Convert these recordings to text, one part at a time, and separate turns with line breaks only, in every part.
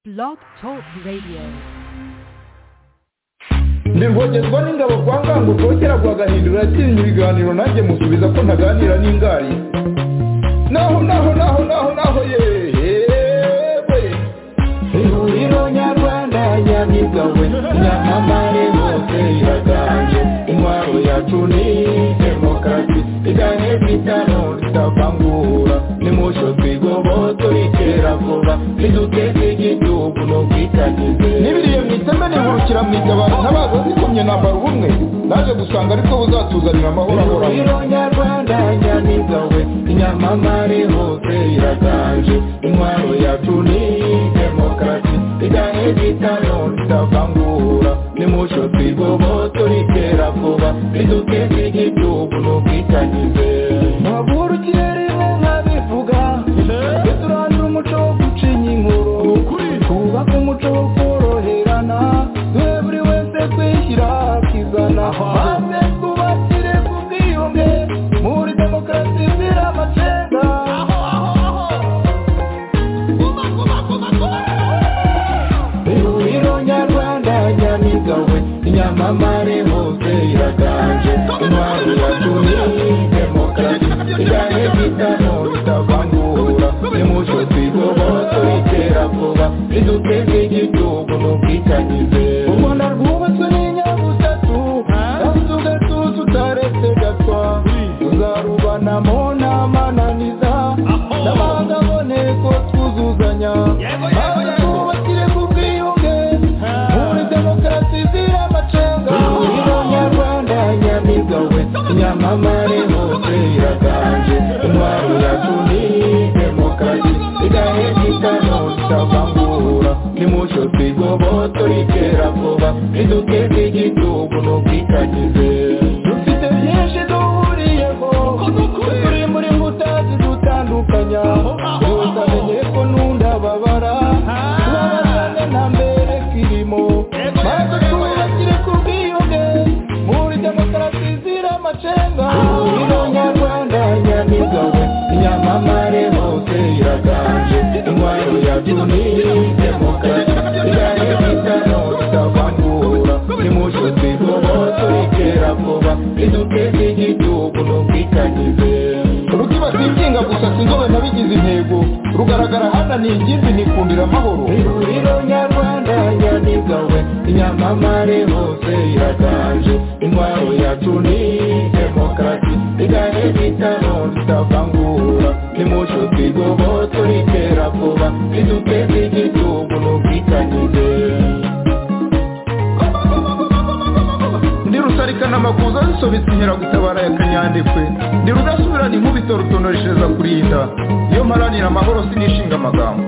Blog Talk Radio.
ndibongerwa n'ingabo kwa ngango kongera guhagahindura yatsinze ibiganiro nanjye musubiza ko ntaganira n'ingari naho naho naho naho naho yewe ihuriro nyarwanda nyabigawe nyamamare hose iraganje intwaro yacu ni demokarasi igahe bitano tutavangura nimusho twigobo turikera vuba niduteze igihugu n'ubwitangize n'ibiriye mu iteme nihurukira mu itabaro ntabaza zikomye nambara ubumwe naje gusanga aribwo buzatuzanira amahoro ahoraho
ihuriro nyarwanda nyamiga we inyamamare hose iraganje intwaro yacu ni demokarasi igahe bitano tutavangura nimucyo twigobo turikera vuba riduteze igihugu n'ubwitangize ntavurukire rimwe nkabivuga turandura umuco wo gucinya inkuru twubake umuco wo koroherana duhe buri wese kwishyira akizana maze twubakire ku bwiyunge muri demokarasi izira amacenga ihuriro nyarwanda nyamiga we inyamamare hose iraganje intwaro yacu ni demokarasi igahe bitano bitavangura nimucyo twigobo turikera vuba riduteze igihugu n'ubwitangize u rwanda rwubatswe n'inyabutatu yabuze ugatuza utaretse gatwa tuzarubanamo n'amananiza n'amahanga aboneye ko twuzuzanya maze twubakire ku bwiyunge muri demokarasi izira amacenga ihuriro nyarwanda nyamiga we inyamamare hose iraganje intwaro yacu ni demokarasi igahe bitano tutavangura nimucyo twigobo turikera vuba riduteze igihugu n'ubwitangize dufite byinshi duhuriyeho turi muri mbuta zidutandukanya yose amenye ko nunda babara tubabazane nta mbere kirimo maze twubakire ku bwiyunge muri demokarasi izira amacenga ihuriro nyarwanda nyamiga we inyamamare hose iraganje intwaro yacu ni demokarasi igahe bitano tutavangura nimucyo twigobo turikera vuba riduteze igihugu n'ubwitangize
rutibatikinga gusa sinzobe ntabigize intego rugaragara hana ni ingimbi nikundira amahoro
ihuriro nyarwanda nyamiga we inyamamare hose iraganje intwaro yacu ni demokarasi igahe bitano tutavangura nimucyo twigobo turikera vuba riduteze igihugu n'ubwitangize
ndi rusarikana amakuza zisobetse inkeragutabara ya kanyandekwe ndi rudasubirana inkubito rutonoreshereza kurinda iyo mparanira amahoro sinishinga amagambo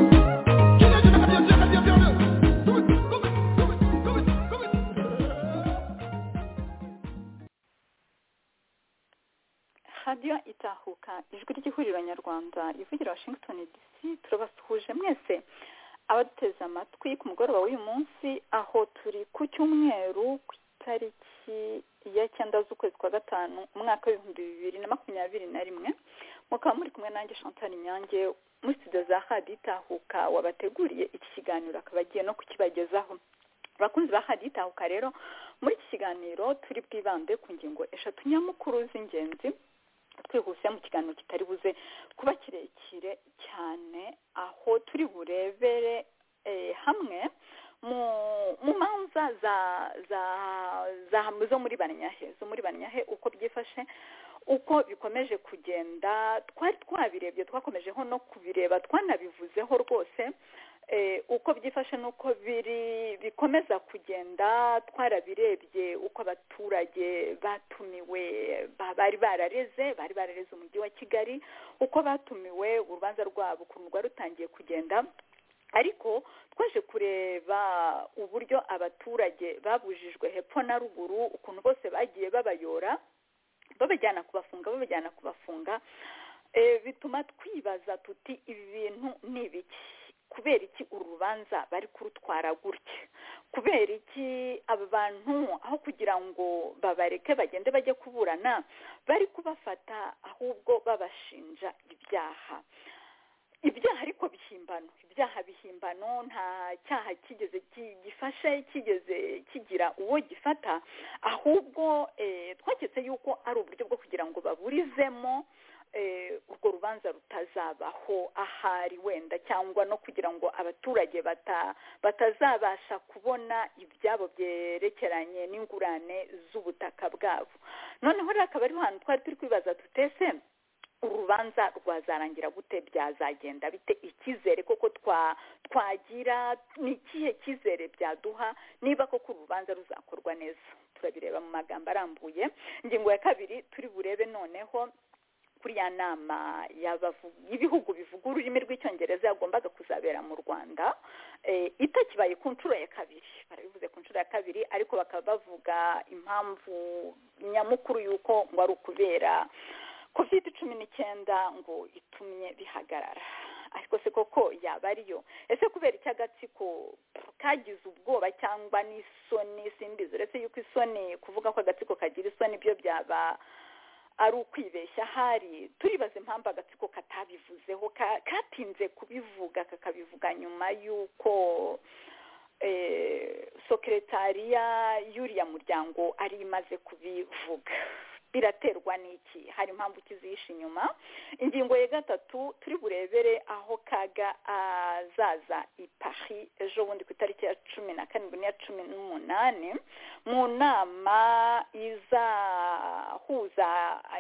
radiyo itahuka ijwi ry'ihuriro nyarwanda ivugira washington dc turabasuhuje mwese abaduteze amatwi ku mugoroba w'uyu munsi aho turi ku cyumweru ku itariki ya cyenda z'ukwezi kwa gatanu umwaka w'ibihumbi bibiri na makumyabiri na rimwe mukaba muri kumwe nanjye chantal nyange muri studio za radiyo itahuka wabateguriye iki kiganiro akaba agiye no kukibagezaho abakunzi ba radiyo itahuka rero muri iki kiganiro turi bwibande ku ngingo eshatu nyamukuru z'ingenzi twihuse mu kiganiro kitari buze kuba kirekire cyane aho turi burebere eh, hamwe mu mu manza za za za zo muri banyahe zo muri banyahe uko byifashe uko bikomeje kugenda twari twabirebye twakomejeho no kubireba twanabivuzeho rwose eh, uko byifashe n'uko biri bikomeza kugenda twarabirebye uko abaturage batumiwe ba- bari barareze bari barareze umujyi wa kigali uko batumiwe urubanza rwabo ukuntu rwari rutangiye kugenda ariko twaje kureba uburyo abaturage babujijwe hepfo na ruguru ukuntu bose bagiye babayora babajyana kubafunga babajyana kubafunga Eh, bituma twibaza tuti ibi bintu ni ibiki kubera iki uru rubanza bari kurutwara gutya kubera iki aba bantu aho kugira ngo babareke bagende bajye kuburana bari kubafata ahubwo babashinja ibyaha ibyaha ariko bihimbano ibyaha bihimbano nta cyaha kigeze gifashe kigeze kigira uwo gifata ahubwo twaketse yuko ari uburyo bwo kugira ngo baburizemo urwo rubanza rutazabaho ahari wenda cyangwa no kugira ngo abaturage batazabasha kubona ibyabo byerekeranye n'ingurane z'ubutaka bwabo noneho rero akaba ariho hantu twari turi kwibaza tutese urubanza rwazarangira gute byazagenda bite icyizere koko twagira ni ikihe cyizere byaduha niba koko urubanza ruzakorwa neza turabireba mu magambo arambuye ingingo ya kabiri turi burebe noneho kuri ya nama y'ibihugu bivuga ururimi rw'icyongereza yagombaga kuzabera mu rwanda itakibaye ku nshuro ya kabiri barabivuze ku nshuro ya kabiri ariko bakaba bavuga impamvu nyamukuru y'uko ngo ari ukubera covid cumi n'icyenda ngo itumye bihagarara ariko se koko yaba ariyo ese kubera icy'agatsiko kagize ubwoba cyangwa n'isoni simbizi uretse yuko isoni kuvuga ko agatsiko kagira isoni byo byaba ari ukwibeshya ahari turibaza impamvu agatsiko katabivuzeho katinze kubivuga kakabivuga nyuma y'uko sekeretariya y'uriya muryango ari imaze kubivuga biraterwa n'iki hari impamvu kizihishe inyuma ingingo ya gatatu turi burebere aho kaga azaza i pari ejo bundi ku itariki ya cumi na karindwi n'iya cumi n'umunani mu nama izahuza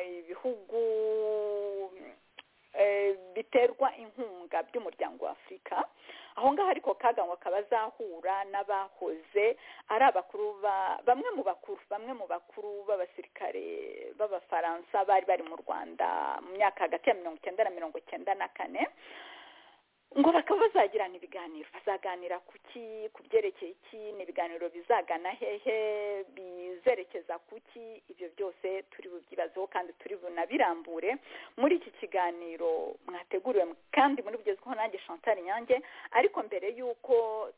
ibihugu biterwa inkunga by'umuryango wa afurika aho ngaho ariko ngo akaba azahura n'abahoze ari abakuru bamwe mu bakuru bamwe mu bakuru b'abasirikare b'abafaransa bari bari mu rwanda mu myaka hagati ya mirongo icyenda na mirongo icyenda na kane ngo bakaba bazagirana ibiganiro bazaganira ku ki ku byerekeye iki ni ibiganiro bizagana hehe bizerekeza ku ki ibyo byose turi bubyibazeho kandi turi bunabirambure muri iki kiganiro mwateguriwe kandi muri bugezweho nanjye chantal nyange ariko mbere y'uko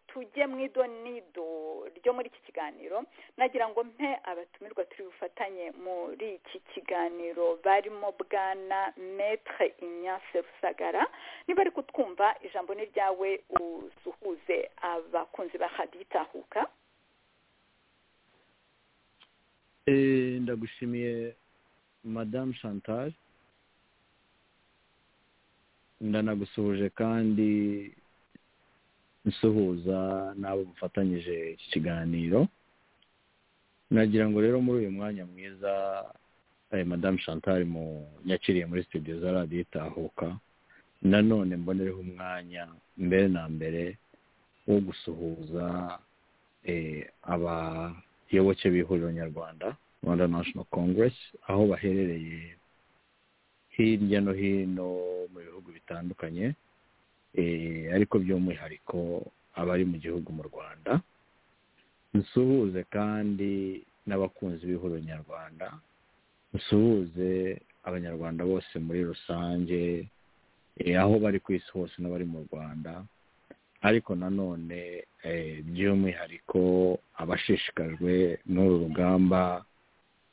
tujye mu idonido ryo muri iki kiganiro nagira ngo mpe abatumirwa turi bufatanye muri iki kiganiro barimo bwana metre ignace rusagara niba ari kutwumva ijambo ni ryawe usuhuze abakunzi ba haditahuka
ndagushimiye madamu chantal ndanagusuhuje kandi nsuhuza n'abo mufatanyije iki kiganiro nagira ngo rero muri uyu mwanya mwiza madamu chantal mu nyakiriye muri studio za radiyo itahuka nanone mbonereho umwanya mbere na mbere wo gusuhuza abayoboke b'ihuriro nyarwanda rwanda national congress aho baherereye hirya no hino mu bihugu bitandukanye ariko by'umwihariko abari mu gihugu mu rwanda nsuhuze kandi n'abakunzi b'ihuriro nyarwanda nsuhuze abanyarwanda bose muri rusange aho bari ku isi hose n'abari mu rwanda ariko nanone by'umwihariko abashishikajwe n'uru rugamba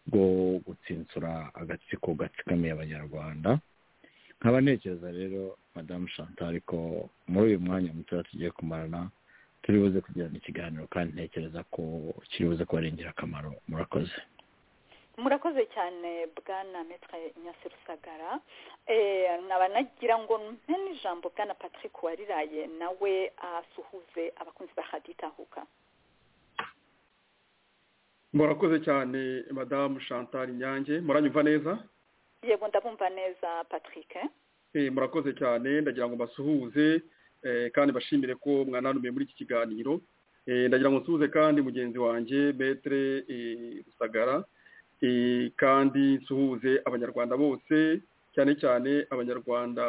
rwo gutsinsura agatsiko gatsikamiye abanyarwanda nkaba ntekereza rero madamu chantal ko muri uyu mwanya muto tugiye kumarana turi buze kugirana ikiganiro kandi ntekereza ko kiri buze kuba ari ingirakamaro murakoze
murakoze cyane bwana metre nyasi rusagara nkaba nagira ngo mpe n'ijambo bwana patrick wariraye nawe asuhuze abakunzi ba haditahuka
murakoze cyane madamu chantal nyange muranyumva neza
yego ndabumva neza patrick
murakoze cyane ndagira ngo mbasuhuze kandi bashimire ko mwananumiye muri iki kiganiro ndagira ngo nsuhuze kandi mugenzi wanjye metre rusagara kandi nsuhuze abanyarwanda bose cyane cyane abanyarwanda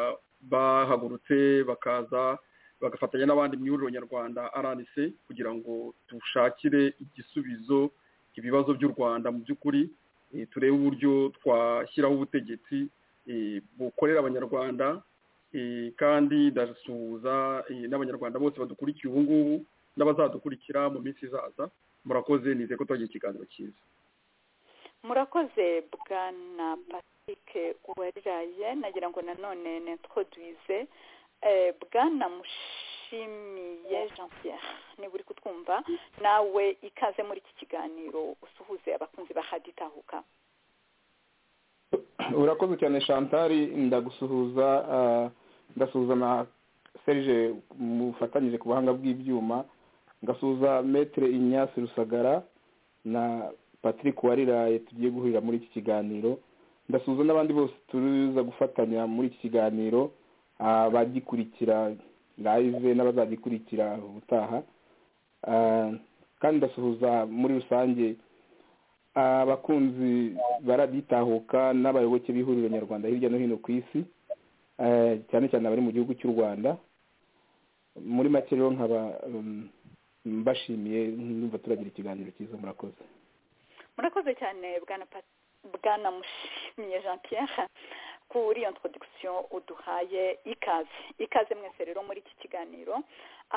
bahagurutse bakaza bagafatanya n'abandi mu ihuriro nyarwanda rnc kugira ngo dushakire igisubizo ibibazo by'u rwanda mu by'ukuri turebe uburyo twashyiraho ubutegetsi bukorera abanyarwanda kandi ndasuhuza n'abanyarwanda bose badukurikiye ubu ngubu n'abazadukurikira mu minsi izaza murakoze nizeye ko twagira ikiganiro cyiza
murakoze bwana patrick uwariraye nagira ngo nanone netwoduwize bwana mushimiye jean pierre niba uri kutwumva nawe ikaze muri iki kiganiro usuhuze abakunzi ba haditahuka
urakoze cyane shantari ndagusuhuza ndasuhuza na serge mufatanyije ku buhanga bw'ibyuma ngasuhuza metere inyasi rusagara na patrick wariraye tugiye guhurira muri iki kiganiro ndasuhuza n'abandi bose tuza gufatanya muri iki kiganiro abagikurikira live n'abazagikurikira ubutaha kandi ndasuhuza muri rusange abakunzi baraditahuka n'abayoboke b'ihuriro nyarwanda hirya no hino ku isi cyane cyane abari mu gihugu cy'u rwanda muri make rero nkaba mbashimiye numva turagira ikiganiro cyiza murakoze
murakoze cyane bwana mushimiye jean pierre kuri iyo introduction uduhaye ikaze ikaze mwese rero muri iki kiganiro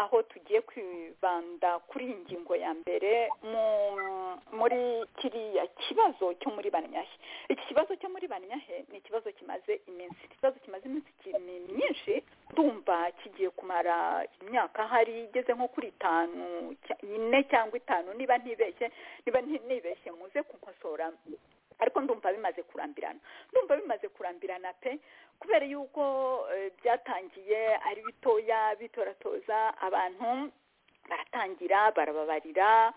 aho tugiye kwibanda kuri iyi ngingo ya mbere muri kiriya kibazo cyo muri banyahe iki kibazo cyo muri banyahe ni ikibazo kimaze iminsi ikibazo kimaze iminsi myinshi tumva kigiye kumara imyaka hari igeze nko kuri itanu ine cyangwa itanu niba ntibeshye niba ntibeshye muze kunkosora ariko ndumva bimaze kurambirana ndumva bimaze kurambirana pe kubera yuko byatangiye ari bitoya bitoratoza abantu baratangira barababarira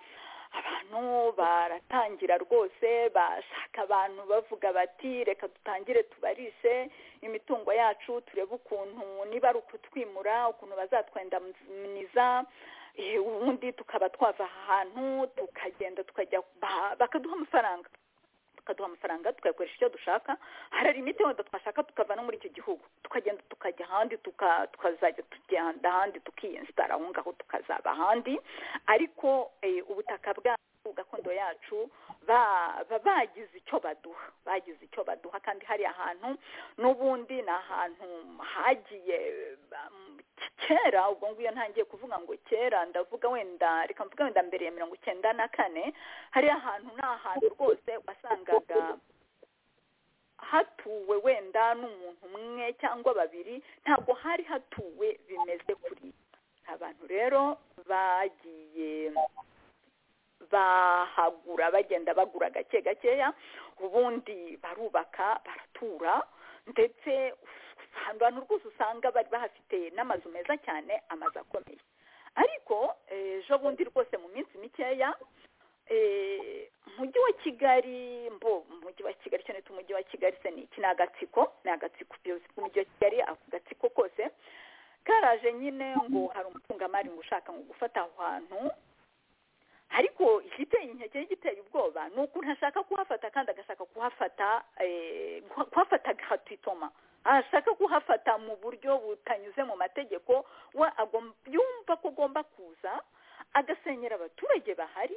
abantu baratangira rwose bashaka abantu bavuga bati reka dutangire tubarishe imitungo yacu turebe ukuntu niba ari ukutwimura ukuntu bazatwendamuniza ubundi tukaba twava ahantu tukagenda tukajya bakaduha amafaranga tukaduha amafaranga tukayakoresha icyo dushaka hari imiti wenda twashaka tukava no muri icyo gihugu tukagenda tukajya ahandi tukazajya tugenda ahandi tukiyensitara aho ngaho tukazaba ahandi ariko ubutaka bwacu gakondo yacu baba bagize icyo baduha bagize icyo baduha kandi hari ahantu n'ubundi ni ahantu hagiye kera ubwo ngubwo ntangiye kuvuga ngo kera ndavuga wenda reka mvuga wenda mbere ya mirongo icyenda na kane hari ahantu ni ahantu rwose wasangaga hatuwe wenda n'umuntu umwe cyangwa babiri ntabwo hari hatuwe bimeze kuri abantu rero bagiye bahagura bagenda bagura gake gakeya ubundi barubaka baratura ndetse ahantu rwose usanga bari bahafite n'amazu meza cyane amazu akomeye ariko ejo bundi rwose mu minsi mikeya umujyi wa kigali mbo umujyi wa kigali cyane umujyi wa kigali se ni iki ni agatsiko ni agatsiko ubuyobozi bw'umujyi wa kigali ako gatsiko kose karaje nyine ngo hari umutungamari ngo ushaka ngo gufata aho hantu ariko igiteye inkeke giteye ubwoba ni ukuntu ashaka kuhafata kandi agashaka kuhafata kuhafata agatitoma ashaka kuhafata mu buryo butanyuze mu mategeko we yumva ko agomba kuza agasenyera abaturage bahari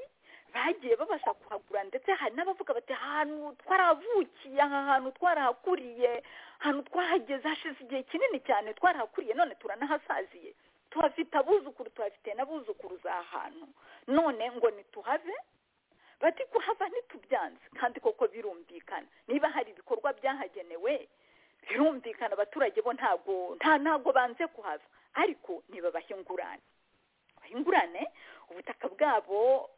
bagiye babasha kuhagura ndetse hari n'abavuga bati ahantu twarahavukiye aha hantu twarahakuriye ahantu twahageze hashize igihe kinini cyane twarahakuriye none turanahasaziye tuhafite abuzukuru tuhafite n'abuzukuru hantu none ngo ntituhave bati kuhava ntitubyanze kandi koko birumvikana niba hari ibikorwa byahagenewe birumvikana abaturage bo ntabwo nta ntabwo banze kuhava ariko niba bahingurane bahingurane ubutaka bwabo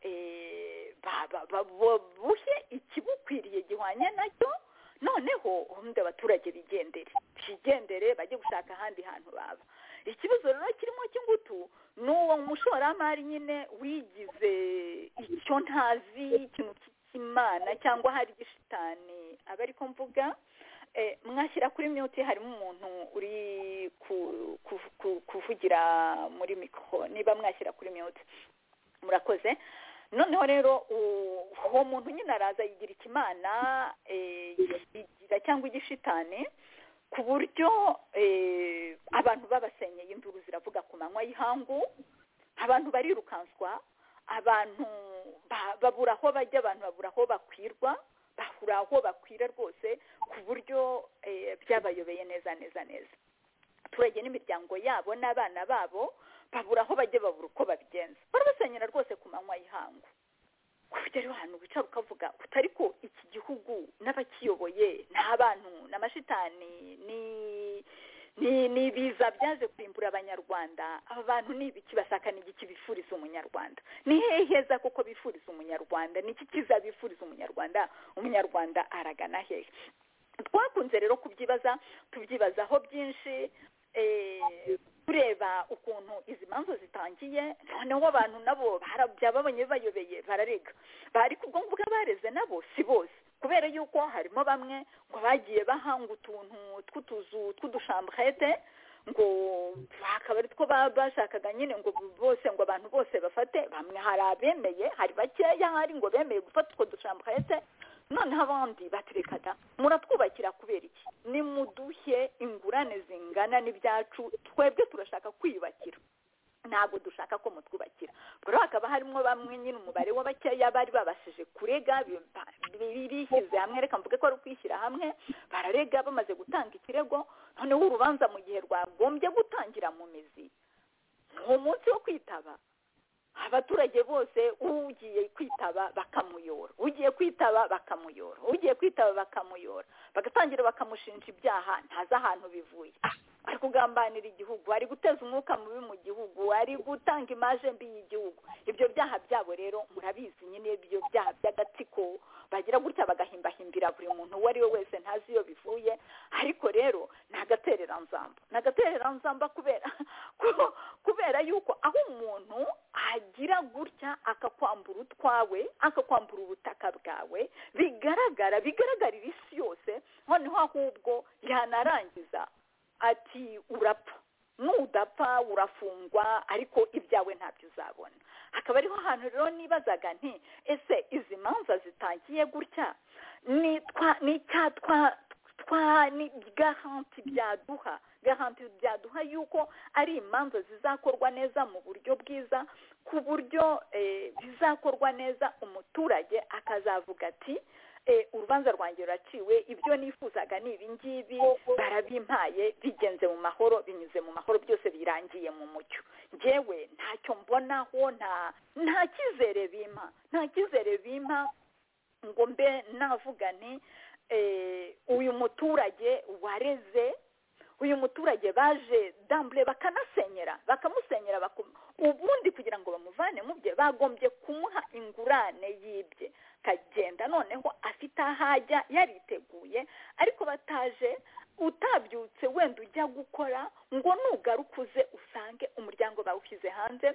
buhe ikibukwiriye gihwanye nacyo noneho ubundi abaturage bigendere bigendere bajye gushaka ahandi hantu baba ikibazo rero kirimo cy'ingutu ni uwo mushoramari nyine wigize icyo ntazi ikintu cy'imana cyangwa hari igishitani aba ariko mvuga mwashyira kuri myuti harimo umuntu uri kuvugira muri mikoro niba mwashyira kuri myuti murakoze noneho rero uwo muntu nyine araza yigira ikimana yigira cyangwa igishitani ku buryo abantu babasenyeye induru ziravuga ku manywa y'ihangu abantu barirukanswa abantu babura aho bajya abantu babura aho bakwirwa bahura aho bakwira rwose ku buryo byabayobeye neza neza neza abaturage n'imiryango yabo n'abana babo babura aho bajya babura uko babigenza barabasenyera rwose ku manywa y'ihangu kujya rero ahantu wicara ukavuga utari ko iki gihugu n'abakiyoboye ni abantu ni amashitani ni ni ibiza byaje kurimbura abanyarwanda aba bantu ni ibiki basakana igiki bifuriza umunyarwanda ni hehe heza kuko bifuriza umunyarwanda ni iki kiza bifuriza umunyarwanda umunyarwanda aragana hehe twakunze rero kubyibaza tubyibazaho byinshi tureba ukuntu izi manza zitangiye noneho abantu nabo byababonye bayobeye bararega bari ku bwonko bw'abareze nabo si bose kubera yuko harimo bamwe ngo bagiye bahanga utuntu tw'utuzu tw'udushamburete ngo akaba ari two bashakaga nyine ngo bose ngo abantu bose bafate bamwe hari abemeye hari bakeya hari ngo bemeye gufata utwo dushamburete noneho abandi baterekada muratwubakira kubera iki nimuduhe ingurane zingana n'ibyacu twebwe turashaka kwiyubakira ntabwo dushaka ko mutwubakira rero hakaba harimo bamwe nyine umubare w'abakeya bari babashije kurega bishyize hamwe reka mvuge ko ari ukwishyira hamwe bararega bamaze gutanga ikirego noneho urubanza mu gihe rwagombye gutangira mu mizi ni umunsi wo kwitaba abaturage bose ugiye kwitaba bakamuyora ugiye kwitaba bakamuyora ugiye kwitaba bakamuyora bagatangira bakamushinja ibyaha ntazi ahantu bivuye ari kugambanira igihugu ari guteza umwuka mubi mu gihugu ari gutanga imaje mbi y'igihugu ibyo byaha byabo rero murabizi nyine ibyo byaha by'agatsiko bagira gutya bagahimbahimbira buri muntu uwo ari we wese ntazi iyo bivuye ariko rero ni agatereranzamba ni agatereranzamba kubera kubera yuko aho umuntu agira gutya akakwambura utwawe akakwambura ubutaka bwawe bigaragara bigaragarira isi yose noneho ahubwo yanarangiza ati urapfa nudapfa urafungwa ariko ibyawe ntabyo uzabona akaba ariho hantu rero nibazaga nti ese izi manza zitangiye gutya ni icya twa twa ni garanti byaduha garanti byaduha yuko ari imanza zizakorwa neza mu buryo bwiza ku buryo bizakorwa neza umuturage akazavuga ati urubanza rwanjye ruraciwe ibyo nifuzaga ni ibingibi barabimpaye bigenze mu mahoro binyuze mu mahoro byose birangiye mu mucyo ngewe ntacyo mbonaho nta kizere bimpa nta kizere bimpa ngo mbe navuga ni uyu muturage wareze uyu muturage baje dambure bakanasenyera bakamusenyera ubundi kugira ngo bamuvane mu bye bagombye kumuha ingurane y'ibye akagenda noneho afite aho ajya yariteguye ariko bataje utabyutse wenda ujya gukora ngo nugaruke uze usange umuryango bawushyize hanze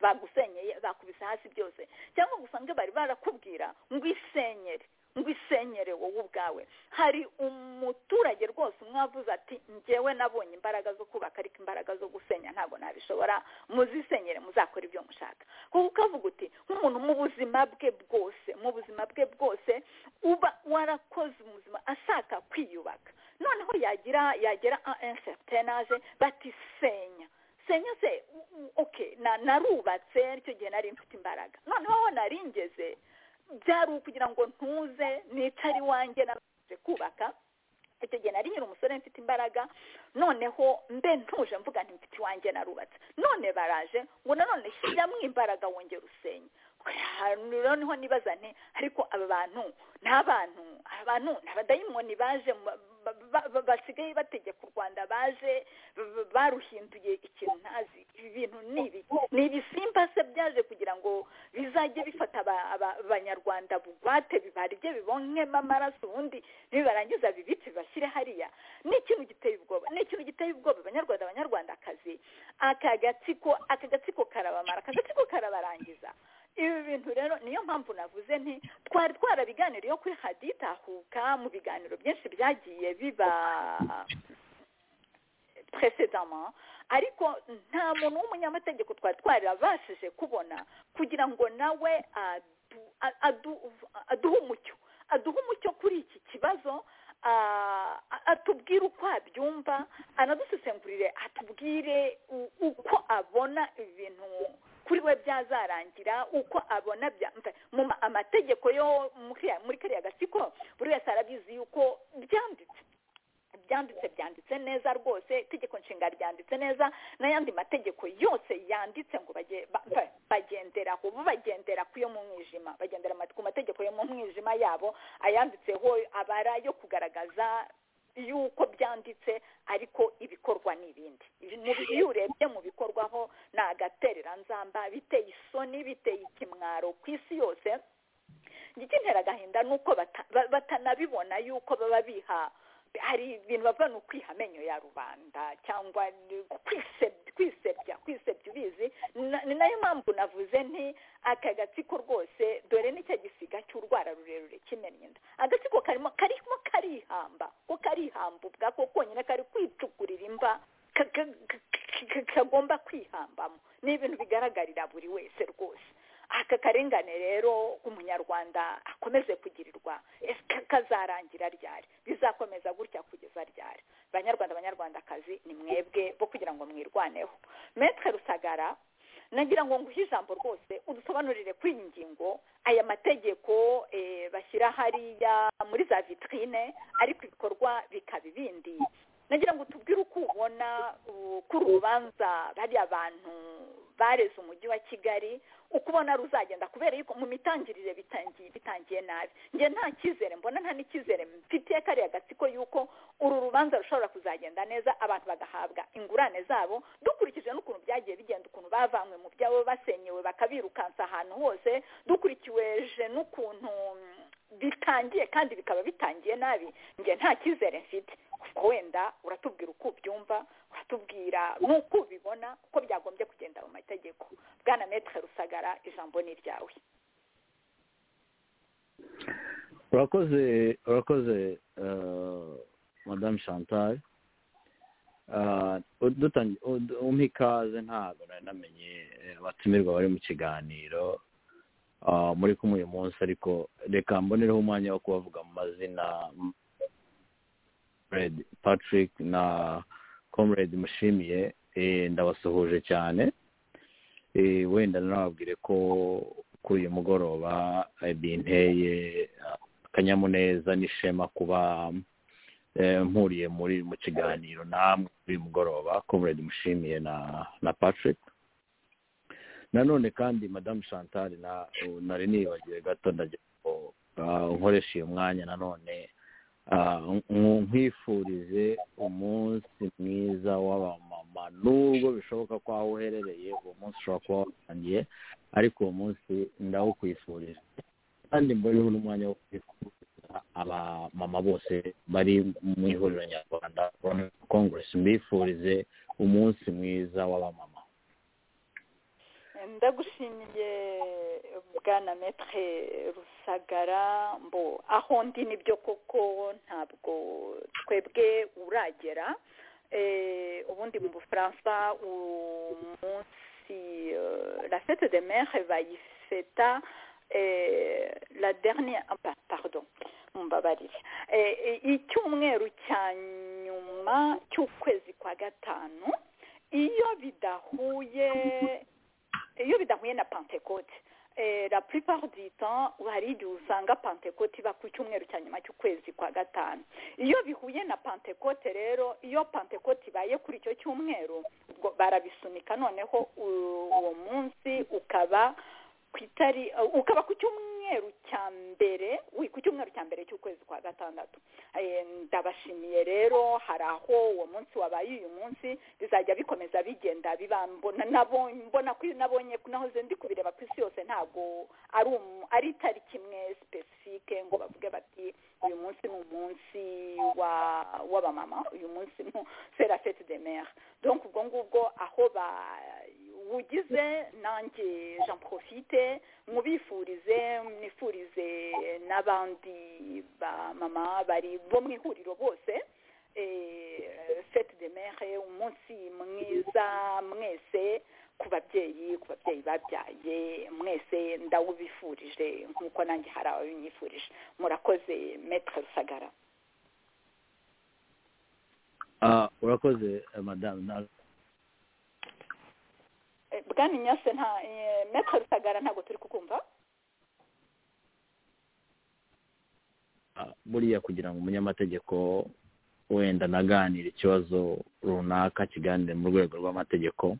bagusenyeye bakubise hasi byose cyangwa ngo usange bari barakubwira ngo isenyere ngo isenyere wowe ubwawe hari umuturage rwose umwe wavuze ati ngewe nabonye imbaraga zo kubaka ariko imbaraga zo gusenya ntabwo nabishobora muzisenyere muzakora ibyo mushaka kuko ukavuga uti nk'umuntu mu buzima bwe bwose mu buzima bwe bwose uba warakoze ubuzima ashaka kwiyubaka noneho yagira yagera enseritenaje batisenya senya se oke narubatse aricyo gihe nari mfite imbaraga noneho aho naringeze byari ukugira ngo ntuze nicare iwanjye nabanje kubaka icyo gihe nari nyiri umusore mfite imbaraga noneho mbe ntuje mvuga mfite iwanjye narubatse none baraje ngo nanone shyiramo imbaraga wongera usenye noneho nibaza nti ariko aba bantu ni abantu aba bantu ni abadayimoni baje basigaye bategeka u rwanda baje baruhinduye ikintu ntazi ibi bintu ni ibiki ni ibisimba se byaje kugira ngo bizajye bifata abanyarwanda bugwate bibarye bibonywemo amaraso ubundi nibibarangiza bibice bibashyire hariya ni ikintu giteye ubwoba ni ikintu giteye ubwoba abanyarwanda abanyarwandakazi aka gatsiko aka gatsiko karabamara aka gatsiko karabarangiza ibi bintu rero niyo mpamvu navuze nti twari twarabiganiriyeho kuri haditahuka mu biganiro byinshi byagiye biba presedama ariko nta muntu w'umunyamategeko twari twarabashije kubona kugira ngo nawe aduhe umucyo aduhe umucyo kuri iki kibazo atubwire uko abyumva anadusesengurire atubwire uko abona ibintu kuri we byazarangira uko abona amategeko yo muri kariya gatsiko buri wese arabizi yuko byanditse byanditse byanditse neza rwose itegeko nshinga ryanditse neza n'ayandi mategeko yose yanditse ngo bagenderaho bagendera ku yo mu mwijima bagendera ku mategeko yo mu mwijima yabo ayanditseho abara yo kugaragaza yuko byanditse ariko ibikorwa ni ibindi iyo urebye mu bikorwaho ni agatereranzamba biteye isoni biteye ikimwaro ku isi yose igitera agahinda ni uko batanabibona yuko baba biha hari ibintu bava ni ukwiha amenyo ya rubanda cyangwa kwisebya kwisebya ubizi ni nayo mpamvu navuze nti aka gatsiko rwose dore nicyo gisiga cy'urwara rurerure kimennye inda agatsiko karimo karimo karihamba ko karihamba ubwa ko konyine kari kwicukurira imva kagomba kwihambamo ni ibintu bigaragarira buri wese rwose aka karengane rero umunyarwanda akomeze kugirirwa kazarangira ryari bizakomeza gutya kugeza ryari banyarwanda abanyarwandakazi ni mwebwe bo kugira ngo mwirwaneho metwe rusagara nagira ngo nguhe ijambo rwose udusobanurire kuri iyi ngingo aya mategeko bashyira hariya muri za vitrine ariko ibikorwa bikaba ibindi nagira ngo tubwire uko ubona kuri urubanza bariya bantu bareze umujyi wa kigali uko ubona ruzagenda kubera yuko mu mitangirire bitangiye bitangiye nabi njye nta cyizere mbona nta n'icyizere mfitiye kariya gatsiko yuko uru rubanza rushobora kuzagenda neza abantu bagahabwa ingurane zabo dukurikije n'ukuntu byagiye bigenda ukuntu bavanywe mu byabo basenyewe bakabirukansa ahantu hose dukurikiweje n'ukuntu bitangiye kandi bikaba bitangiye nabi njye nta cyizere mfite ubwo wenda uratubwira uko ubyumva uratubwira n'uko ubibona uko byagombye kugenda mu mategeko bwana metre rusagara ijambo ni iryawe
urakoze urakoze madamu chantal umpa ikaze ntabwo nari namenye abatumirwa bari mu kiganiro muri kumwe uyu munsi ariko reka mbonereho umwanya wo kubavuga mu mazina patrick na comrade mushimiye ndabasuhuje cyane wenda nababwire ko kuri uyu mugoroba binteye akanyamuneza n'ishema kuba mpuriye muri mu kiganiro namwe kuri uyu mugoroba comrade mushimiye na patrick nanone kandi madamu chantal nari nibagiwe gato ndagira ngo nkoreshe uyu mwanya nanone nkwifurize umunsi mwiza w'abamama nubwo bishoboka ko aho uherereye uwo munsi ushobora kuba watangiye ariko uwo munsi ndawukwifurije kandi mbariho n'umwanya wo kwifuriza abamama bose bari mu ihuriro nyarwanda congress mbifurize umunsi mwiza w'abamama
ndagushimiye bwana metre rusagara mbo aho ndi nibyo koko ntabwo twebwe uragera ubundi mu bufaransa umunsi la fete de mere bayifeta la dernière pardon mumbabarire icyumweru cya nyuma cy'ukwezi kwa gatanu iyo bidahuye iyo bidahuye na pantekote la plupart du temps hari igihe usanga pantekote iba ku cyumweru cya nyuma cy'ukwezi kwa gatanu iyo bihuye na pantekote rero iyo pantekote ibaye kuri icyo cyumweru ubwo barabisunika noneho uwo munsi ukaba ku itari ukaba ku cyumweru cya mbere ku cyumweru cya mbere cy'ukwezi kwa gatandatu ndabashimiye rero hari aho uwo munsi wabaye uyu munsi bizajya bikomeza bigenda nabonye naho ndi kubireba ku isi yose ntabwo ari itariki imwe sipesifike ngo bavuge bati uyu munsi ni umunsi w'abamama uyu munsi ni sera fete de mere donc ubwo ngubwo aho ba ugize nanjye jean profite mubifurize mwifurize n'abandi bamama bari bo mu ihuriro bose fete de mere umunsi mwiza mwese ku babyeyi ku babyeyi babyaye mwese ndawubifurije nk'uko nanjye hari ababinyifurije murakoze metre rusagara
urakoze madamu
bwana nyase nta metero rusagara ntabwo turi kukumva
buriya kugira ngo umunyamategeko wenda naganira ikibazo runaka kiganire mu rwego rw'amategeko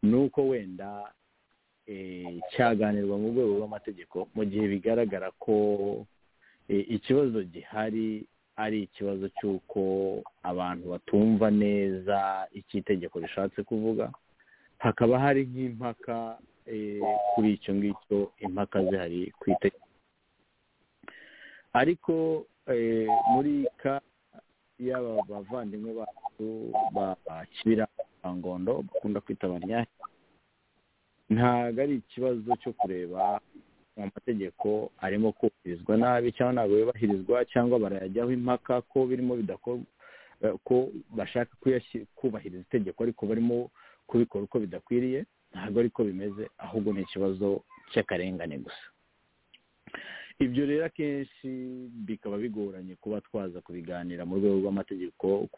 ni uko wenda cyaganirwa mu rwego rw'amategeko mu gihe bigaragara ko ikibazo gihari ari ikibazo cy'uko abantu batumva neza icyo itegeko rishatse kuvuga hakaba hari nk'impaka kuri icyo ngicyo impaka zihari ku itegeko ariko muri ka yaba bavandimwe bacu bakibira ngondo bakunda kwita abanyahe ntabwo ari ikibazo cyo kureba amategeko arimo kubahirizwa nabi cyangwa ntabwo yubahirizwa cyangwa barayajyaho impaka ko birimo bidakorwa ko bashaka kubahiriza itegeko ariko barimo kubikora uko bidakwiriye ntabwo ariko bimeze ahubwo ni ikibazo cy'akarengane gusa ibyo rero akenshi bikaba bigoranye kuba twaza kubiganira mu rwego rw'amategeko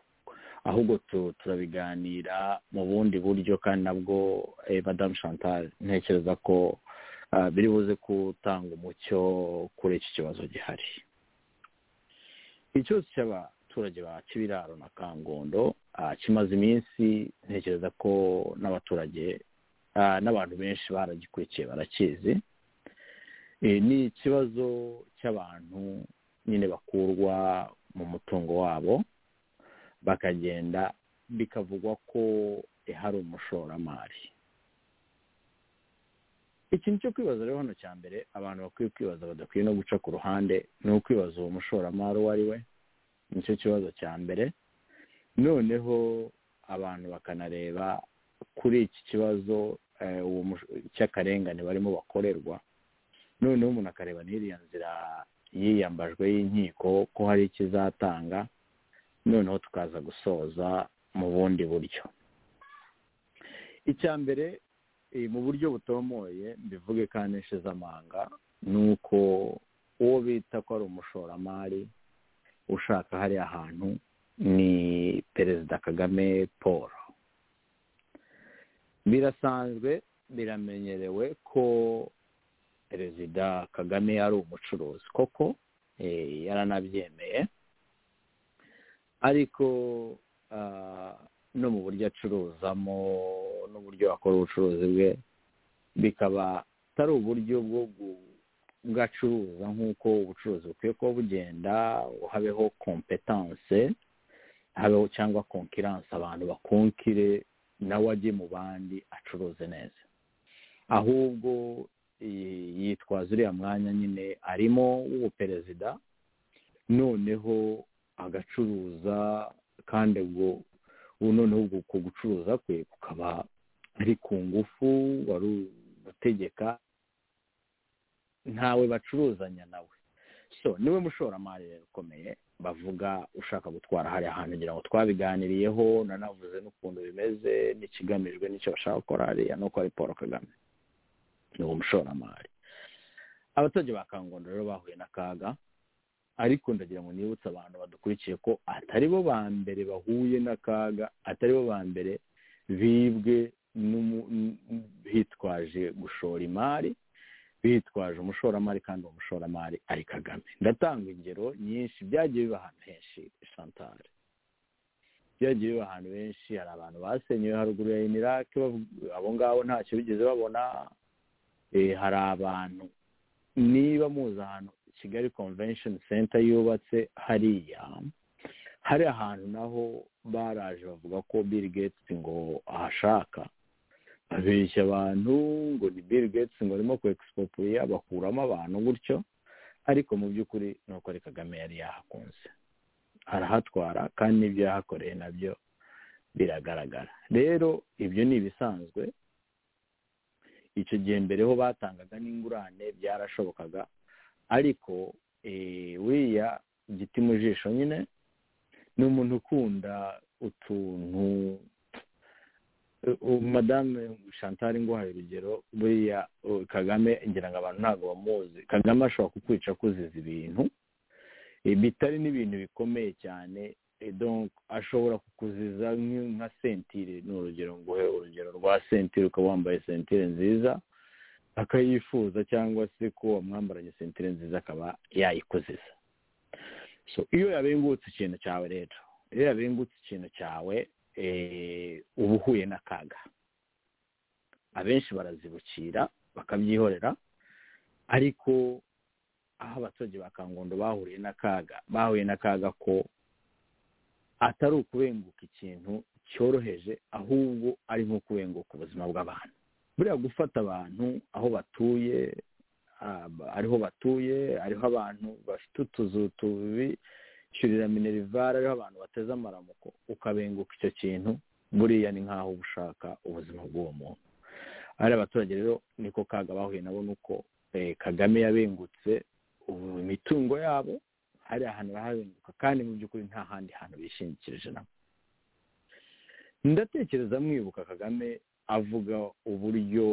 ahubwo turabiganira mu bundi buryo kandi nabwo madamu chantal ntekereza ko biri buze gutanga umucyo kuri iki kibazo gihari ikibazo cy'abaturage ba kibiraro na kangondo kimaze iminsi ntekereza ko n'abaturage n'abantu benshi baragikurikiye barakizi ni ikibazo cy'abantu nyine bakurwa mu mutungo wabo bakagenda bikavugwa ko hari umushoramari ikintu cyo kwibaza rero hano cya mbere abantu bakwiye kwibaza badakwiye no guca ku ruhande ni ukwibaza uwo mushoramari uwo ari we nicyo kibazo cya mbere noneho abantu bakanareba kuri iki kibazo cy'akarengane barimo bakorerwa noneho umuntu akareba n'iriya nzira yiyambajwe y'inkiko ko hari ikizatanga noneho tukaza gusoza mu bundi buryo icya mbere mu buryo butomoye mbivuge kandi nshize amanga ni uko uwo bita ko ari umushoramari ushaka hariya hantu ni perezida kagame paul birasanzwe biramenyerewe ko perezida kagame ari umucuruzi koko yaranabyemeye ariko no mu buryo acuruzamo n'uburyo akora ubucuruzi bwe bikaba atari uburyo bwo bwacuruza nk'uko ubucuruzi bukwiye kuba bugenda ngo habeho kompetanse habeho cyangwa konkiranse abantu bakonkire nawe ajye mu bandi acuruze neza ahubwo yitwaza uriya mwanya nyine arimo w'ubuperezida noneho agacuruza kandi ubwo ubu noneho uku gucuruza kwe kukaba ari ku ngufu wari gutegeka ntawe bacuruzanya nawe so niwe mushoramari rero ukomeye bavuga ushaka gutwara hariya hantu ngira ngo twabiganiriyeho nanavuze n'ukuntu bimeze n'ikigamijwe n'icyo bashaka gukora hariya nuko ari paul kagame ni uwo mushoramari abaturage ba kangondo rero bahuye n'akaga ariko ndagira ngo nibutse abantu badukurikiye ko atari bo ba mbere bahuye n'akaga atari bo ba mbere bibwe bitwaje gushora imari bitwaje umushoramari kandi uwo mushoramari ari kagame ndatanga ingero nyinshi byagiye biba ahantu henshi santare byagiye biba ahantu henshi hari abantu basenyewe haruguru ya inirake abo ngabo ntacyo bigeze babona hari abantu niba muzi ahantu kigali convention center yubatse hariya hari ahantu naho baraje bavuga ko bill gates ngo ahashaka babeshya abantu ngo ni bill gates ngo arimo ku expopuliya bakuramo abantu gutyo ariko mu by'ukuri ni uko ari kagame yari yahakunze arahatwara kandi n'ibyo yahakoreye nabyo biragaragara rero ibyo ni ibisanzwe icyo gihe mbere ho batangaga n'ingurane byarashobokaga ariko wiriya giti mu jisho nyine ni umuntu ukunda utuntu madame chantal nguhaye urugero buriya kagame ngira ngo abantu ntabwo bamuzi kagame ashobora kukwica kuziza ibintu bitari n'ibintu bikomeye cyane ashobora kukuziza nka sentire ni urugero nguhe urugero rwa sentire ukaba wambaye sentire nziza akayifuza cyangwa se ko wamwambaranye sentire nziza akaba yayikuziza so iyo yabengutse ikintu cyawe rero iyo yabengutse ikintu cyawe uba uhuye n'akaga abenshi barazibukira bakabyihorera ariko aho abaturage ba kangondo bahuriye n'akaga bahuye n'akaga ko atari ukubenguka ikintu cyoroheje ahubwo ari nko kubenguka ubuzima bw'abantu buriya gufata abantu aho batuye ariho batuye ariho abantu bafite utuzu tubishyurira minerivare ariho abantu bateze amaramuko ukabenguka icyo kintu buriya ni nk'aho uba ushaka ubuzima bw'uwo muntu ari abaturage rero niko kaga bahuye nabo ni uko kagame yabengutse imitungo yabo hari ahantu barahabenguka kandi mu by'ukuri nta handi hantu bishingikirije nabo ndatekereza mwibuka kagame avuga uburyo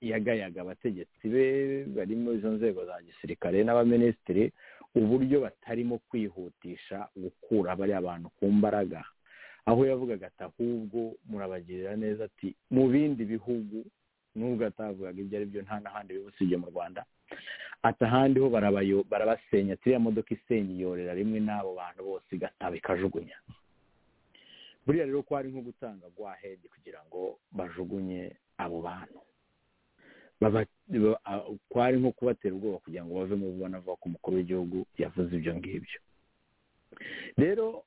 yagayaga abategetsi be barimo izo nzego za gisirikare n'abaminisitiri uburyo batarimo kwihutisha gukura bariya bantu ku mbaraga aho yavugaga ati ahubwo murabagirira neza ati mu bindi bihugu nubwo atavugaga ibyo ari byo nta n'ahandi bibusibye mu rwanda ati ahandi ho barabasenya turiya modoka isenya iyorera rimwe n'abo bantu bose igataba ikajugunya buriya rero ko hari nko gutanga gwahedi kugira ngo bajugunye abo bantu ko hari nko kubatera ubwoba kugira ngo bave mu bo banavuga ko umukuru w'igihugu yavuze ibyo ngibyo rero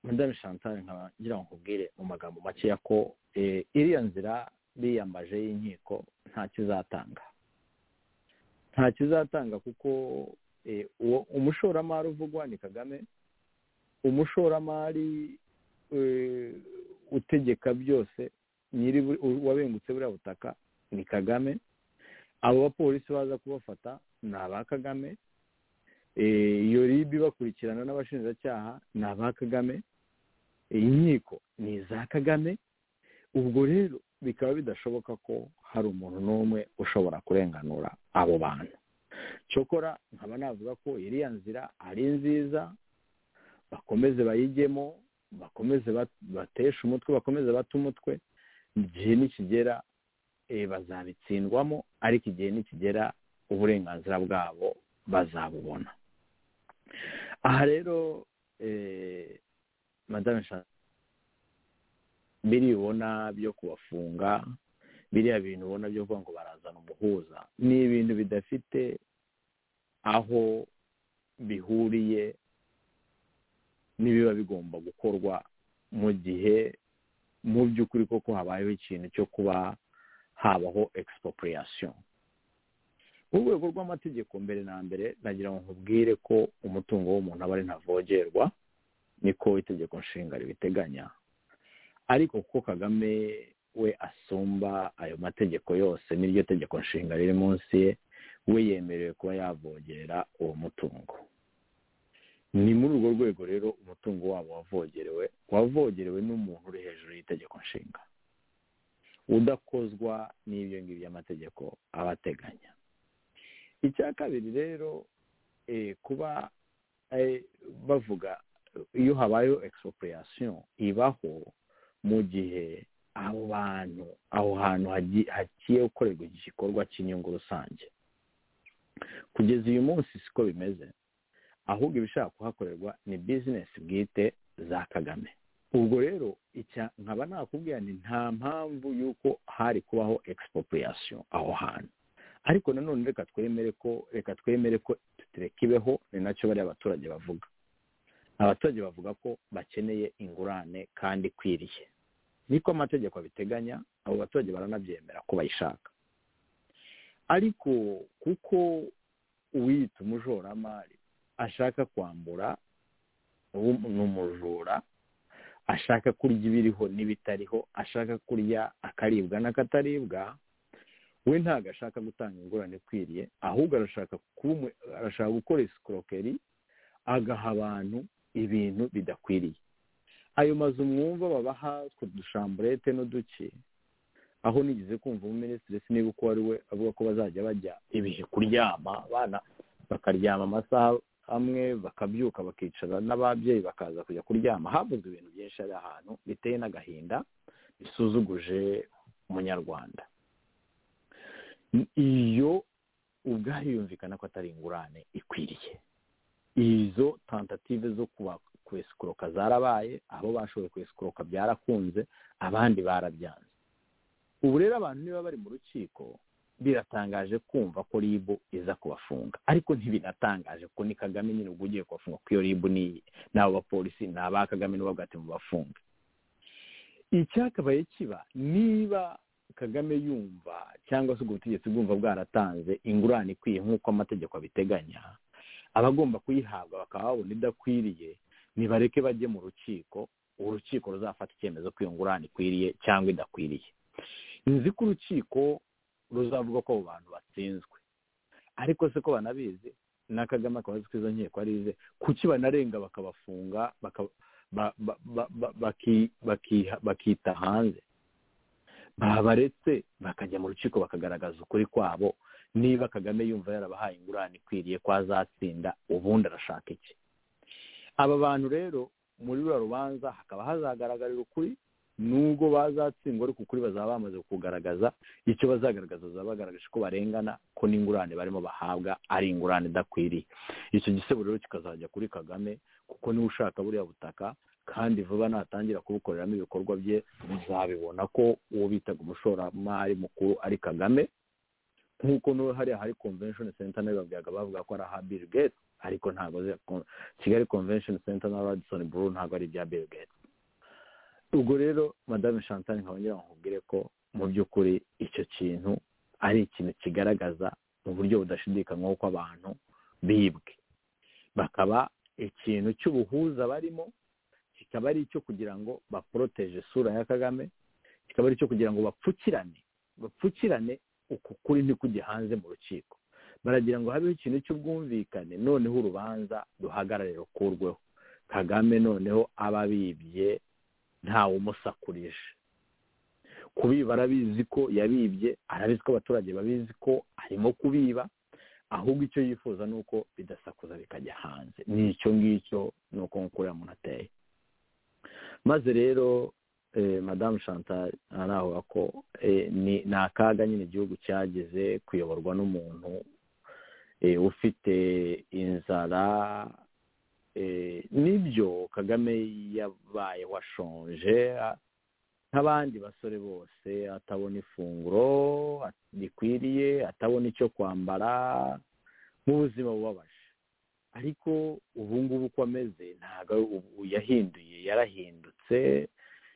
madame chantal ngira ngo nkubwire mu magambo makeya ko iriya nzira biyambaje y'inkiko nta kizatanga nta kizatanga kuko umushoramari uvugwa ni kagame umushoramari utegeka byose nyiri wabengutse buriya butaka ni kagame abo bapolisi baza kubafata ni aba kagame iyo rib bakurikirana n'abashinjacyaha ni aba kagame iyi nkiko ni iza kagame ubwo rero bikaba bidashoboka ko hari umuntu n'umwe ushobora kurenganura abo bantu cyokora nkaba navuga ko iriya nzira ari nziza bakomeze bayigemo bakomeze bateshe umutwe bakomeze bate umutwe igihe nikigera bazabitsindwamo ariko igihe nikigera uburenganzira bwabo bazabubona aha rero madame biri ubona byo kubafunga biriya bintu ubona byo kuvuga ngo barazana umuhuza ni ibintu bidafite aho bihuriye n'ibiba bigomba gukorwa mu gihe mu by'ukuri koko habayeho ikintu cyo kuba habaho expropriation mu rwego rw'amategeko mbere na mbere nagira ngo nkubwire ko umutungo w'umuntu aba ari ntavogerwa niko itegeko nshinga ribiteganya ariko kuko kagame we asumba ayo mategeko yose n'iryo tegeko nshinga riri munsi ye we yemerewe kuba yavogera uwo mutungo ni muri urwo rwego rero umutungo wabo wavogerewe wavogerewe n'umuntu uri hejuru y'itegeko nshinga udakozwa n'ibyo ngibyo amategeko aba ateganya icya kabiri rero kuba bavuga iyo habayeho expropriation ibaho mu gihe abo bantu aho hantu hagiye gukorerwa igikorwa cy'inyungu rusange kugeza uyu munsi siko bimeze ahubwo ibishaka kuhakorerwa ni bizinesi bwite za kagame ubwo rero nkaba nakubwira ni nta mpamvu y'uko hari kubaho expropriation aho hantu ariko nanone reka twemere ko reka twemere ko tutireka ibeho ni nacyo bariya abaturage bavuga abaturage bavuga ko bakeneye ingurane kandi ikwiriye niko amategeko abiteganya abo baturage baranabyemera ko bayishaka ariko kuko uwiyita umushoramari ashaka kwambura ni umujura ashaka kurya ibiriho n'ibitariho ashaka kurya akaribwa n'akataribwa we ntabwo ashaka gutanga ingurane ikwiriye ahubwo arashaka gukora isikorokeri agaha abantu ibintu bidakwiriye ayo mazu mwumva babaha utwo dushamburete n'uduki aho nigeze kumva umuminisitiri niba uko ari we avuga ko bazajya bajya ibihe kuryama abana bakaryama amasaha amwe bakabyuka bakicara n'ababyeyi bakaza kujya kuryama havuzwe ibintu byinshi ari ahantu biteye n'agahinda bisuzuguje umunyarwanda iyo ubwayo yumvikana ko atari ingurane ikwiriye izo tentative zo kwesikuroka zarabaye abo bashoboye kwesikuroka byarakunze abandi barabyanze ubu rero abantu niba bari mu rukiko biratangaje kumva ko ribu iza kubafunga ariko ntibinatangaje kuko ni kagame nyine ubwo ugiye kubafunga kuko iyo ribu ni abo bapolisi ni aba kagame n'ubabwate mu bafunga icyakabaye kiba niba kagame yumva cyangwa se ubwo butegetsi bwumva bwaratanze ingurane ikwiye nk'uko amategeko abiteganya abagomba kuyihabwa bakaba babona idakwiriye nibareke bajye mu rukiko urukiko ruzafata icyemezo ko iyo ngurane ikwiriye cyangwa idakwiriye nzi ko urukiko ruzavuga ko abo bantu batsinzwe ariko se ko banabizi na kagame akaba azi ko izo nkiko arize kuki banarenga bakabafunga bakita hanze babaretse bakajya mu rukiko bakagaragaza ukuri kwabo niba kagame yumva yarabahaye ingurane ikwiriye ko azatsinda ubundi arashaka iki aba bantu rero muri ruriya rubanza hakaba hazagaragarira ukuri nubwo bazatsindwa ariko ukuri bazaba bamaze kugaragaza icyo bazagaragaza bazaba bagaragaje ko barengana ko n'ingurane barimo bahabwa ari ingurane idakwiriye icyo gisebo rero kikazajya kuri kagame kuko niwe ushaka buriya butaka kandi vuba natangira kubukoreramo ibikorwa bye muzabibona ko uwo bitaga umushoramari mukuru ari kagame nk'uko n'ubu hariya hari convention center nayo babwiraga bavuga ko ari aha bill gates ariko ntabwo kigali convention center na radisson buru ntabwo ari ibya bill gates ubwo rero madame chantal nkabongera nkubwire ko mu by'ukuri icyo kintu ari ikintu kigaragaza mu buryo budashidikanywaho ko abantu bibwe bakaba ikintu cy'ubuhuza barimo kikaba ari icyo kugira ngo baporoteje isura ya kagame kikaba ari icyo kugira ngo bapfukirane bapfukirane uku kuri ntikujye hanze mu rukiko baragira ngo habeho ikintu cy'ubwumvikane noneho urubanza ruhagarare rukurweho kagame noneho aba abibye ntawe umusakurije kubiba arabizi ko yabibye arabizi ko abaturage babizi ko arimo kubiba ahubwo icyo yifuza ni uko bidasakuza bikajya hanze ni icyo ngicyo ni uko nk'uko uriya muntu ateye maze rero madamu chantal aravuga ko ni akaga nyine igihugu cyageze kuyoborwa n'umuntu ufite inzara nibyo kagame yabayeho ashonje nk'abandi basore bose atabona ifunguro rikwiriye atabona icyo kwambara mu buzima bubabaje ariko ubu ngubu uko ameze ntabwo yahinduye yarahindutse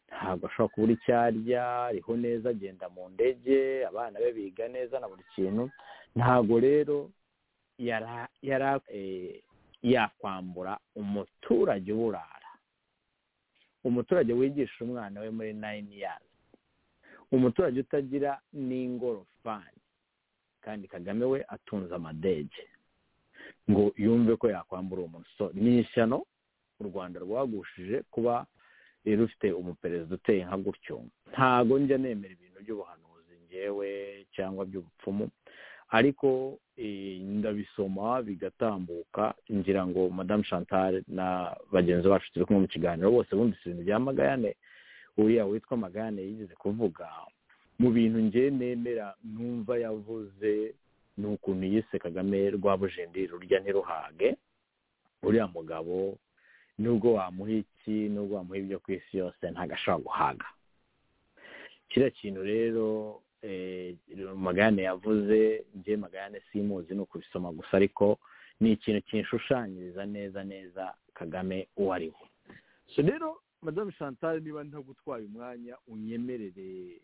ntabwo ashobora kubura icyo arya ariho neza agenda mu ndege abana be biga neza na buri kintu ntabwo rero yakwambura umuturage uburara umuturage wigisha umwana we muri nayini yazi umuturage utagira n'ingorofani kandi kagame we atunze amadege ngo yumve ko yakwambura uwo musore ni ishyano u rwanda rwagushije kuba rufite umuperezida uteye nka gutyo ntago njya nemera ibintu by'ubuhanuzi ngewe cyangwa by'ubupfumu ariko ndabisoma bigatambuka ngira ngo madamu chantal na bagenzi bacu turi kumwe mu kiganiro bose bumvise ibintu bya magayane uriya witwa magayane yigeze kuvuga mu bintu nge nemera numva yavuze ni ukuntu yise kagame rwabujendiri rurya ntiruhage uriya mugabo nubwo wamuha iki nubwo wamuha ibyo ku isi yose ntabwo ashobora guhaga kiriya kintu rero magane yavuze njye magane simuzi ni ukubisoma gusa ariko ni ikintu kinshushanyiriza neza neza kagame uwo ari we so rero madamu chantal niba ntagutwaye umwanya unyemerere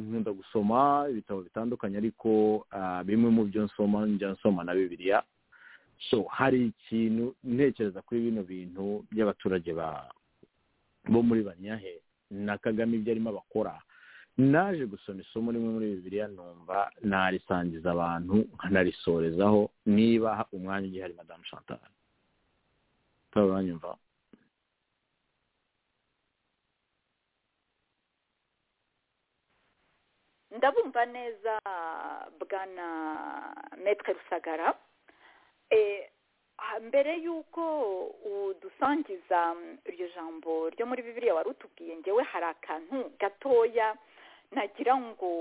nkunda gusoma ibitabo bitandukanye ariko bimwe mu byo nsoma njya nsoma na bibiliya so hari ikintu ntekereza kuri bino bintu by'abaturage bo muri banyahe na kagame ibyo arimo abakora naje gusoma isomo rimwe muri bibiriya numva narisangiza abantu nkanarisorezaho niba umwanya ugihari madamu chantal uranyumva
ndabumva neza bwana metre rusagara mbere y'uko udusangiza iryo jambo ryo muri bibiriya wari utubwiye ngewe hari akantu gatoya nagira ngo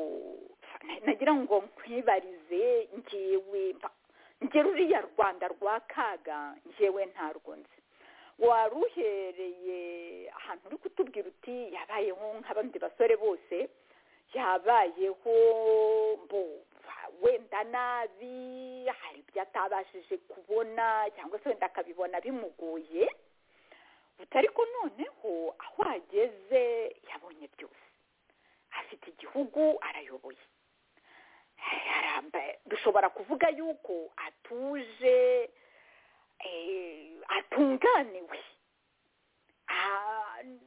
nagira ngo nkwibarize ngewe nge ruriya rwanda rwa kaga ngewe ntarwo nzi wari uhereye ahantu uri kutubwira uti yabayeho nk'abandi basore bose yabayeho abyumva nabi hari ibyo atabashije kubona cyangwa se wenda akabibona bimugoye butari ko noneho aho ageze yabonye byose afite igihugu arayoboye dushobora kuvuga yuko atuje atunganiwe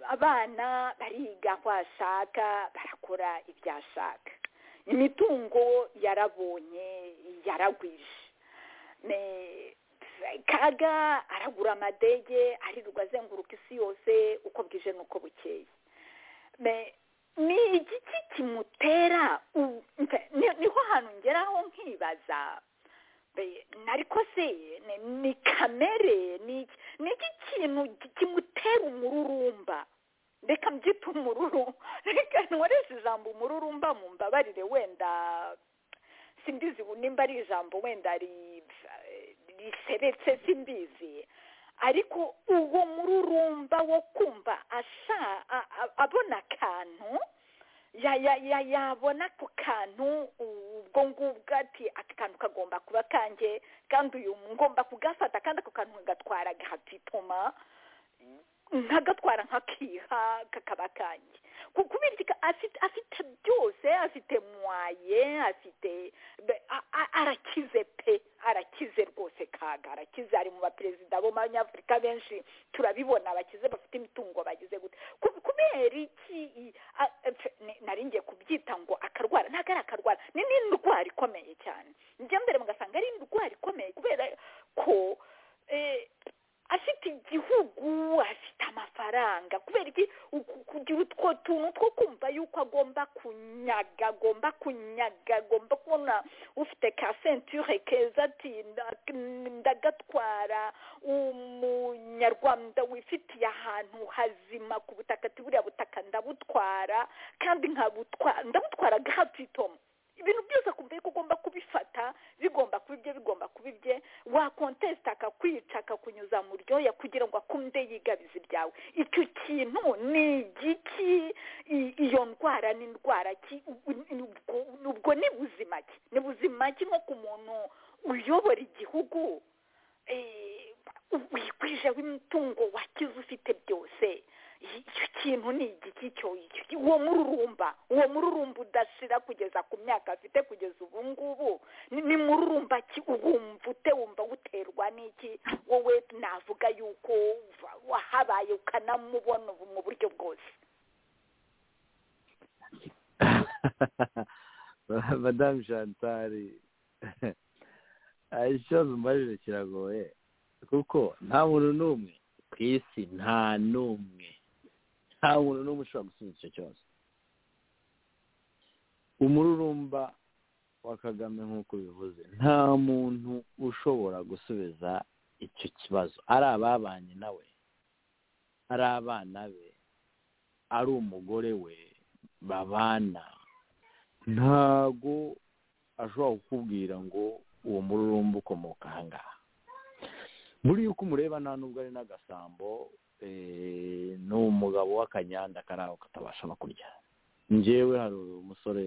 abana bariga aho ashaka barakora ibyo ashaka imitungo yarabonye yaragwije kaga aragura amadege aririrwa azenguruka isi yose uko bwije n'uko bukeye ni igiki kimutera niho hantu ngeraho nkibaza nariko se ni kamere ni iki kintu kimutera umururumba reka mbyita umururu reka nkoreshe ijambo umururumba mu mbabarire wenda simbizi nimba ari ijambo wenda riseretse simbizi ariko uwo mururumba wo kumva abona akantu yabona ako kantu ubwo ngubwo ati aka kantu kagomba kuba kange kandi uyu ngomba kugafata kandi ako kantu kagatwara gahatitoma nkagatwara nkakiha kakaba kange kubera afite byose afite mwaye afite arakize pe arakize rwose kaga arakize ari mu baperezida bo b'abanyafurika benshi turabibona bakize bafite imitungo bagize gute kubera iki naringiye kubyita ngo akarwara ntabwo ari akarwara ni n'indwara ikomeye cyane njya mbere mugasanga ari indwara ikomeye kubera ko afite igihugu afite amafaranga kubera iki kugira utwo tuntu two kumva yuko agomba kunyaga agomba kunyaga agomba kubona ufite ka senture keza ati ndagatwara umunyarwanda wifitiye ahantu hazima ku butaka ati buriya butaka ndabutwara kandi ndabutwara gahatitoma ibintu byose akumva yuko ugomba kubifata bigomba kuba ibye bigomba kuba ibye wakontesita akakwica akakunyuza mu ryoya kugira ngo akunde yigabiza ibyawe icyo kintu ni igiki iyo ndwara ni indwara ki ubwo ni buzima ki ni buzima ki nko ku muntu uyobora igihugu wikwije w'imitungo wakize ufite byose icyo kintu ni igiki cyo uwo mururumba uwo mururumba udashira kugeza ku myaka afite kugeza ubu ngubu ni mururumba ki wumva ute wumva uterwa n'iki wowe navuga yuko wahabaye ukanamubona ubu mu buryo bwose
madamu shantari ikibazo mbajije kiragoye kuko nta muntu n'umwe ku isi nta n'umwe nta muntu n'umwe ushobora gusubiza icyo kibazo umururumba wa kagame nk'uko bivuze nta muntu ushobora gusubiza icyo kibazo ari ababanye nawe ari abana be ari umugore we babana ntago ashobora kukubwira ngo uwo mururumba ukomoka ahangaha muri yuko umureba nta nubwo ari n'agasambo ni umugabo w'akanyanda kari aho katabasha no kurya ngewe hari umusore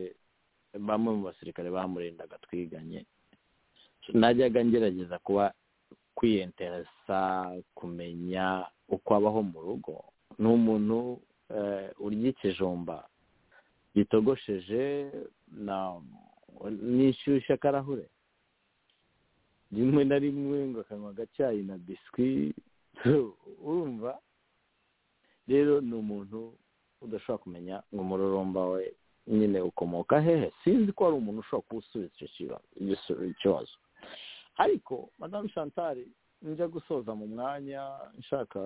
bamwe mu basirikare bamurendaga twiganye najyaga ngerageza kuba kwiyenteresa kumenya uko abaho mu rugo ni umuntu urya ikijumba gitogosheje nishyushya akarahure rimwe na rimwe ngo akanywa agacyayi na biswi urumva rero ni umuntu udashobora kumenya ngo umururumba we nyine ukomoka hehe sinzi ko hari umuntu ushobora kuwusubiza icyo kibazo ariko madamu shantari njya gusoza mu mwanya nshaka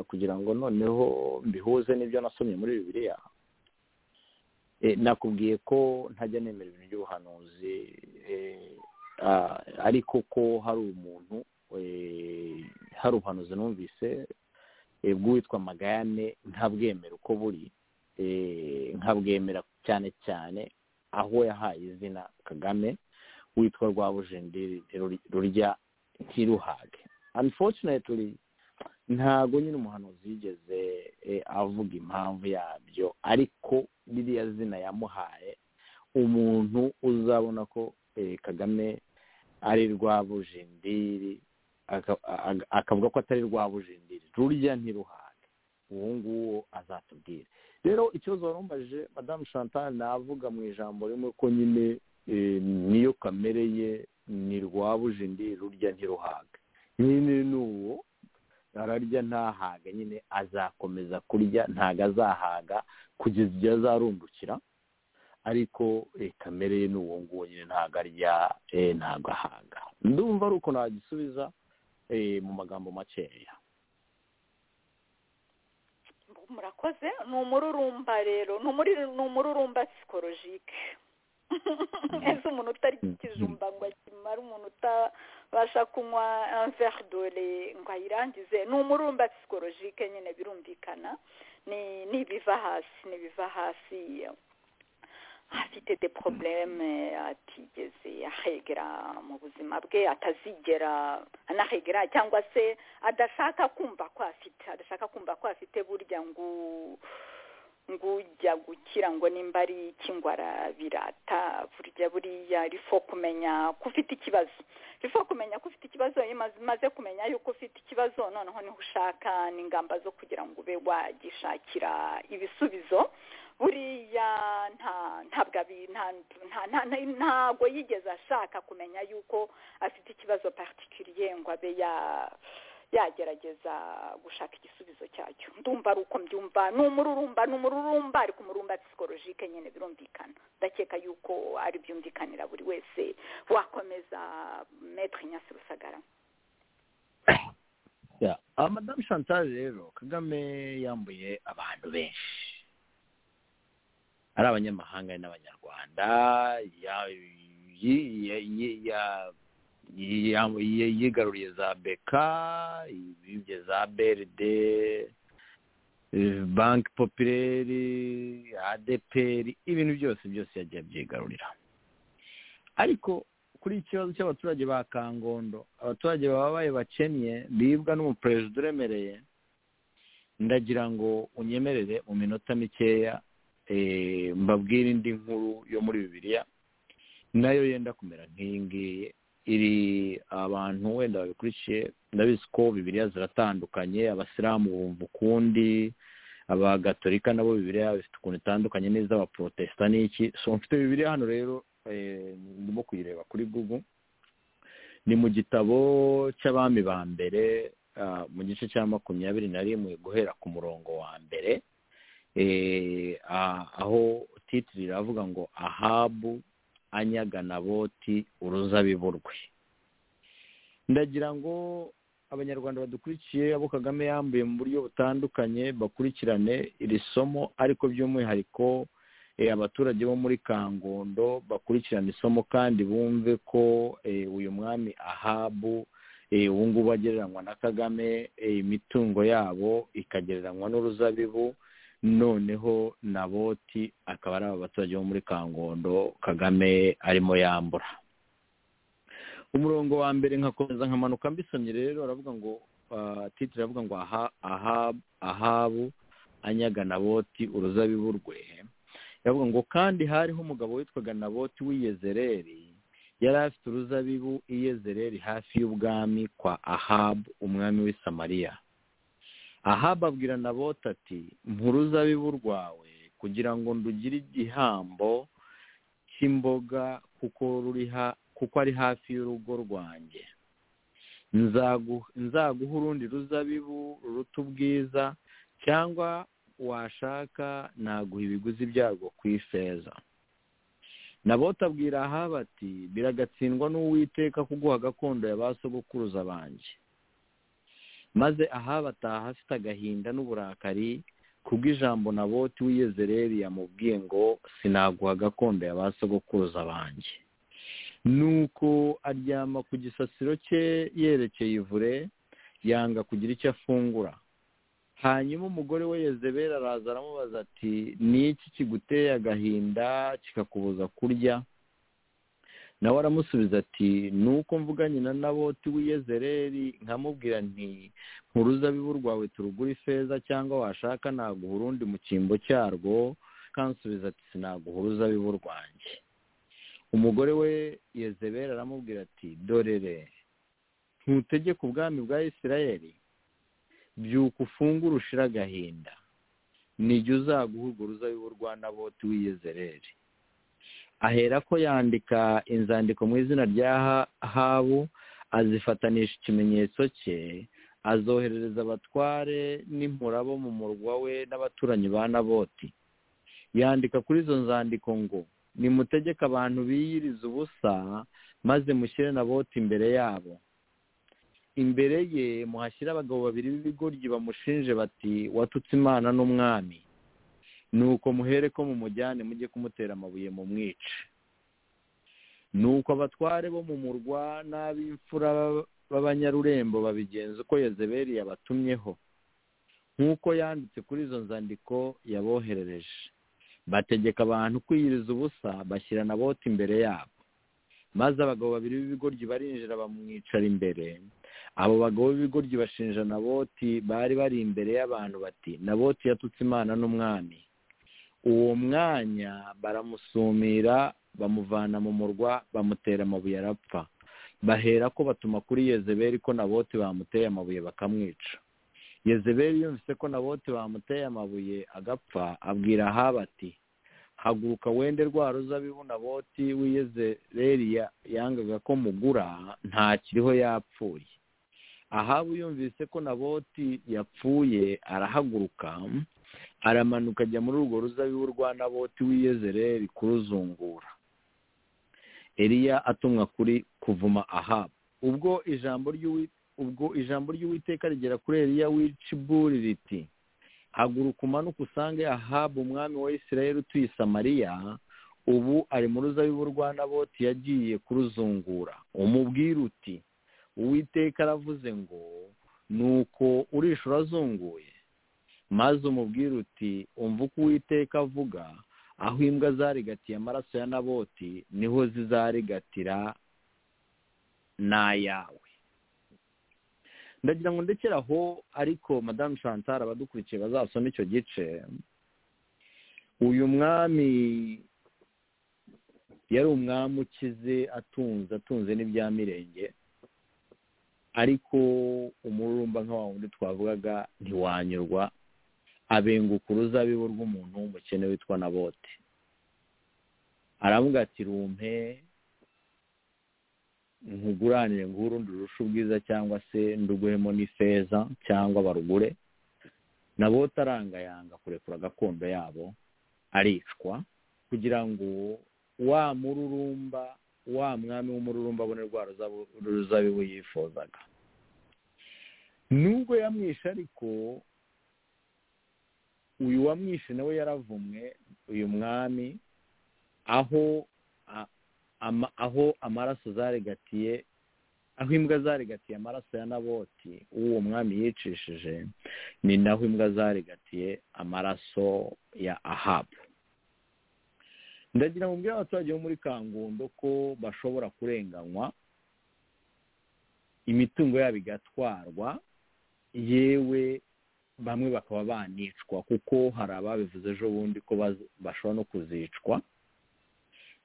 kugira ngo noneho mbihuze n'ibyo nasomye muri bibiriya nakubwiye ko ntajya nemera ibintu by'ubuhanuzi ariko ko hari umuntu hari ubuhanuzi numvise bw'uwitwa magayane nkabwemera uko buri nkabwemera cyane cyane aho yahaye izina kagame witwa rwabujenderi rurya ntiruhage unfortunately ntago nyine umuhanuzi yigeze avuga impamvu yabyo ariko ririya zina yamuhaye umuntu uzabona ko eh, kagame ari rwabujindiri aka- aka- akavuga ko atari rwabujindiri rurya ntiruhane uwo nguwo azatubwira rero ikibazo warumbaje madamu chantal navuga mu ijambo rimwe ko nyine eh, niyo kamere ye ni rwabujindiri rurya ntiruhaga nyine ni uwo ararya ntahaga nyine azakomeza kurya ntago azahaga kugeza igihe azarundukira ariko eh, kamere ye ni uwo nguwo nyine ntago arya eh, ntago ahaga ndumva ari uko nagisubiza eh, mu magambo makeya
murakoze ni umururumba rero ni umuri- ni umururumba psikolojike ese umuntu utarikijumba ngo akimare umuntu utabasha kunywa verdore ngo ayirangize ni umururumba psikolojike nyine birumvikana ni ni ibiva hasi ni ibiva hasi afite de porobuleme atigeze ahegera mu buzima bwe atazigera anahegera cyangwa se adashaka kumva ko afite adashaka kumva ko afite burya ngo ngujya gukira ngo nimba ari ikingwara birata burya buriya rifo kumenya ko ufite ikibazo rifo kumenya ko ufite ikibazo iyo umaze- umaze kumenya yuko ufite ikibazo noneho niho ushaka n'ingamba zo kugira ngo ube wagishakira ibisubizo buriya nta ntabwo abi- nta nta- nta- nta- ntago yigeze ashaka kumenya yuko afite ikibazo particulier ngo abe ya yagerageza gushaka igisubizo cyacyo ndumva ari uko mbyumva ni umururumba ni umururumba ariko umururumba psikolojike nyine birumvikana ndakeka yuko ari byumvikanira buri wese wakomeza metre nyasi rusagara
Ya, ah, madamu chantal rero kagame yambuye abantu benshi ari abanyamahanga ari n'abanyarwanda ya- yi- ya- yi- ya- yi- ya- yi- yigaruriye za beka yibye za beride banki popireri adeperi ibintu byose byose yagiye abyigarurira ariko kuri iki kibazo cy'abaturage ba kangondo abaturage babaye bakennye bibwa n'umuperezida uremereye ndagira ngo unyemerere mu minota mikeya eh, mbabwire indi nkuru yo muri bibiliya nayo yenda kumera nk'iyi ngiyi iri abantu wenda babikurikiye ndabizi ko bibiliya ziratandukanye abasilamu bumva ukundi abagatolika nabo bibiliya bifite ukuntu itandukanye n'iz'abaprotesita n'iki so mfite bibiliya hano rero eh, ndimo kuyireba kuri google ni mu gitabo cy'abami ba mbere ah, mu gice cya makumyabiri na rimwe guhera ku murongo wa mbere eh, ah, aho titiri iravuga ngo ahabu anyaga naboti uruzabibu rwe ndagira ngo abanyarwanda badukurikiye abo kagame yambuye mu buryo butandukanye bakurikirane iri somo ariko by'umwihariko eh, abaturage bo muri kangondo bakurikirane isomo kandi bumve ko eh, uyu mwami ahabu eh, ubu ngubu agereranywa na kagame eh, imitungo yabo ikagereranywa n'uruzabibu noneho naboti akaba ari aba baturage bo muri kangondo kagame arimo yambura umurongo wa mbere nkakomeza nkamanuka mbisomye rero aravuga ngo ah, titire aravuga ngo aha aha- ahabu anyaga naboti uruzabibu rwe yavuga ngo kandi hariho umugabo witwaga naboti w'iyezereri yari afite uruzabibu iyezereri hafi y'ubwami kwa ahabu umwami w'i samariya ahabu abwira naboti ati mpa uruzabibu rwawe kugira ngo ndugire igihambo cy'imboga kuko ruri ha kuko ari hafi y'urugo rwanjye Nzagu- nzaguha urundi ruzabibu ruruta ubwiza cyangwa washaka naguha ibiguzi byarwo ku ifeza nabota abwira ahaba ati biragatsindwa n'uwiteka kuguha gakondo ya ba sogokuruza banjye maze ahaba ataha afite agahinda n'uburakari kubw'ijambo naboti w'iyezereri yamubwiye ngo sinaguha gakondo ya ba sogokuruza banjye nuko aryama ku gisasiro cye yerekeye ivure yanga kugira icyo afungura hanyuma umugore we yezebera araza aramubaza ati ni iki kiguteye agahinda kikakubuza kurya nawe aramusubiza ati ni uko mvuganye na naboti w'iyezereri nkamubwira nti uruzabibu rwawe turugura ifeza cyangwa washaka naguha urundi mu cyimbo cyarwo kansubiza ati sinaguha uruzabibu rwanjye umugore we yezebera aramubwira ati dorere ntutegeke ubwami bwa isirayeli byuka ufungura ushira agahinda nijya uzaguha urwo ruzabibu rwa naboti w'iyezereri ahera ko yandika inzandiko mu izina rya habu azifanisha ikimenyetso cye azoherereza abatware n'impura bo mu murwa we n'abaturanyi ba naboti yandika kuri izo nzandiko ngo nimutegeke abantu biyiriza ubusa maze mushyire naboti imbere yabo imbere ye muhashyire abagabo babiri b'ibigoryi bamushinje bati watutse imana n'umwami nuko muhere ko mumujyane mujye kumutera amabuye mu mwice nuko abatware bo mu murwa n'ab'imfura b'abanyarurembo babigenza uko yezeberi yabatumyeho nk'uko yanditse kuri izo nzandiko yaboherereje bategeka abantu kwiyiriza ubusa bashyira na bote imbere yabo maze abagabo babiri b'ibigoryi barinjira bamwicara imbere abo bagabo b'ibigoryi bashinja na boti bari bari imbere y'abantu bati na boti yatutse imana n'umwami uwo mwanya baramusumira bamuvana mu murwa bamutera amabuye arapfa bahera ko batuma kuri yezeberi ko na boti bamuteye amabuye bakamwica yezeberi yumvise ko na bote bamuteye amabuye agapfa abwira ahaba ati haguruka wende rwa ruzabibu na boti w'iyezereri yangaga ko mugura ntakiriho yapfuye ahabu yumvise ko na boti yapfuye arahaguruka aramanuka ajya muri urwo ruzabibu rwa naboti w'iyezereri kuruzungura eriya atumwa kuri kuvuma ahabu ubwo ijambo ry'uwitwa ubwo ijambo ry'uwiteka rigera kuri eriya w'iciburi riti haguruka umanuka usange ahabu umwami wa isirayeli utuye samariya ubu ari mu ruzabibu rwa naboti yagiye kuruzungura umubwira uti uwiteka aravuze ngo nuko urisha urazunguye maze umubwira uti umva uko uwiteka avuga aho imbwa zarigatiye amaraso ya naboti niho zizarigatira n'ayawe ndagira ngo ndekere aho ariko madamu chantal abadukurikiye bazasoma icyo gice uyu mwami yari umwami ukize atunze atunze n'ibya mirenge ariko umururumba nka wa wundi twavugaga ntiwanyurwa abenguka uruzabibu rw'umuntu w'umukene witwa na bote aravuga ati rumpe nkuguranire ngo urundi rurusha ubwiza cyangwa se nduguhemo n'ifeza cyangwa barugure nabo utarangayanga kurekura gakondo yabo aricwa kugira ngo wa mururumba wa mwami w'umururumba abone rwa ruzabibu yifuzaga nubwo yamwishe ariko uyu wamwishe nawe yaravumwe uyu mwami aho aho amaraso zarigatiye aho imbwa zarigatiye amaraso ya naboti uwo mwami yicishije ni naho imbwa zarigatiye amaraso ya ahabu ndagira ngo mbwira abaturage bo muri kangundo ko bashobora kurenganywa imitungo yabo igatwarwa yewe bamwe bakaba banicwa kuko hari ababivuze ejo bundi ko bashobora no kuzicwa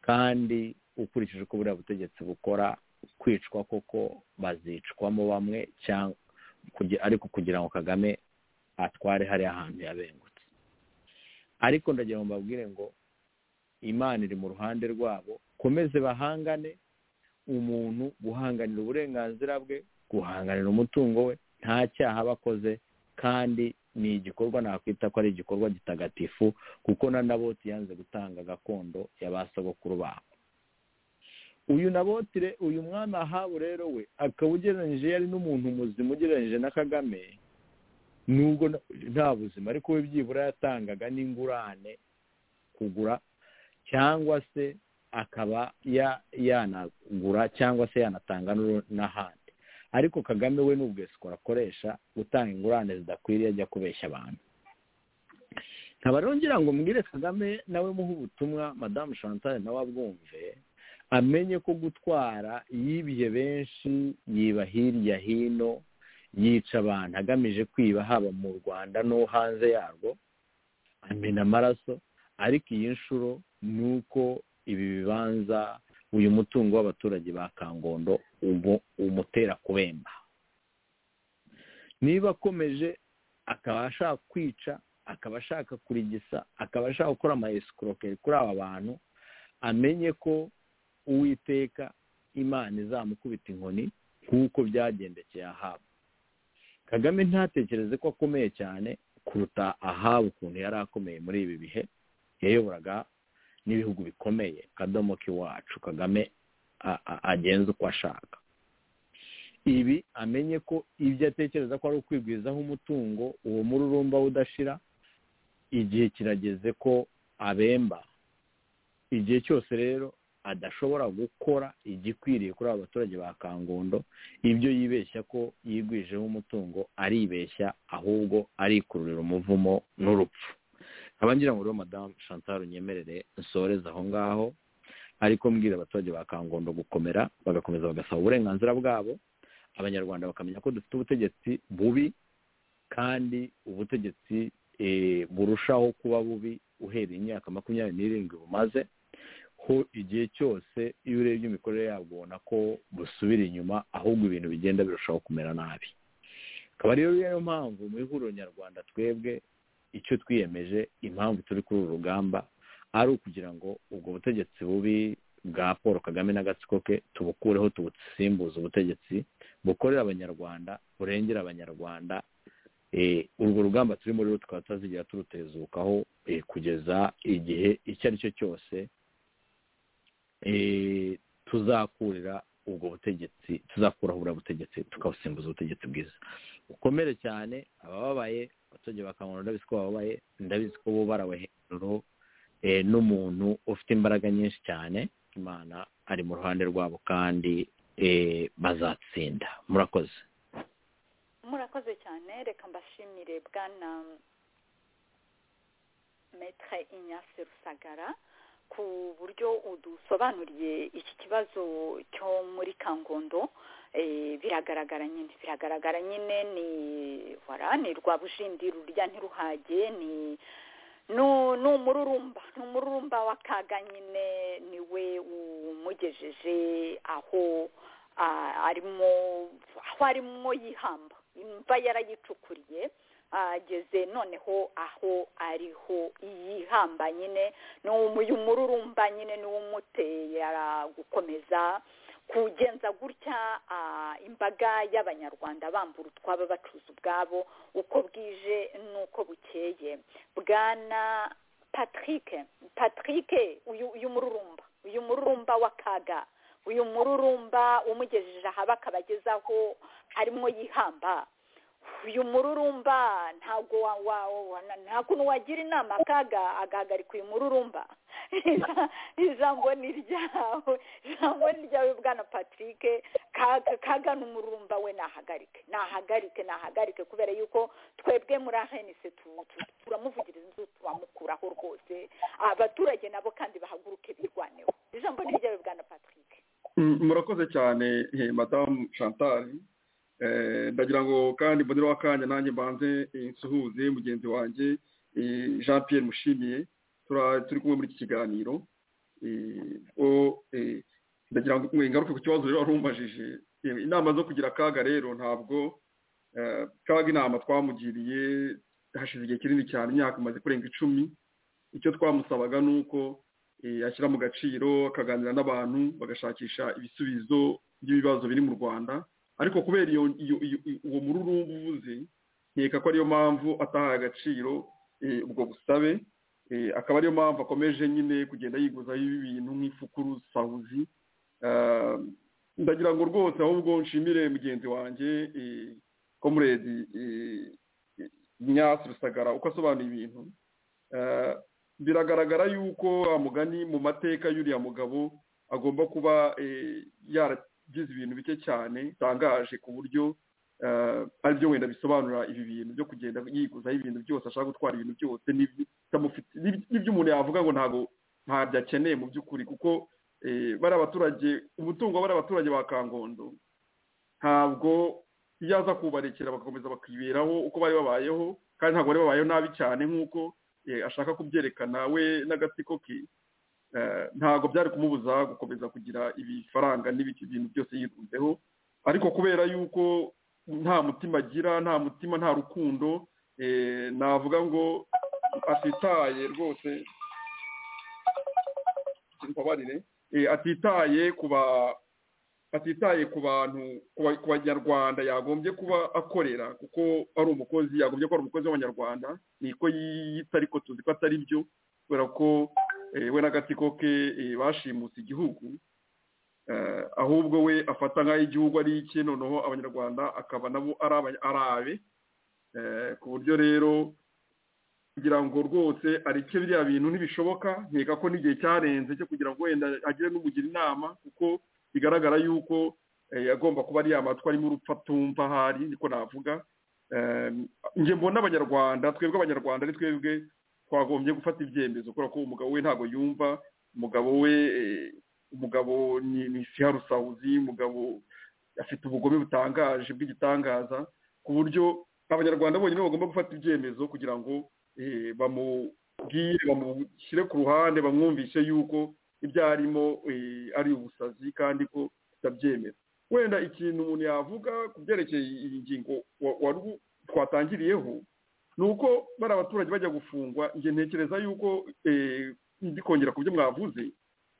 kandi ukurikije uko buriya butegetsi bukora kwicwa koko bazicwamo bamwe ariko kugira ngo kagame atware hariya hantu yabengutse ariko ndagira ngo mbabwire ngo imana iri mu ruhande rwabo komeze bahangane umuntu guhanganira uburenganzira bwe guhanganira umutungo we nta cyaha aba akoze kandi ni igikorwa nakwita ko ari igikorwa gitagatifu kuko na naboti yanze gutanga gakondo y'abasogokuru babo uyu nabotire uyu mwana ahabu rero we akaba ugereranyije yari n'umuntu muzima ugereranyije na kagame nubwo nta buzima ariko we byibura yatangaga n'ingurane kugura cyangwa se akaba yanagura cyangwa se yanatanga n'ahandi ariko kagame we n'ubwesiko akoresha gutanga ingurane zidakwiriye ajya kubeshya abantu nkaba rero ngira ngo mbwire kagame nawe muhe ubutumwa madamu chantal nawe abwumve amenye ko gutwara yibiye benshi yiba hirya hino yica abantu agamije kwiba haba mu rwanda no hanze yarwo amena amaraso ariko iyi nshuro ni uko ibi bibanza uyu mutungo w'abaturage ba kangondo umutera kubemba niba akomeje akaba ashaka kwica akaba ashaka kurigisa akaba ashaka gukora ama esikorokeri kuri aba bantu amenye ko uwiteka imana izamukubita inkoni nk'uko byagendekeye ahabu kagame ntatekereze ko akomeye cyane kuruta ahabu ukuntu yari akomeye muri ibi bihe yayoboraga n'ibihugu bikomeye akadomo k'iwacu kagame agenza uko ashaka ibi amenye ko ibyo atekereza ko ari ukwigwizaho umutungo uwo mururumba udashira igihe kirageze ko abemba igihe cyose rero adashobora gukora igikwiriye kuri aba baturage ba kangondo ibyo yibeshya ko yigwijeho umutungo aribeshya ahubwo arikururira umuvumo n'urupfu ngira ngo rero madamu chantal unyemerere nsoreze aho ngaho ariko mbwira abaturage ba kangondo gukomera bagakomeza bagasaba uburenganzira bwabo abanyarwanda bakamenya ko dufite ubutegetsi bubi kandi ubutegetsi burushaho kuba bubi uhereye imyaka makumyabiri n'irindwi bumaze ko igihe cyose iyo urebye imikorere yabwo ubona ko busubira inyuma ahubwo ibintu bigenda birushaho kumera nabi akaba rero niyo mpamvu mu ihuriro nyarwanda twebwe icyo twiyemeje impamvu turi kuri uru rugamba ari ukugira ngo ubwo butegetsi bubi bwa paul kagame n'agatsiko ke tubukureho tubusimbuze ubutegetsi bukorera abanyarwanda burengera abanyarwanda urwo rugamba turimo rero tukaba tutazigera turutezukaho kugeza igihe icyo ari cyo cyose tuzakurira ubwo butegetsi tuzakuraho ubura butegetsi tukabusimbuza ubutegetsi bwiza bukomere cyane abababaye abaturage bakangura ndabizi ko bababaye ndabizi ko bo barawe hejuru n'umuntu ufite imbaraga nyinshi cyane imana ari mu ruhande rwabo kandi bazatsinda murakoze
murakoze cyane reka mbashimire bwana metre inyase rusagara ku buryo udusobanuriye iki kibazo cyo muri kangondo biragaragara nyine biragaragara nyine ni wara ni rwabujindi rurya ntiruhage ni ni umururumba ni umururumba w'akaga nyine niwe umugejeje aho arimo aho arimo yihamba imva yarayicukuriye ageze noneho aho ariho yihamba nyine ni uyu mururumba nyine ni umutera gukomeza kugenza gutya imbaga y'abanyarwanda bambura utwaba bacuza ubwabo uko bwije n'uko bukeye bwana patrick patrick uyu mururumba uyu mururumba w'akaga uyu mururumba umugejeje ahaba akabagezaho harimo yihamba uyu mururumba ntabwo nta kuntu wagira inama akaga agahagarika uyu mururumba ijambo ni ryawe ijambo ni ryawe bwana patrick kagana umururumba we nahagarike nahagarike nahagarike kubera yuko twebwe muri ahenise turamuvugiriza turamukuraho rwose abaturage nabo kandi bahaguruke birwaneho ijambo ni ryawe bwana patrick
murakoze cyane madamu chantal ndagira ngo kandi mboneraho akanya nanjye mbanze nsuhuze mugenzi wanjye jean Pierre mushimiye turi kumwe muri iki kiganiro ndagira ngo ingaruke ku kibazo rero warumvajije inama zo kugira akaga rero ntabwo kaga inama twamugiriye hashize igihe kinini cyane imyaka imaze kurenga icumi icyo twamusabaga ni uko ashyira mu gaciro akaganira n'abantu bagashakisha ibisubizo by'ibibazo biri mu rwanda ariko kubera uwo mururumba uvuze nkeka ko ariyo mpamvu atahaye agaciro ubwo busabe akaba ariyo mpamvu akomeje nyine kugenda yiguzaho ibintu nk'ifukuru sawuzi ndagira ngo rwose ahubwo nshimire mugenzi wanjye komuredi nyasi rusagara uko asobanura ibintu biragaragara yuko amugani mu mateka y'uriya mugabo agomba kuba yara ugize ibintu bike cyane bitangaje ku buryo aribyo wenda bisobanura ibi bintu byo kugenda yiguzaho ibintu byose ashaka gutwara ibintu byose n'ibyo umuntu yavuga ngo ntabwo ntabyo akeneye mu by'ukuri kuko bari abaturage umutungo bari abaturage ba kangondo ntabwo iyo aza kubarekera bagakomeza bakiberaho uko bari babayeho kandi ntabwo bari babayeho nabi cyane nk'uko ashaka kubyerekana we n'agatsiko ke ntabwo byari kumubuza gukomeza kugira ibifaranga n'ibiki bintu byose yirunzeho ariko kubera yuko nta mutima agira nta mutima nta rukundo navuga ngo atitaye rwose imbabarire atitaye kuba atitaye ku bantu ku banyarwanda yagombye kuba akorera kuko ari umukozi yagombye kuba ari umukozi w'abanyarwanda niko yita ariko tuzi ko atari byo kubera ko we n'agatsiko ke bashimutse igihugu ahubwo we afata nk'aho igihugu ari iki noneho abanyarwanda akaba nabo ari arabe ku buryo rero kugira ngo rwose areke biriya bintu ntibishoboka nkeka ko n'igihe cyarenze cyo kugira ngo wenda agire n'umugira inama kuko bigaragara yuko agomba kuba ari amatwi arimo urupfa atumva ahari niko navuga njye mbona abanyarwanda twebwe abanyarwanda ari twebwe twagombye gufata ibyemezo kubera ko umugabo we ntabwo yumva umugabo we umugabo ni siharusawuzi umugabo afite ubugome butangaje bw'igitangaza ku buryo abanyarwanda bonyine bagomba gufata ibyemezo kugira ngo bamubwire bamushyire ku ruhande bamwumvishe yuko ibyo arimo ari ubusazi kandi ko tutabyemera wenda ikintu umuntu yavuga ku byerekeye iyi ngingo twatangiriyeho ni uko bari abaturage bajya gufungwa njye ntekereza yuko kongera ku byo mwavuze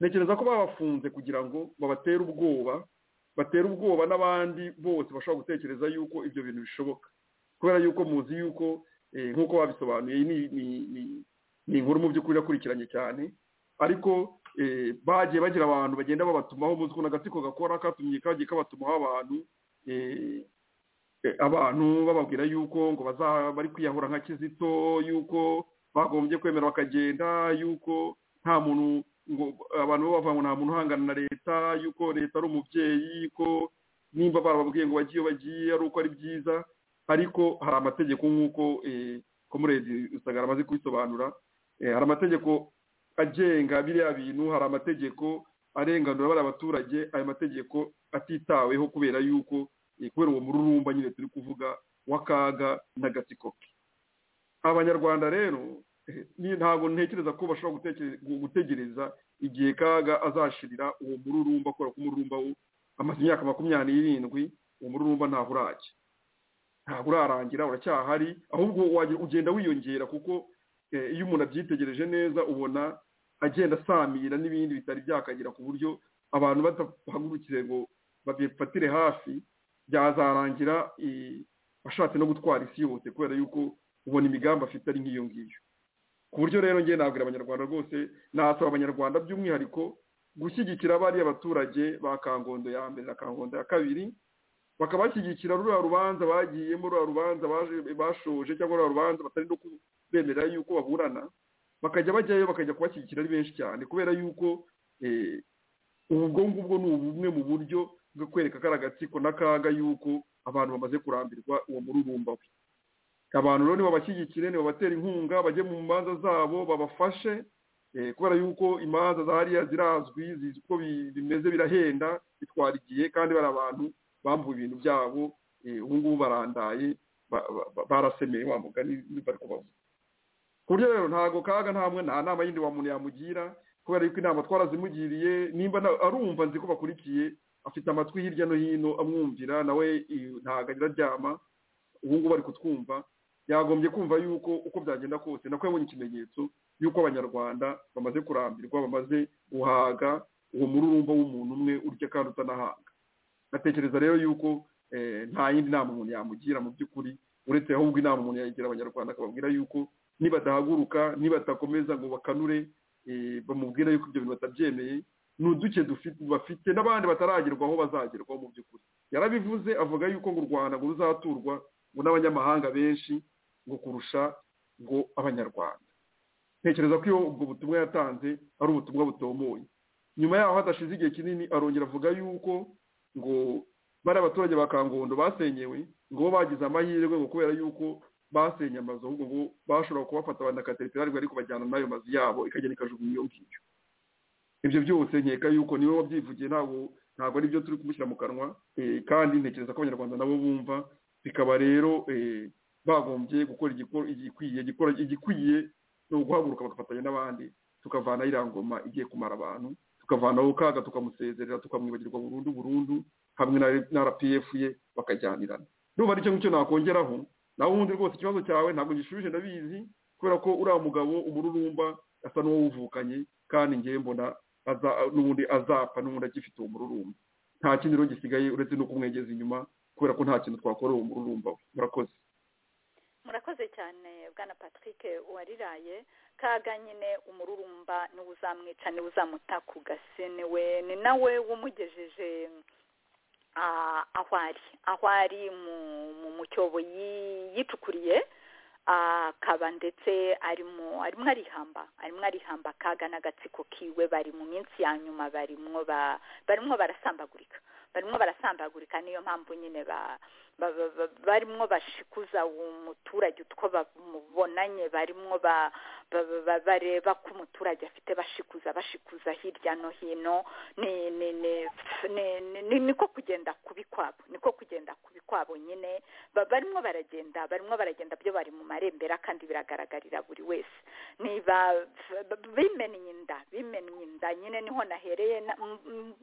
ntekereza ko babafunze kugira ngo babatere ubwoba batere ubwoba n'abandi bose bashobora gutekereza yuko ibyo bintu bishoboka kubera yuko muzi yuko nk'uko babisobanuye ni inkuru mu by'ukuri irakurikiranye cyane ariko bagiye bagira abantu bagenda babatumaho muzi ukuntu agatsiko gakora katumye kagiye kabatumaho abantu abantu bababwira yuko ngo bari kwiyahura nka kizito yuko bagombye kwemera bakagenda yuko nta muntu ngo abantu bavuga ngo nta muntu uhangana na leta yuko leta ari umubyeyi ko nimba barababwiye ngo bagiye bagiye ari uko ari byiza ariko hari amategeko nk'uko komuredi usanga amaze kubisobanura hari amategeko agenga biriya bintu hari amategeko arenganura bariya baturage ayo mategeko atitaweho kubera yuko kubera uwo mururumba nyine turi kuvuga w'akaga n'agatsiko ke abanyarwanda rero ntabwo ntekereza ko bashobora gutegereza igihe kaga azashirira uwo mururumba kubera ko umururumba amaze imyaka makumyabiri n'irindwi uwo mururumba ntabwo urajya ntabwo urarangira uracyahari ahubwo ugenda wiyongera kuko iyo umuntu abyitegereje neza ubona agenda asamira n'ibindi bitari byakagera ku buryo abantu badahagurukire ngo babifatire hafi byazarangira ashatse no gutwara isi yose kubera yuko ubona imigambi afite ari nk'iyo ngiyo ku buryo rero ngiye nabwira abanyarwanda rwose nasaba abanyarwanda by'umwihariko gushyigikira bariya baturage ba kangondo ya mbere na kangondo ya kabiri bakabashyigikira ruriya rubanza bagiyemo ruriya rubanza bashoje cyangwa ruriya rubanza batari no kubemera yuko baburana bakajya bajyayo bakajya kubashyigikira ari benshi cyane kubera yuko ubwo ngubwo ni ubumwe mu buryo bwo kwereka kari agatsiko n'akaga yuko abantu bamaze kurambirwa uwo mururumba we abantu rero nibabashyigikire nibabatera inkunga bajye mu manza zabo babafashe kubera yuko imanza zahariya zirazwi zizi uko bimeze birahenda bitwara igihe kandi bari abantu bambuye ibintu byabo ubu ngubu barandaye barasemeye wa mugani bari kubavuga ku buryo rero ntabwo kaga ntamwe nta nama yindi wa muntu yamugira kubera yuko inama twarazimugiriye nimba arumva nzi ko bakurikiye afite amatwi hirya no hino amwumvira nawe ntabwo agira aryama ubu ngubu ari kutwumva yagombye kumva yuko uko byagenda kose nako yabonye ikimenyetso y'uko abanyarwanda bamaze kurambirwa bamaze guhaga uwo mururumba w'umuntu umwe urya kandi utanahanga natekereza rero yuko nta yindi nama umuntu yamugira mu by'ukuri uretse ahubwo inama umuntu yayigira abanyarwanda akababwira yuko nibadahaguruka nibatakomeza ngo bakanure bamubwira yuko ibyo bintu batabyemeye ni uduke bafite n'abandi bataragerwaho bazagerwaho mu by'ukuri yarabivuze avuga yuko ngo u rwanda ngo ruzaturwa ngo n'abanyamahanga benshi ngo kurusha ngo abanyarwanda ntekereza ko iyo ubwo butumwa yatanze ari ubutumwa butomoye nyuma yaho hadashize igihe kinini arongera avuga yuko ngo bari abaturage ba kangondo basenyewe ngo bo bagize amahirwe ngo kubera yuko basenye amazu ahubwo ngo bashobora kubafata banakateripirari ariko bajyana n'ayo mazu yabo ikagenda ikajugunya iyo ngiyo ibyo byose nkeka yuko niwe wabyivugiye ntabwo ntabwo aribyo turi kumushyira mu kanwa kandi ntekereza ko abanyarwanda nabo bumva bikaba rero bagombye gukora igikwiye igikwiye ni uguhaguruka bagafatanya n'abandi
tukavana iriya ngoma igiye kumara abantu tukavanaho kaga tukamusezerera tukamwibagirwa burundu burundu hamwe na rpf ye bakajyanirana ndumva nicyo ngicyo nakongeraho nawe ubundi rwose ikibazo cyawe ntabwo gishubije ndabizi kubera ko uriya mugabo umururumba asa n'uwawuvukanye kandi ngewe mbona n'ubundi azapfa n'ubundi agifite uwo mururumba nta kindi rero gisigaye uretse no kumwegeza inyuma kubera ko nta kintu twakora uwo mururumba we murakoze
murakoze cyane bwana patrick wariraye kaga nyine umururumba niwe uzamwica niwe uzamuta ku gase niwe ni nawe wumugejeje aho ari aho ari mu cyobo yicukuriye akaba ndetse arimo arimo arihamba arimo arihamba kaga n'agatsiko kiwe bari mu minsi ya nyuma barimo barimo barasambagurika barimo barasambagurika niyo mpamvu nyine barimo bashikuza umuturage utwo babonanye barimo bareba ko umuturage afite bashikuza bashikuza hirya no hino niko kugenda kubi kwabo niko kugenda kubi kwabo nyine barimo baragenda barimo baragenda byo bari mu marembera kandi biragaragarira buri wese niba bimennye inda bimennye inda nyine niho nahereye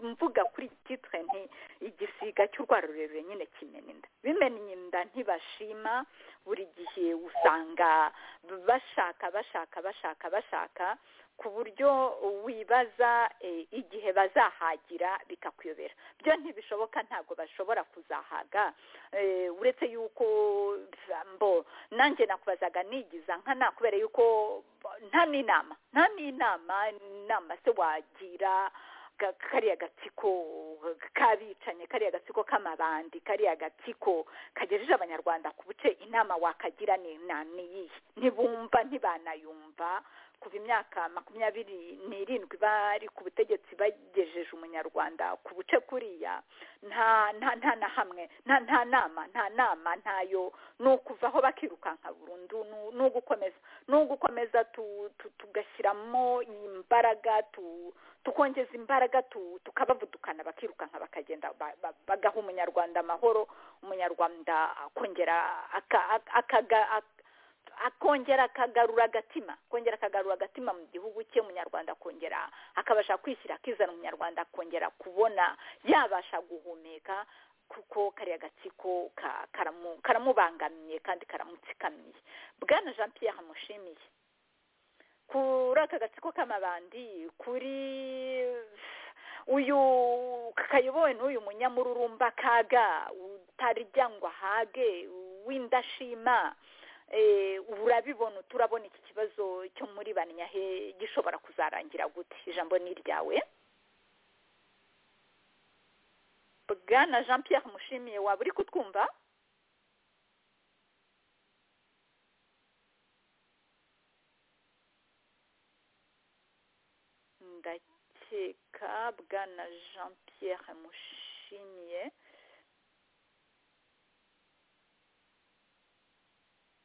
mvuga kuri titire nti igisiga cy'urwara rurerure nyine kimena inda bimenya inda ntibashima buri gihe usanga bashaka bashaka bashaka bashaka ku buryo wibaza igihe bazahagira bikakuyobera byo ntibishoboka ntabwo bashobora kuzahaga uretse yuko nanjye nakubazaga nigiza nkana kubera yuko nta n'inama nta n'inama inama se wagira kariya gatsiko k'abicanye kariya gatsiko k'amabandi kariya gatsiko kagejeje abanyarwanda ku buce inama wakagira ni iyihe ntibumva ntibanayumva kuva imyaka makumyabiri n'irindwi bari ku butegetsi bagejeje umunyarwanda ku buce kuriya nta nta na hamwe nta nta nama nta nama ntayo ni ukuvaho bakirukanka burundu ni ugukomeza ni ugukomeza tugashyiramo imbaraga tukongeza imbaraga tukabavudukana bakirukanka bakagenda bagaha umunyarwanda amahoro umunyarwanda akongera akongera akagarura agatima akongera akagarura agatima mu gihugu cye umunyarwanda akongera akabasha kwishyira akizana umunyarwanda akongera kubona yabasha guhumeka kuko kariya gatsiko karamubangamiye kandi karamutsikamiye bwana jean pierre mushimiye kuri aka gatsiko k'amabandi kuri uyu kayobowe n'uyu munyamururumba kaga utarya ngo ahage w'indashima urabibona turabona iki kibazo cyo muri banyahe gishobora kuzarangira gute ijambo ni iryawe bwana jean pierre mushimiye waba uri kutwumva ndakeka bwana jean pierre mushimiye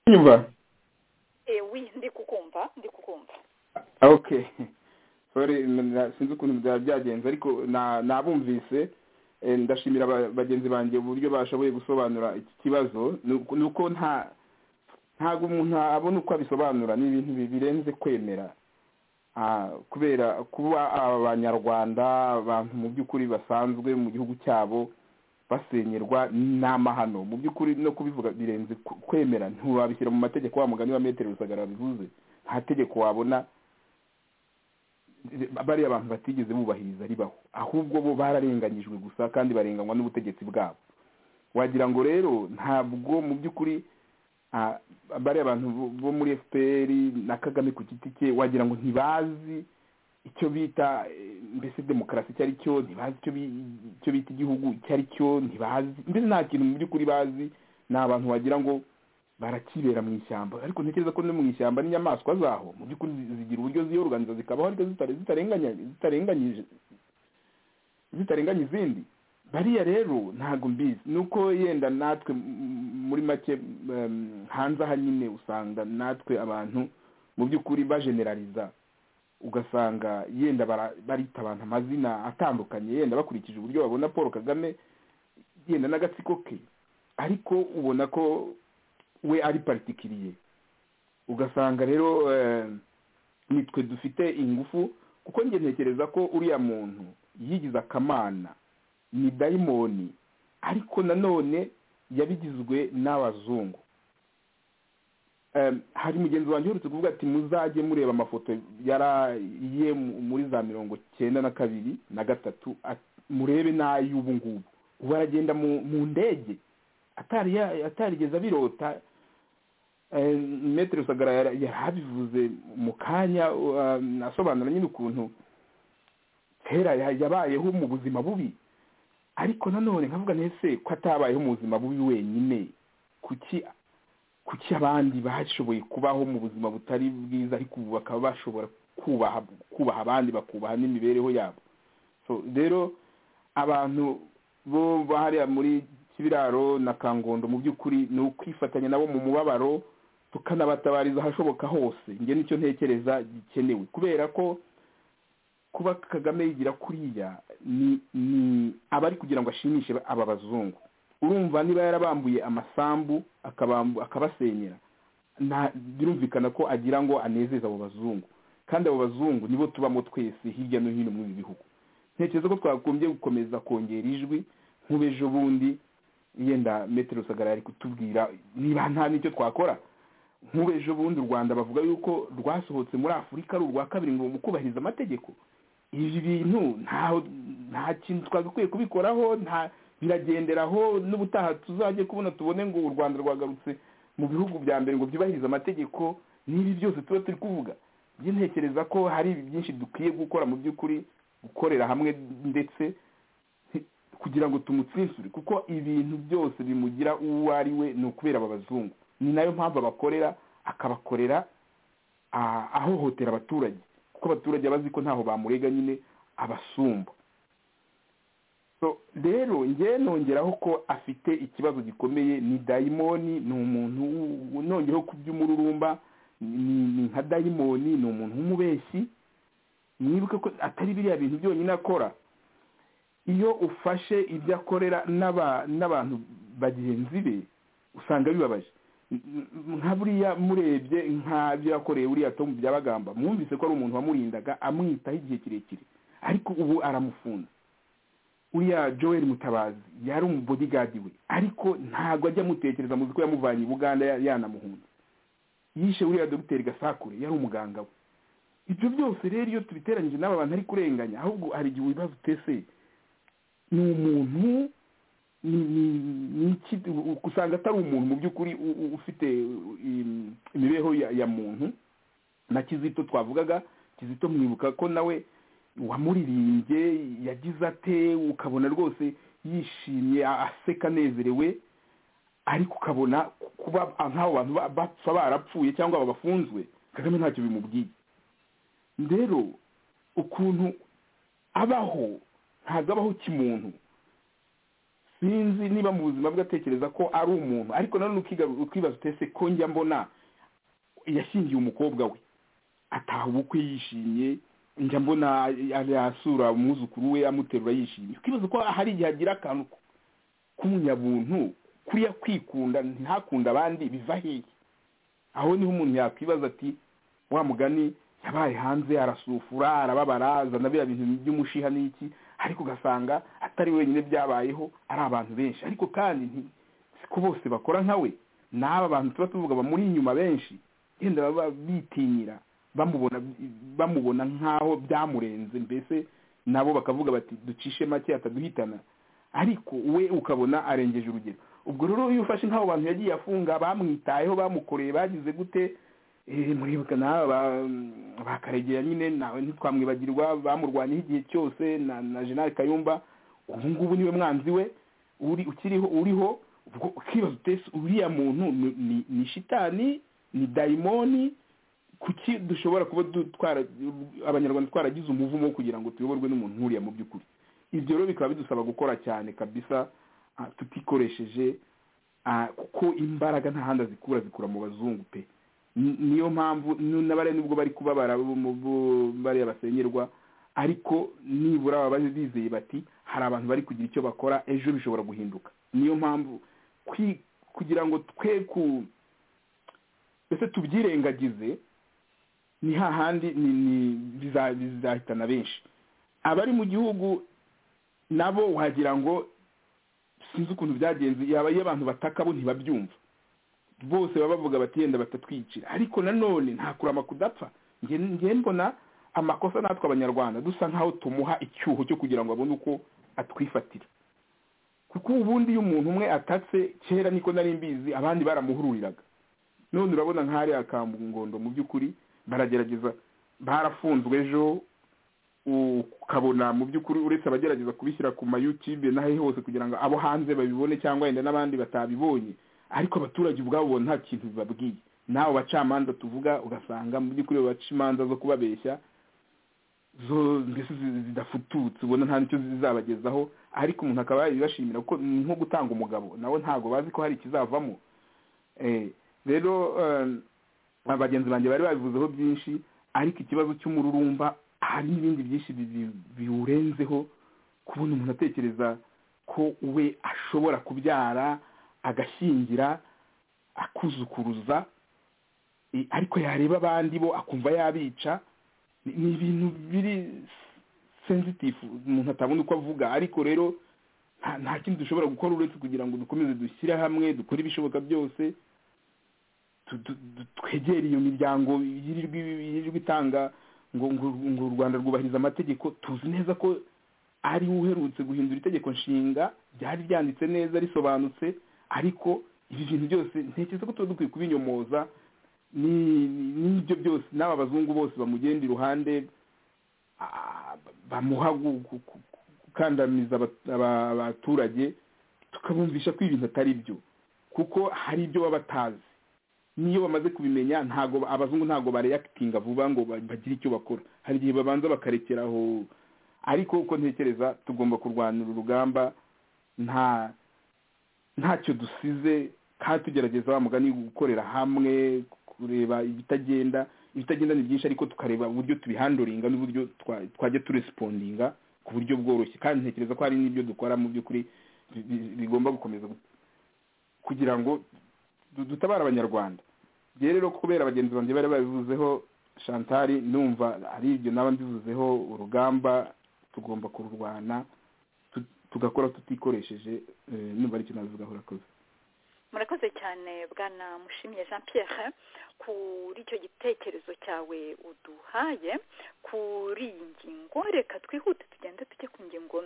nyumva
ewi ndi kukumva ndi kukumva
okay sorry sinzi ukuntu byaba byagenze ariko nabumvise ndashimira bagenzi banjye uburyo bashoboye gusobanura iki kibazo ni uko nta ntabwo umuntu abona uko abisobanura ni ibintu birenze kwemera kubera kuba abanyarwanda abantu mu by'ukuri basanzwe mu gihugu cyabo basenyerwa n'amahano mu by'ukuri no kubivuga birenze kwemera ntiwabishyira mu mategeko wa mugani wa metero rusagara bivuze nta tegeko wabona bariya abantu batigeze bubahiriza ribaho ahubwo bo bararenganyijwe gusa kandi barenganywa n'ubutegetsi bwabo wagira ngo rero ntabwo mu by'ukuri bariya abantu bo muri fpr na kagame ku giti cye wagira ngo ntibazi icyo bita mbese demokarasi icyo ari cyo ntibazi icyo bita igihugu icyo ari cyo ntibazi mbese nta kintu mu by'ukuri bazi ni abantu wagira ngo barakibera mu ishyamba ariko ntekereza ko no mu ishyamba n'inyamaswa zaho mu by'ukuri zigira uburyo ziyoruganiza zikabaho ariko zitarenganya izindi bariya rero ntabwo mbizi ni uko yenda natwe muri make hanze aha nyine usanga natwe abantu mu by'ukuri bajenerariza ugasanga yenda barita abantu amazina atandukanye yenda bakurikije uburyo babona paul kagame yenda n'agatsiko ke ariko ubona ko we ari particulier ugasanga rero nitwe dufite ingufu kuko njye ntekereza ko uriya muntu yigize akamana ni dayimoni ariko nanone yabigizwe n'abazungu hari mugenzi wanjye uherutse kuvuga ati muzajye mureba amafoto yaraye muri za mirongo cyenda na kabiri na gatatu murebe n'ay'ubu ngubu ubu aragenda mu ndege atarigeze abirota metero sagara yari abivuze mu kanya asobanura nyine ukuntu kera yabayeho mu buzima bubi ariko nanone nkavuga ntese ko atabayeho mu buzima bubi wenyine kuki kuki abandi bashoboye kubaho mu buzima butari bwiza ariko ubu bakaba bashobora kubaha abandi bakubaha n'imibereho yabo rero abantu bo bahariya muri kibiraro na kangondo mu by'ukuri ni ukwifatanya nabo mu mubabaro tukanabatabariza ahashoboka hose njye nicyo ntekereza gikenewe kubera ko kuba kagame yigira kuriya ni abari kugira ngo ashimishe aba bazungu urumva niba yarabambuye amasambu akabasenyera birumvikana ko agira ngo anezeze abo bazungu kandi abo bazungu nibo tubamo twese hirya no hino muri ibi bihugu ntekereza ko twagombye gukomeza kongera ijwi nk'ubejo bundi yenda metero sagara yari kutubwira niba nta n'icyo twakora nk'ubejo bundi u rwanda bavuga yuko rwasohotse muri afurika ari urwa kabiri ngo mu kubahiriza amategeko ibi bintu nta kintu twagakwiye kubikoraho nta biragenderaho n'ubutaha tuzajye kubona tubone ngo u rwanda rwagarutse mu bihugu bya mbere ngo byubahirize amategeko n'ibi byose tuba turi kuvuga njye ntekereza ko hari byinshi dukwiye gukora mu by'ukuri gukorera hamwe ndetse kugira ngo tumutsinsure kuko ibintu byose bimugira uwo ari we ni ukubera aba bazungu ni nayo mpamvu abakorera akabakorera ahohotera abaturage kuko abaturage bazi ko ntaho bamurega nyine abasumba rero njye nongeraho ko afite ikibazo gikomeye ni dayimoni ni umuntu nongereho ku by'umururumba ni nka dayimoni ni umuntu w'umubeshyi mwibuke ko atari biriya bintu byonyine akora iyo ufashe ibyo akorera n'abantu bagenzi be usanga bibabaje nka buriya murebye nk'abyo yakoreye buriya tomu byabagamba mwumvise ko ari umuntu wamurindaga amwitaho igihe kirekire ariko ubu aramufunze uriya joel mutabazi yari umubodigadi we ariko ntabwo ajya amutekereza muzi ko yamuvanye i buganda yanamuhunze yishe uriya dogiteri gasakure yari umuganga we ibyo byose rero iyo tubiteranyije n'aba bantu ari kurenganya ahubwo hari igihe wibaza utese ni umuntu usanga atari umuntu mu by'ukuri ufite imibereho ya muntu na kizito twavugaga kizito mwibuka ko nawe wamuririmbye yagize ate ukabona rwose yishimye aseka anezerewe ariko ukabona kuba nk'abo bantu bapfa barapfuye cyangwa babafunzwe kagame ntacyo bimubwiye rero ukuntu abaho ntabwo abaho kimuntu sinzi niba mu buzima bwe atekereza ko ari umuntu ariko nanone ukibaza utese ko njya mbona yashingiye umukobwa we ataha ubukwe yishimye njya mbona yasura umwuzukuru we amuterura yishimye ukibaza ko hari igihe agira akantu k'umunyabuntu kuriya kwikunda ntakunde abandi biva hehe aho niho umuntu yakwibaza ati wa mugani yabaye hanze arasufura arababara azana biriya bintu by'umushiha n'iki ariko ugasanga atari wenyine byabayeho ari abantu benshi ariko kandi siko bose bakora nka we n'aba bantu tuba tuvuga bamuri inyuma benshi yenda baba bitinyira bamubona nk'aho byamurenze mbese nabo bakavuga bati ducishe make ataduhitana ariko we ukabona arengeje urugero ubwo rero iyo ufashe nk'abo bantu yagiye afunga bamwitayeho bamukoreye bagize gute muribuka bakaregera nyine nawe ntitwamwibagirwa bamurwanyeho igihe cyose na jenali kayumba ubu ngubu niwe mwanzi we ukiriho uriho ukibaza utese uriya muntu ni shitani ni dayimoni kuki dushobora kuba dutwara abanyarwanda twaragize umuvumo wo kugira ngo tuyoborwe n'umuntu nkuriya mu by'ukuri ibyo rero bikaba bidusaba gukora cyane kabisa tutikoresheje kuko imbaraga nta handi azikura zikura mu bazungu pe niyo mpamvu n'abariya nubwo bari kubabara bariya basengerwa ariko nibura baba bizeye bati hari abantu bari kugira icyo bakora ejo bishobora guhinduka niyo mpamvu kugira ngo twe ku mbese tubyirengagize ni hahandi ni ni biza- bizahitana benshi abari mu gihugu nabo wagira ngo sinzi ukuntu byagenze yaba iyo abantu bataka bo ntibabyumva bose baba bavuga bati yenda batatwicira ariko nanone nta kurama kudapfa nge nge mbona amakosa natwe abanyarwanda dusa nkaho tumuha icyuho cyo kugira ngo abone uko atwifatira kuko ubundi iyo umuntu umwe atatse kera niko nari mbizi abandi baramuhururiraga none urabona nk'ahariya kangondo mu by'ukuri baragerageza barafunzwe ejo ukabona mu by'ukuri uretse abagerageza kubishyira ku mayutube n'aho hose kugira ngo abo hanze babibone cyangwa wenda n'abandi batabibonye ariko abaturage ubwabo nta kintu babwiye nawe bacamanza tuvuga ugasanga mu by'ukuri baca imanza zo kubabeshya zo mbese zi- zidafututse ubona nta nicyo zizabagezaho ariko umuntu akaba yabibashimira kuko ni nko gutanga umugabo nawe ntabwo bazi ko hari ikizavamo Eh, rero eh, bagenzi banjye bari babivuzeho byinshi ariko ikibazo cy'umururumba hari n'ibindi byinshi bibi- biwurenzeho kubona umuntu atekereza ko we ashobora kubyara agashyingira akuzukuruza eh, ariko yareba abandi bo akumva yabica ni ni ibintu biri senzitifu umuntu atabona uko avuga ariko rero nta- nta kindi dushobora gukora uretse kugira ngo dukomeze dushyire hamwe dukore ibishoboka byose tu- tu- tu- twegere iyo miryango yirirwa yirirwa itanga ngo ngo ngo u rwanda rwubahiriza amategeko tuzi neza ko ari we uherutse guhindura itegeko nshinga ryari ryanditse neza risobanutse ariko ibi bintu byose ntekereza ko tuba dukwiye kubinyomoza ni- ni- n'ibyo byose n'aba bazungu bose bamugenda iruhande ah, bamuha gu- gu- gu- gukandamiza aba- aba- abaturage tukabumvisha ko ibintu atari byo kuko hari ibyo baba batazi niyo bamaze kubimenya ntago abazungu ntago bareyakitinga vuba ngo ba- bagire icyo bakora hari igihe babanza bakarekeraho ariko uko ntekereza tugomba kurwanira urugamba nta ntacyo dusize kandi tugerageza wa mugani wo gukorera hamwe kureba ibitagenda ibitagenda ni byinshi ariko tukareba uburyo tubihandoringa n'uburyo twa- twajya turesipondinga ku buryo bworoshye kandi ntekereza ko hari n'ibyo dukora mu by'ukuri bi- bi- bigomba gukomeza gu- kugira ngo du- dutabare abanyarwanda ngewe rero kubera bagenzi banjye bari babivuzeho shantari numva ari ibyo naba mbivuzeho urugamba tugomba kururwana tu- tugakora tutikoresheje eh, numva ari icyo nabivugaho urakoze
murakoze cyane bwana mushimiye jean pierre kuri icyo gitekerezo cyawe uduhaye kuri iyi ngingo reka twihute tugende tujye ku ngingo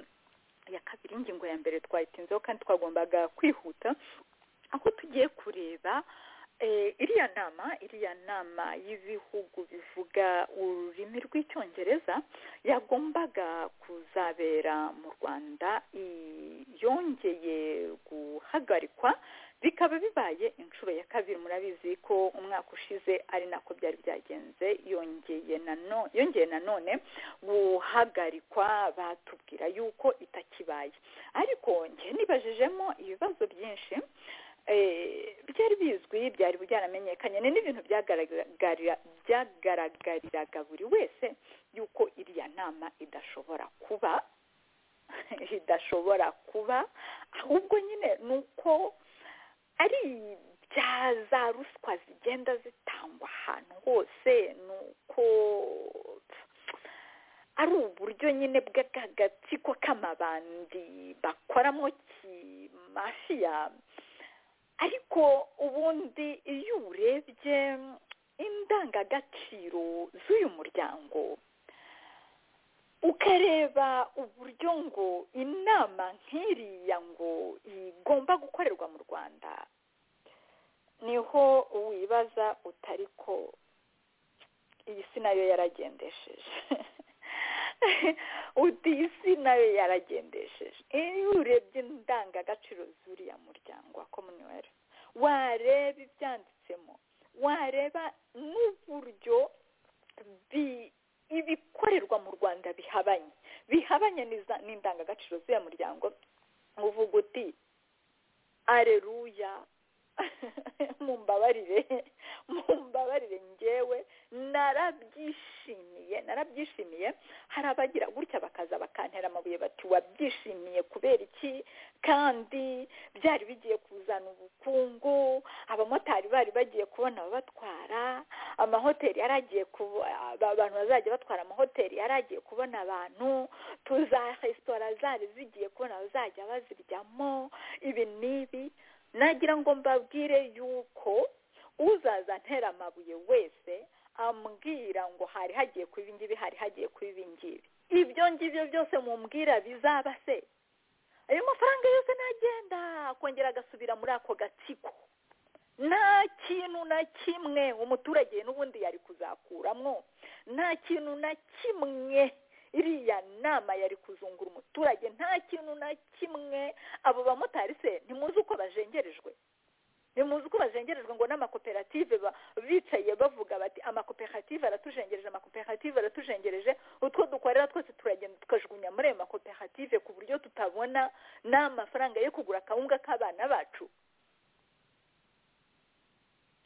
ya kabiri ingingo ya mbere twayitinzeho kandi twagombaga kwihuta aho tugiye kureba eh, iriya nama iriya nama y'ibihugu bivuga ururimi rw'icyongereza yagombaga kuzabera mu rwanda i- yongeye guhagarikwa bikaba bibaye inshuro ya kabiri murabizi ko umwaka ushize ari nako byari byagenze yongeye nano- yongeye nanone guhagarikwa batubwira yuko itakibaye ariko njye nibajijemo ibibazo byinshi eh, byari bizwi byari byaramenyekanye ni n'ibintu byagaragarira- byagaragariraga buri wese yuko iriya nama idashobora kuba idashobora kuba ahubwo nyine ni uko ari bya za ruswa zigenda zitangwa ahantu hose ni uko ari uburyo nyine bw'agatsiko k'amabandi bakoramo kimafiya ariko ubundi iyo urebye indangagaciro z'uyu muryango ukareba uburyo ngo inama nk'iriya ngo igomba gukorerwa mu rwanda niho wibaza utari ko iyi si nayo yaragendesheje uti iyi si nayo yaragendesheje iyo urebye indangagaciro z'uriya muryango wa komuniweri wareba ibyanditsemo wareba n'uburyo bi- ibikorerwa mu rwanda bihabanye bihabanye n'iza- n'indangagaciro z'uyu muryango uvuga uti areruya mumbabarire mumbabarire ngewe narabyishimiye narabyishimiye hari abagira gutya bakaza bakantera amabuye bati wabyishimiye kubera iki kandi byari bigiye kuzana ubukungu abamotari bari bagiye kubona ababatwara amahoteli yaragiye kuba abantu bazajya batwara amahoteli yaragiye kubona abantu tuza resitora zari zigiye kubona bazajya baziryamo ibi n'ibi nagira ngo mbabwire yuko uzaza antera amabuye wese ambwira ngo hari hagiye kuba ibingibi hari hagiye kuba ibingibi ibyo ngibyo byose mumbwira bizaba se ayo mafaranga yose nagenda akongera agasubira muri ako gatsiko nta kintu na kimwe umuturage n'ubundi yari kuzakuramo nta kintu na kimwe iriya nama yari kuzungura umuturage nta kintu na kimwe abo bamotari se ntimuzi uko bajengerejwe ntimuzi uko bajengerejwe ngo n'amakoperative bicaye bavuga bati amakoperative aratujengereje amakoperative aratujengereje utwo dukorera twose turagenda tukajugunya muri ayo makoperative ku buryo tutabona n'amafaranga yo kugura akawunga k'abana bacu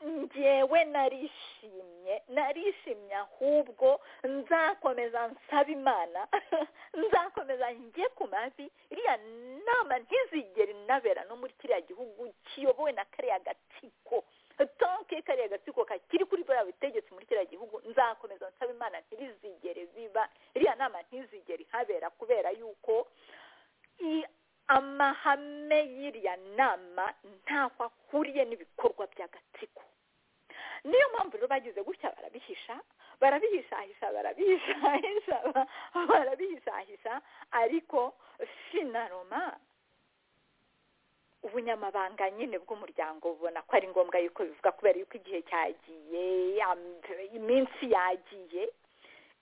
ngewe narishimye narishimye ahubwo nzakomeza nsaba imana nzakomeza njye ku mavi iriya nama ntizigere inabera no muri kiriya gihugu kiyobowe na kariya gatsiko tonke kariya gatsiko kakiri kuri buriya butegetsi muri kiriya gihugu nzakomeza nsaba imana ntirizigere ziba iriya nama ntizigere ihabera kubera yuko amahame y'iriya nama ntaho ahuriye n'ibikorwa by'agatsiko niyo mpamvu rero bagize gutya barabihisha barabihishahisha barabihishahisha barabihishahisha ariko finaroma ubunyamabanga nyine bw'umuryango bubona ko ari ngombwa yuko bivuga kubera yuko igihe cyagiye iminsi yagiye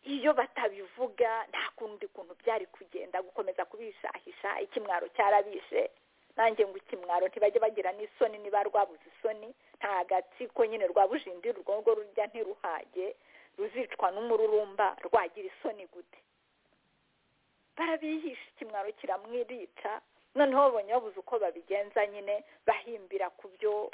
iyo batabivuga nta kundi kuntu byari kugenda gukomeza kubishahisha ikimwaro cyarabishe nanjye ngo ikimwaro ntibajye bagira n'isoni niba rwabuze isoni nta gatsiko nyine rwabujindi urwo ngo rujya ntiruhage ruzicwa n'umururumba rwagira isoni gute barabihisha ikimwaro kiramwirica noneho babonye babuze uko babigenza nyine bahimbira ku byo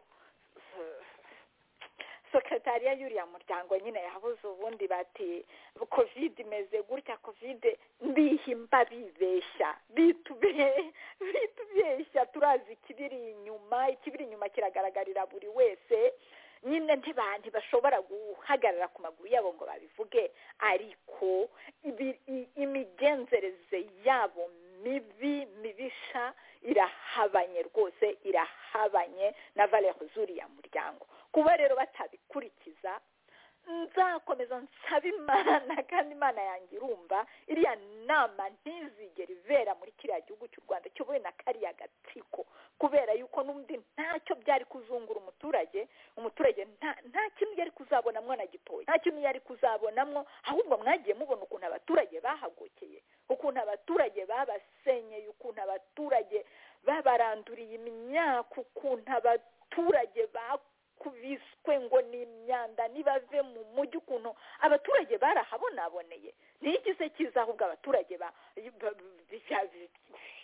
sekretariya y'uriya muryango nyine yabuze ubundi bati kovide imeze gutya kovide mbihimba bibeshya bitubeshya turazi ikibiri inyuma ikibiri inyuma kiragaragarira buri wese nyine ntibashobora guhagarara ku maguru yabo ngo babivuge ariko imigenzereze yabo mibi mibisha irahabanye rwose irahabanye na valeho z'uriya muryango kuba rero batabikurikiza nzakomeza nsaba imana kandi imana yanjye irumva iriya nama ntizigere ibera muri kiriya gihugu cy'u rwanda kiyobowe na kariya gatsiko kubera yuko n'undi ntacyo byari kuzungura umuturage umuturage nta kintu yari kuzabonamwo na gitoya nta kintu yari kuzabonamwo ahubwo mwagiye mubona ukuntu abaturage bahagokeye ukuntu abaturage babasenyeye ukuntu abaturage babaranduriye imyaka ukuntu abaturage baku kubiswe ngo ni imyanda nibave mu mujyi ukuntu abaturage barahabonaboneye ntigize cyiza ahubwo abaturage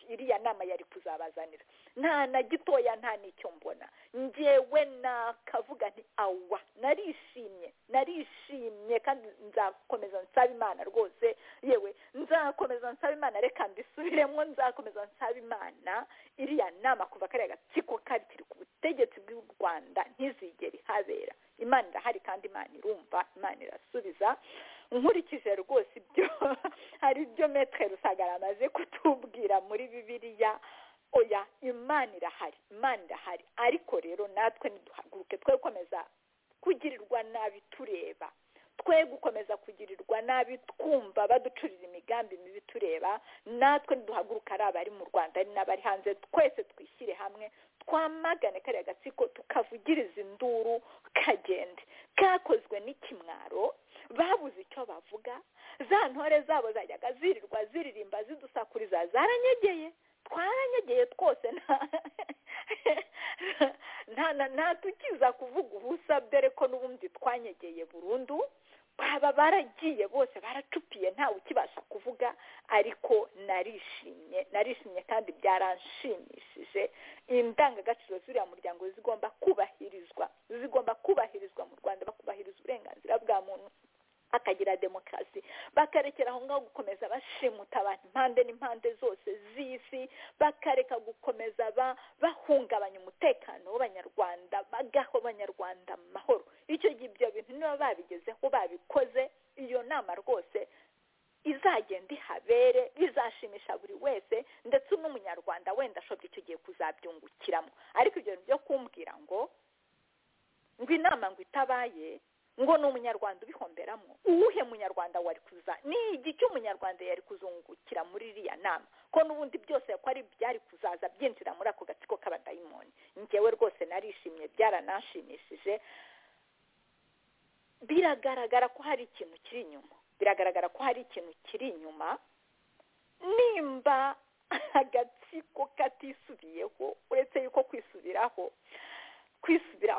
iriya nama yari kuzabazanira nta na gitoya nta n'icyo mbona ngewe nakavuga nti awa narishimye narishimye kandi nzakomeza nsaba imana rwose yewe nzakomeza nsaba imana reka mbisubiremo nzakomeza nsaba imana iriya nama kuva kariya gatsiko kari kiri ku butegetsi bw'u rwanda ntizigere ihabera imana irahari kandi imana irumva imana irasubiza nkurikije rwose ibyo hari ibyo metre rusagara amaze kutubwira muri bibiliya oya imana irahari imana irahari ariko rero natwe ntiduhaguruke twe gukomeza kugirirwa nabi tureba twe gukomeza kugirirwa nabi twumva baducurira imigambi mibi tureba natwe ntiduhaguruke ari abari mu rwanda ari n'abari hanze twese twishyire hamwe twamagane kariya gatsiko tukavugiriza induru kagende kakozwe n'ikimwaro babuze icyo bavuga za ntore zabo zajyaga zirirwa ziririmba zidusakuriza zaranyegeye twaranyegeye twose ntatukiza kuvuga ubusa dore ko n'ubundi twanyegeye burundu baba baragiye bose baracupiye ntawe ukibasha kuvuga ariko narishimye narishimye kandi byaranshimishije indangagaciro z'uriya muryango zigomba kubahirizwa zigomba kubahirizwa mu rwanda bakubahiriza uburenganzira bwa muntu akagira demokarasi bakarekera aho ngaho gukomeza bashimuta abantu impande n'impande zose z'isi bakareka gukomeza bahungabanya umutekano w'abanyarwanda bagaha abanyarwanda amahoro icyo gihe ibyo bintu niba babi bibere bizashimisha buri wese ndetse n'umunyarwanda wenda ashobora icyo gihe kuzabyungukiramo ariko ibyo bintu byo kumbwira ngo ngo inama ngo itabaye ngo ni umunyarwanda ubihomberamo uwuhe munyarwanda wari kuza ni igiki umunyarwanda yari kuzungukira muri iriya nama ko n'ubundi byose ko ari byari kuzaza byinjira muri ako gatsiko k'abadayimoni ngewe rwose narishimye byaranashimishije biragaragara ko hari ikintu kiri inyuma biragaragara ko hari ikintu kiri inyuma nimba agatsiko katisubiyeho uretse yuko kwisubiraho kwisubira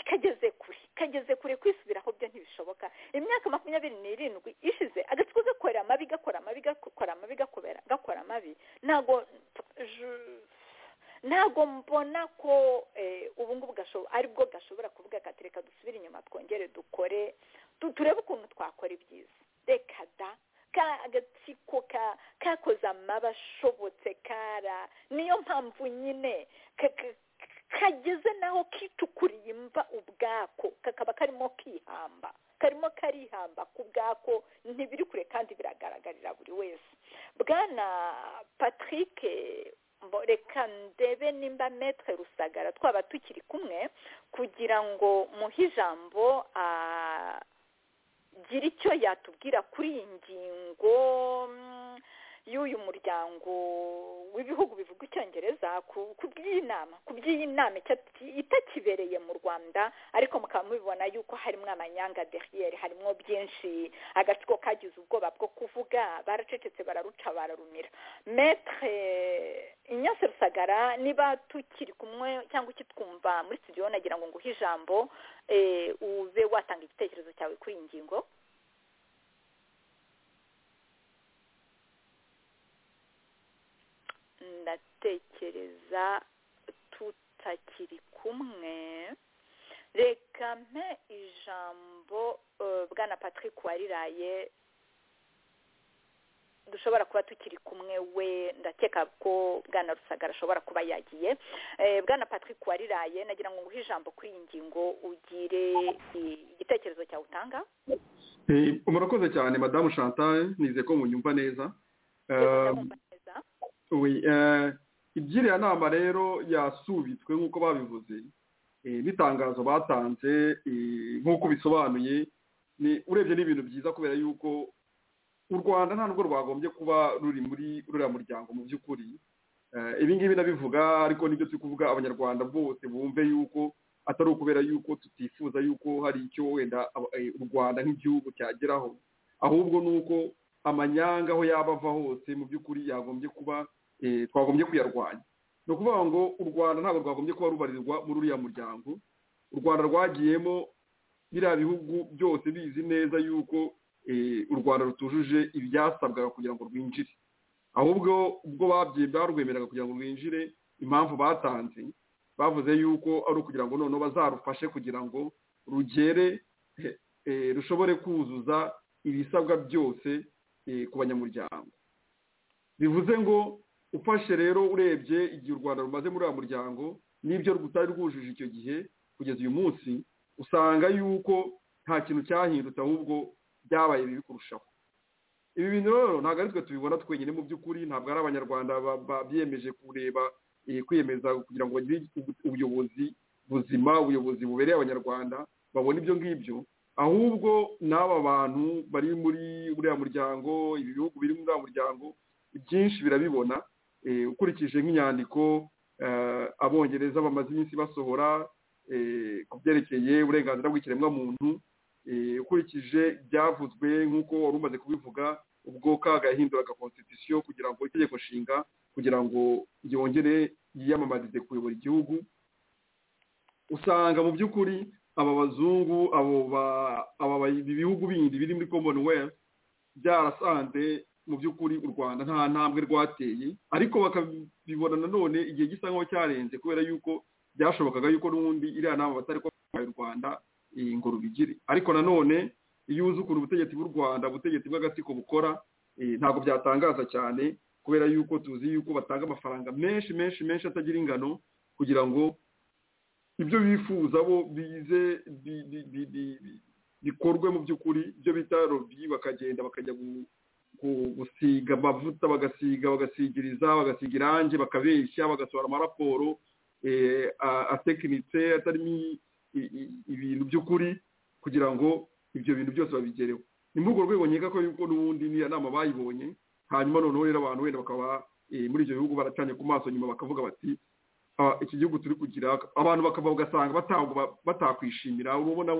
kageze kure kageze kure kwisubiraho byo ntibishoboka imyaka makumyabiri n'irindwi ishize agatsiko gakora amabi gakora amabi gakora amabi gakora amabi ntabwo ntabwo mbona ko ubu ngubu aribwo gashobora kuvuga ati reka dusubire inyuma twongere dukore turebe ukuntu twakora ibyiza reka da ka agatsiko kakoze amaba ashobotse kara niyo mpamvu nyine kageze naho kitukuriye imva ubwako kakaba karimo kihamba karimo karihamba ku bwako ntibiri kure kandi biragaragarira buri wese bwana patrick reka ndebe nimba metre rusagara twaba tukiri kumwe kugira ngo muhe ijambo agire icyo yatubwira kuri iyi ngingo y'uyu muryango w'ibihugu bivuga icyongereza ku by'iyi nama ku by'iyi nama itakibereye mu rwanda ariko mukaba mubibona yuko harimo amanyanga deriyeri harimo byinshi agatsiko kagize ubwoba bwo kuvuga baracecetse bararuca bararumira metre inyase rusagara niba tukiri kumwe cyangwa ukitwumva muri studio nagira ngo nguhe ijambo ube watanga igitekerezo cyawe kuri iyi ngingo ndatekereza tutakiri kumwe reka mpe ijambo bwana patrick wariraye dushobora kuba tukiri kumwe we ndakeka ko bwana rusagara ashobora kuba yagiye bwana patrick wariraye nagira ngo nguhe ijambo kuri iyi ngingo ugire igitekerezo cyawe utanga
murakoze cyane madamu chantal nize ko munyumva neza iby'iriya nama rero yasubitswe nk'uko babivuze n'itangazo batanze nk'uko bisobanuye urebye n'ibintu byiza kubera yuko u rwanda nta nubwo rwagombye kuba ruri muri ruriya muryango mu by'ukuri ibi ngibi nabivuga ariko nibyo turi kuvuga abanyarwanda bose bumve yuko atari ukubera yuko tutifuza yuko hari icyo wenda u rwanda nk'igihugu cyageraho ahubwo ni uko amanyanga aho yaba ava hose mu by'ukuri yagombye kuba twagombye kuyarwanya ni ukuvuga ngo u rwanda ntabwo rwagombye kuba rubarirwa muri uriya muryango u rwanda rwagiyemo biriya bihugu byose bizi neza yuko u rwanda rutujuje ibyasabwaga kugira ngo rwinjire ahubwo ubwo barwemeraga kugira ngo rwinjire impamvu batanze bavuze yuko ari ukugira ngo noneho bazarufashe kugira ngo rugere rushobore kuzuza ibisabwa byose ku banyamuryango bivuze ngo ufashe rero urebye igihe u rwanda rumaze muri uwo muryango n'ibyo rutari rwujuje icyo gihe kugeza uyu munsi usanga yuko nta kintu cyahindutse ahubwo byabaye bibi kurushaho ibi bintu rero ntabwo ari twe tubibona twenyine mu by'ukuri ntabwo ari abanyarwanda biyemeje kureba kwiyemeza kugira ngo bagire ubuyobozi buzima ubuyobozi bubereye abanyarwanda babona ibyo ngibyo ahubwo n'aba bantu bari muri uriya muryango ibi bihugu biri muri uriya muryango byinshi birabibona ukurikije nk'inyandiko abongereza bamaze iminsi basohora ku byerekeye uburenganzira bw'ikiremwamuntu ukurikije ibyavuzwe nk'uko wari umaze kubivuga ubwo kagahinduraga konstitusiyo kugira ngo itegeko nshinga kugira ngo yongere yiyamamarize kuyobora igihugu usanga mu by'ukuri aba bazungu aba ibihugu bindi biri muri commonwealth byarasanze mu by'ukuri u rwanda nta ntambwe rwateye ariko bakabibona nanone igihe gisa nk'aho cyarenze kubera yuko byashobokaga yuko n'ubundi iriya nama batari kubaye u rwanda ngo rubigire ariko nanone iyo uzi ukuntu ubutegetsi bw'u rwanda ubutegetsi bw'agatsiko bukora ntabwo byatangaza cyane kubera yuko tuzi yuko batanga amafaranga menshi menshi menshi atagira ingano kugira ngo ibyo bifuza bo bize bikorwe mu by'ukuri ibyo bita robi bakagenda bakajya gusiga amavuta bagasiga bagasigiriza bagasiga irangi bakabeshya bagasohora amaraporo atekinitse atarimo ibintu by'ukuri kugira ngo ibyo bintu byose babigereho ni muri urwo rwego nkeka ko yuko n'ubundi n'iyo nama bayibonye hanyuma noneho rero abantu wenda bakaba muri ibyo bihugu baracanye ku maso nyuma bakavuga bati iki gihugu turi kugira abantu bakava ugasanga batakwishimira urabona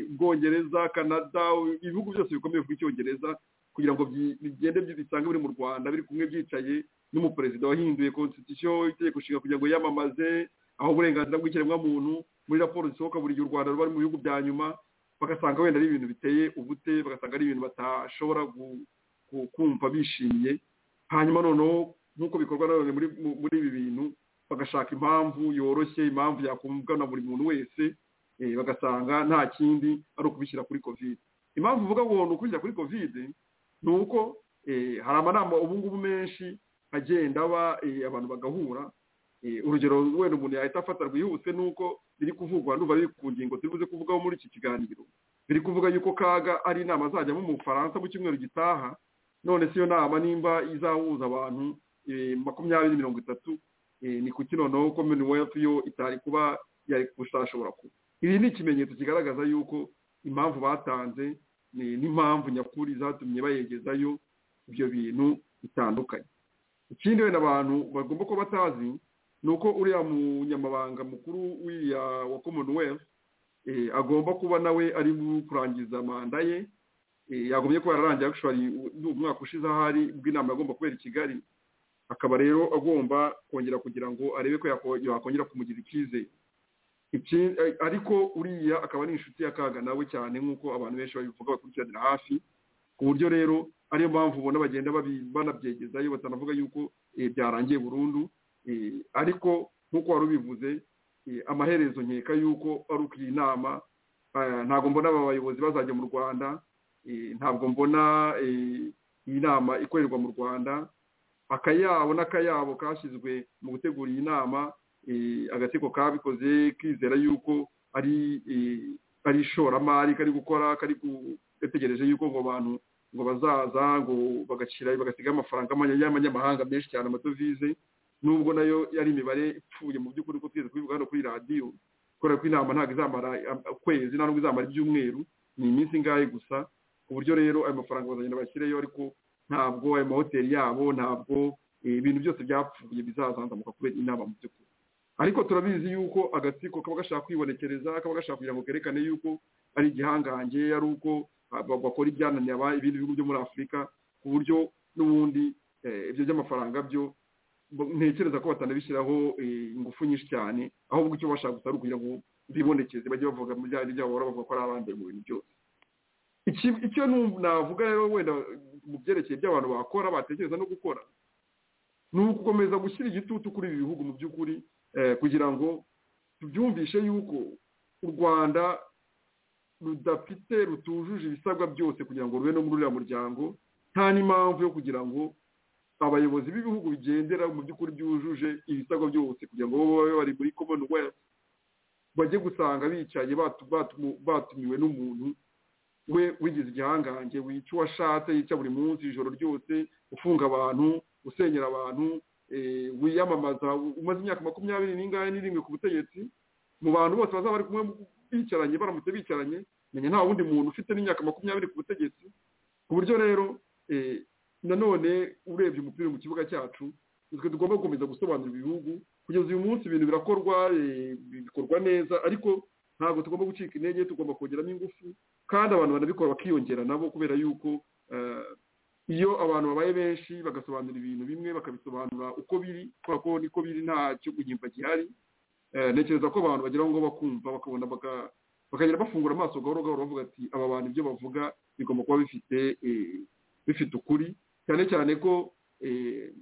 bwongereza canada ibihugu byose bikomeye ku icyongereza kugira ngo bigende bisange biri mu rwanda biri kumwe byicaye n'umuperezida wahinduye constitution itegeko nshinga kugira ngo yamamaze aho uburenganzira bw'ikiremwamuntu muri raporo zisohoka buri gihe u rwanda ruba mu bihugu bya nyuma bagasanga wenda ari ibintu biteye ubute bagasanga ari ibintu batashobora kumva bishimye hanyuma noneho nk'uko bikorwa na none muri ibi bintu bagashaka impamvu yoroshye impamvu yakumvwa na buri muntu wese bagasanga nta kindi ari ukubishyira kuri kovide impamvu uvuga ngo ni ukubishyira kuri kovide ni uko hari amanama ubu ngubu menshi agenda aba abantu bagahura urugero wenda umuntu yahita afata rwihuse ni uko biri kuvugwa n'ubu biri ku ngingo turi buze kuvugaho muri iki kiganiro biri kuvuga yuko kaga ari inama azajyamo mu bufaransa mu cyumweru gitaha none si yo nama nimba izahuza abantu makumyabiri mirongo itatu ni kuki noneho commonwealth yo itari kuba yari gushashobora kuba ibi ni ikimenyetso kigaragaza yuko impamvu batanze n'impamvu nyakuri zatumye bayegezayo ibyo bintu bitandukanye ikindi wenda abantu bagomba kuba batazi ni uko uriya munyamabanga mukuru w'iriya wa commonwealth agomba kuba nawe ari kurangiza manda ye yagombye kuba yararangiye umwaka ushize ahari bw'inama agomba kubera i kigali akaba rero agomba kongera kugira ngo arebe ko yakongera kumugira icyizere ariko uriya akaba ari inshuti y'akaga nawe cyane nk'uko abantu benshi babivuga bakurikiranira hafi ku buryo rero ariyo mpamvu ubona bagenda banabyegezayo batanavuga yuko byarangiye burundu ariko nk'uko wari ubivuze amaherezo nkeka yuko ari uko iyi nama ntabwo mbona aba bayobozi bazajya mu rwanda ntabwo mbona iyi nama ikorerwa mu rwanda akayabo n'akayabo kashyizwe mu gutegura iyi nama agatsiko kabikoze kizera yuko ari ari ishoramari kari gukora kari gategereje yuko ngo abantu ngo bazaza ngo bagashyira bagasiga amafaranga y'amanyamahanga menshi cyane amadovize nubwo nayo yari imibare ipfuye mu by'ukuri ko twigeze kubivuga hano kuri radiyo kubera ko inama ntabwo izamara ukwezi ntabwo izamara ibyumweru ni iminsi ingahe gusa ku buryo rero ayo mafaranga bazagenda bashyireyo ariko ntabwo ayo mahoteli yabo ntabwo ibintu byose byapfuye bizazanzamuka kubera inama mu by'ukuri ariko turabizi yuko agatsiko kaba gashaka kwibonekereza kaba gashaka kugira ngo kerekane yuko ari igihangange ari uko bakora ibyananiye ibindi bihugu byo muri afurika ku buryo n'ubundi ibyo by'amafaranga byo ntekereza ko batanabishyiraho ingufu nyinshi cyane ahubwo icyo bashaka gusa ari ukugira ngo bibonekeze bajye bavuga mu byari byabo bavuga ko ari abambere mu bintu byose icyo navuga rero wenda mu byerekeye by'abantu bakora batekereza no gukora ni ugukomeza gushyira igitutu kuri ibi bihugu mu by'ukuri kugira ngo tubyumvishe yuko u rwanda rudafite rutujuje ibisabwa byose kugira ngo rube no muri uriya muryango nta n'impamvu yo kugira ngo abayobozi b'ibihugu bigendera mu by'ukuri byujuje ibisabwa byose kugira ngo babe bari muri commonwealth bajye gusanga bicaye batumiwe n'umuntu we wigize igihangange wica uwo ashatse yica buri munsi ijoro ryose ufunga abantu usenyera abantu wiyamamaza umaze imyaka makumyabiri n'ingahe n'irindwi ku butegetsi mu bantu bose bazaba bari kumwe bicaranye baramutse bicaranye menya nta wundi muntu ufite n'imyaka makumyabiri ku butegetsi ku buryo rero nanone urebye umupira mu kibuga cyacu twe tugomba gukomeza gusobanurira ibihugu kugeza uyu munsi ibintu birakorwa bikorwa neza ariko ntabwo tugomba gucika intege tugomba kongeramo ingufu kandi abantu banabikora bakiyongera nabo kubera yuko iyo abantu babaye benshi bagasobanura ibintu bimwe bakabisobanura uko biri kubera ko niko biri nta cyo guhimba gihari ntekereza ko abantu bagera ngo bakumva bakabona bakagenda bafungura amaso gahoro gahoro bavuga ati aba bantu ibyo bavuga bigomba kuba bifite bifite ukuri cyane cyane ko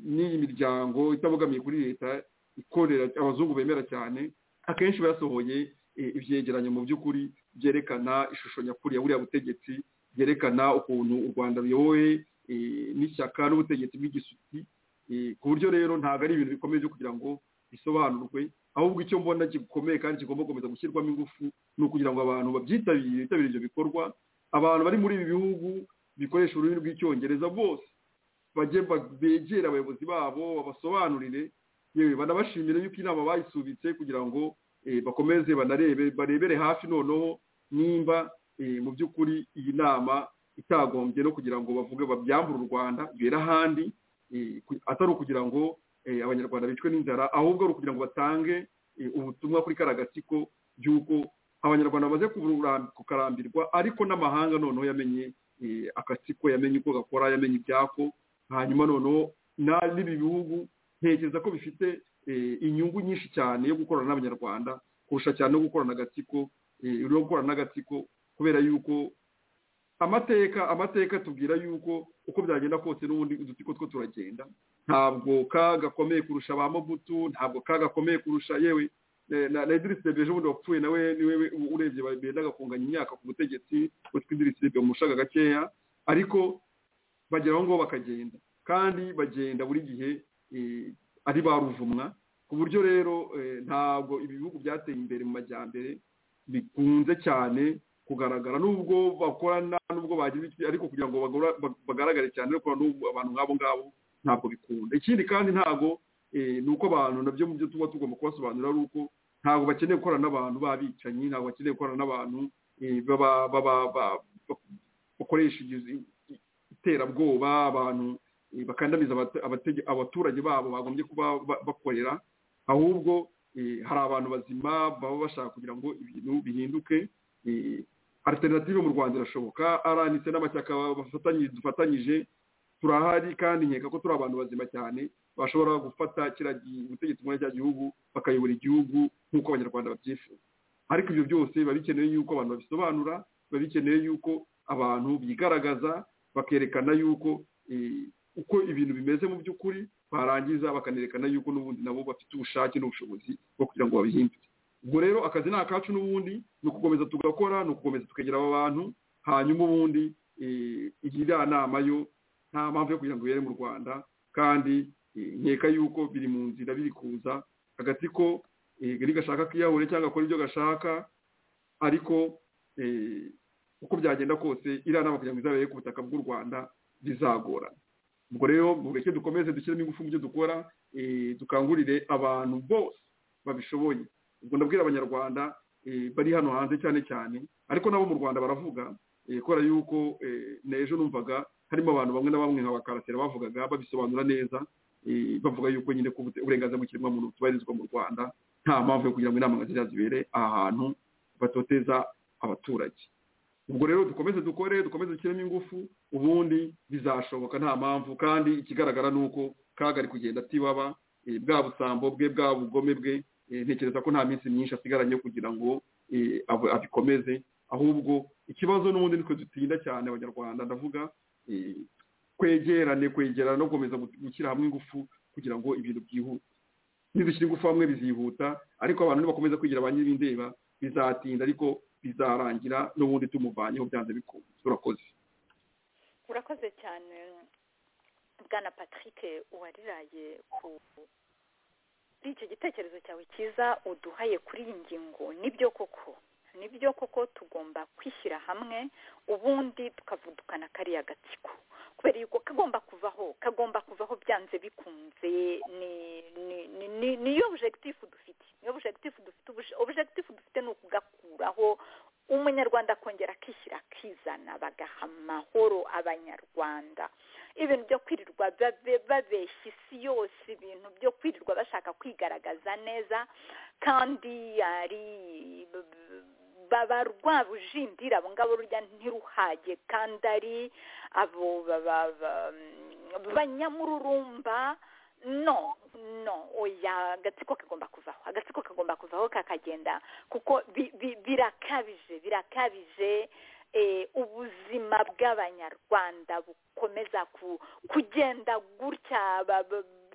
n'iyi miryango itabogamiye kuri leta ikorera abazungu bemera cyane akenshi basohoye ibyegeranyo mu by'ukuri byerekana ishusho nyakuri ya buriya butegetsi byerekana ukuntu u rwanda ruyobowe n'ishyaka n'ubutegetsi bw'igisuti ku buryo rero ntabwo ari ibintu bikomeye byo kugira ngo bisobanurwe ahubwo icyo mbona gikomeye kandi kigomba gukomeza gushyirwamo ingufu ni ukugira ngo abantu babyitabire bitabire ibyo bikorwa abantu bari muri ibi bihugu bikoresha ururimi rw'icyongereza bose bajye begere abayobozi babo babasobanurire yewe banabashimire yuko inama bayisubitse kugira ngo bakomeze banarebe barebere hafi noneho nimba mu by'ukuri iyi nama itagombye no kugira ngo bavuge babyambure u rwanda bera ahandi atari ukugira ngo abanyarwanda bicwe n'inzara ahubwo ari ukugira ngo batange ubutumwa kuri karagatsiko by'uko abanyarwanda bamaze kukarambirwa ariko n'amahanga noneho yamenye akatsiko yamenye uko gakora yamenye ibyako hanyuma noneho n'ibi bihugu ntekereza ko bifite inyungu nyinshi cyane yo gukorana n'abanyarwanda kurusha cyane no gukorana agatsiko no gukorana n'agatsiko kubera yuko amateka amateka tubwira yuko uko byagenda kose n'ubundi udutsiko two turagenda ntabwo ka gakomeye kurusha ba mobutu ntabwo ka gakomeye kurusha yewe na idirisi rebeje ubundi wapfuye nawe niwe urebye bendaga kunganya imyaka ku butegetsi utwo idirisi rebe umushaga gakeya ariko bageraho ngo bakagenda kandi bagenda buri gihe ari ba ruvumwa ku buryo rero ntabwo ibihugu byateye imbere mu majyambere bikunze cyane kugaragara nubwo bakorana nubwo bagira iki ariko kugira ngo bagaragare cyane no n'ubu abantu nk'abo ngabo ntabwo bikunda ikindi kandi ntabwo ni uko abantu nabyo mu byo tuba tugomba kubasobanurira ari uko ntabwo bakeneye gukorana n'abantu b'abicanyi ntabwo bakeneye gukorana n'abantu bakoresha iterabwoba abantu bakandamiza abaturage babo bagombye kuba bakorera ahubwo hari abantu bazima baba bashaka kugira ngo ibintu bihinduke alternative mu rwanda irashoboka aranitse n'amashyaka dufatanyije turahari kandi nkeka ko turi abantu bazima cyane bashobora gufata ubutegetsi muri cya gihugu bakayobora igihugu nk'uko abanyarwanda babyifuza ariko ibyo byose biba bikeneye yuko abantu babisobanura biba bikeneye yuko abantu bigaragaza bakerekana yuko uko ibintu bimeze mu by'ukuri barangiza bakanerekana yuko n'ubundi nabo bafite ubushake n'ubushobozi bwo kugira ngo babihindure ubwo rero akazi ni akacu n'ubundi ni ukukomeza tugakora ni ukukomeza tukegera aba bantu hanyuma ubundi iriya nama yo nta mpamvu yo kugira ngo ibere mu rwanda kandi nkeka yuko biri mu nzira biri kuza agatsiko iri gashaka kiyahure cyangwa akora ibyo gashaka ariko uko byagenda kose iriya nama kugira ngo izabere ku butaka bw'u rwanda bizagora ubwo rero mureke dukomeze dushyiremo ingufu mu byo dukora dukangurire abantu bose babishoboye ubwo ndabwira abanyarwanda bari hano hanze cyane cyane ariko nabo mu rwanda baravuga kubera yuko n'ejo numvaga harimo abantu bamwe na bamwe nka bakaratera bavugaga babisobanura neza bavuga yuko nyine ko uburenganzira bw'ikiremwamuntu butubahirizwa mu rwanda nta mpamvu yo kugira ngo inama nziza zibere aha hantu batoteza abaturage ubwo rero dukomeze dukore dukomeze dushyiremo ingufu ubundi bizashoboka nta mpamvu kandi ikigaragara ni uko kagari kugenda atibaba bwa busambo bwe bwa bugome bwe ntekereza ko nta minsi myinshi asigaranye kugira ngo abikomeze ahubwo ikibazo n'ubundi nitwe dutinda cyane abanyarwanda ndavuga kwegerane kwegerana no gukomeza gushyira hamwe ingufu kugira ngo ibintu byihute nidushyira ingufu hamwe bizihuta ariko abantu nibakomeza kwigira ba nyir'indeba bizatinda ariko bizarangira n'ubundi tumuvanyeho byanze bikunze urakoze
urakoze cyane bwana patrick uwariraye ku kuri icyo gitekerezo cyawe cyiza uduhaye kuri iyi ngingo nibyo koko nibyo koko tugomba kwishyira hamwe ubundi tukavudukana kariya gatsiko kubera yuko kagomba kuvaho kagomba kuvaho byanze bikunze niyo objective dufite niyo objective dufite objective dufite ni ukugakuraho umunyarwanda akongera akishyira akizana bagaha amahoro abanyarwanda ibintu byo kwirirwa babeshya isi yose ibintu byo kwirirwa bashaka kwigaragaza neza kandi ari baba rwa bujindira abo ngabo rurya ntiruhage kandi ari abo banyamururumba no no oya agatsiko kagomba kuvaho agatsiko kagomba kuvaho kakagenda kuko birakabije birakabije ubuzima bw'abanyarwanda bukomeza kugenda gutya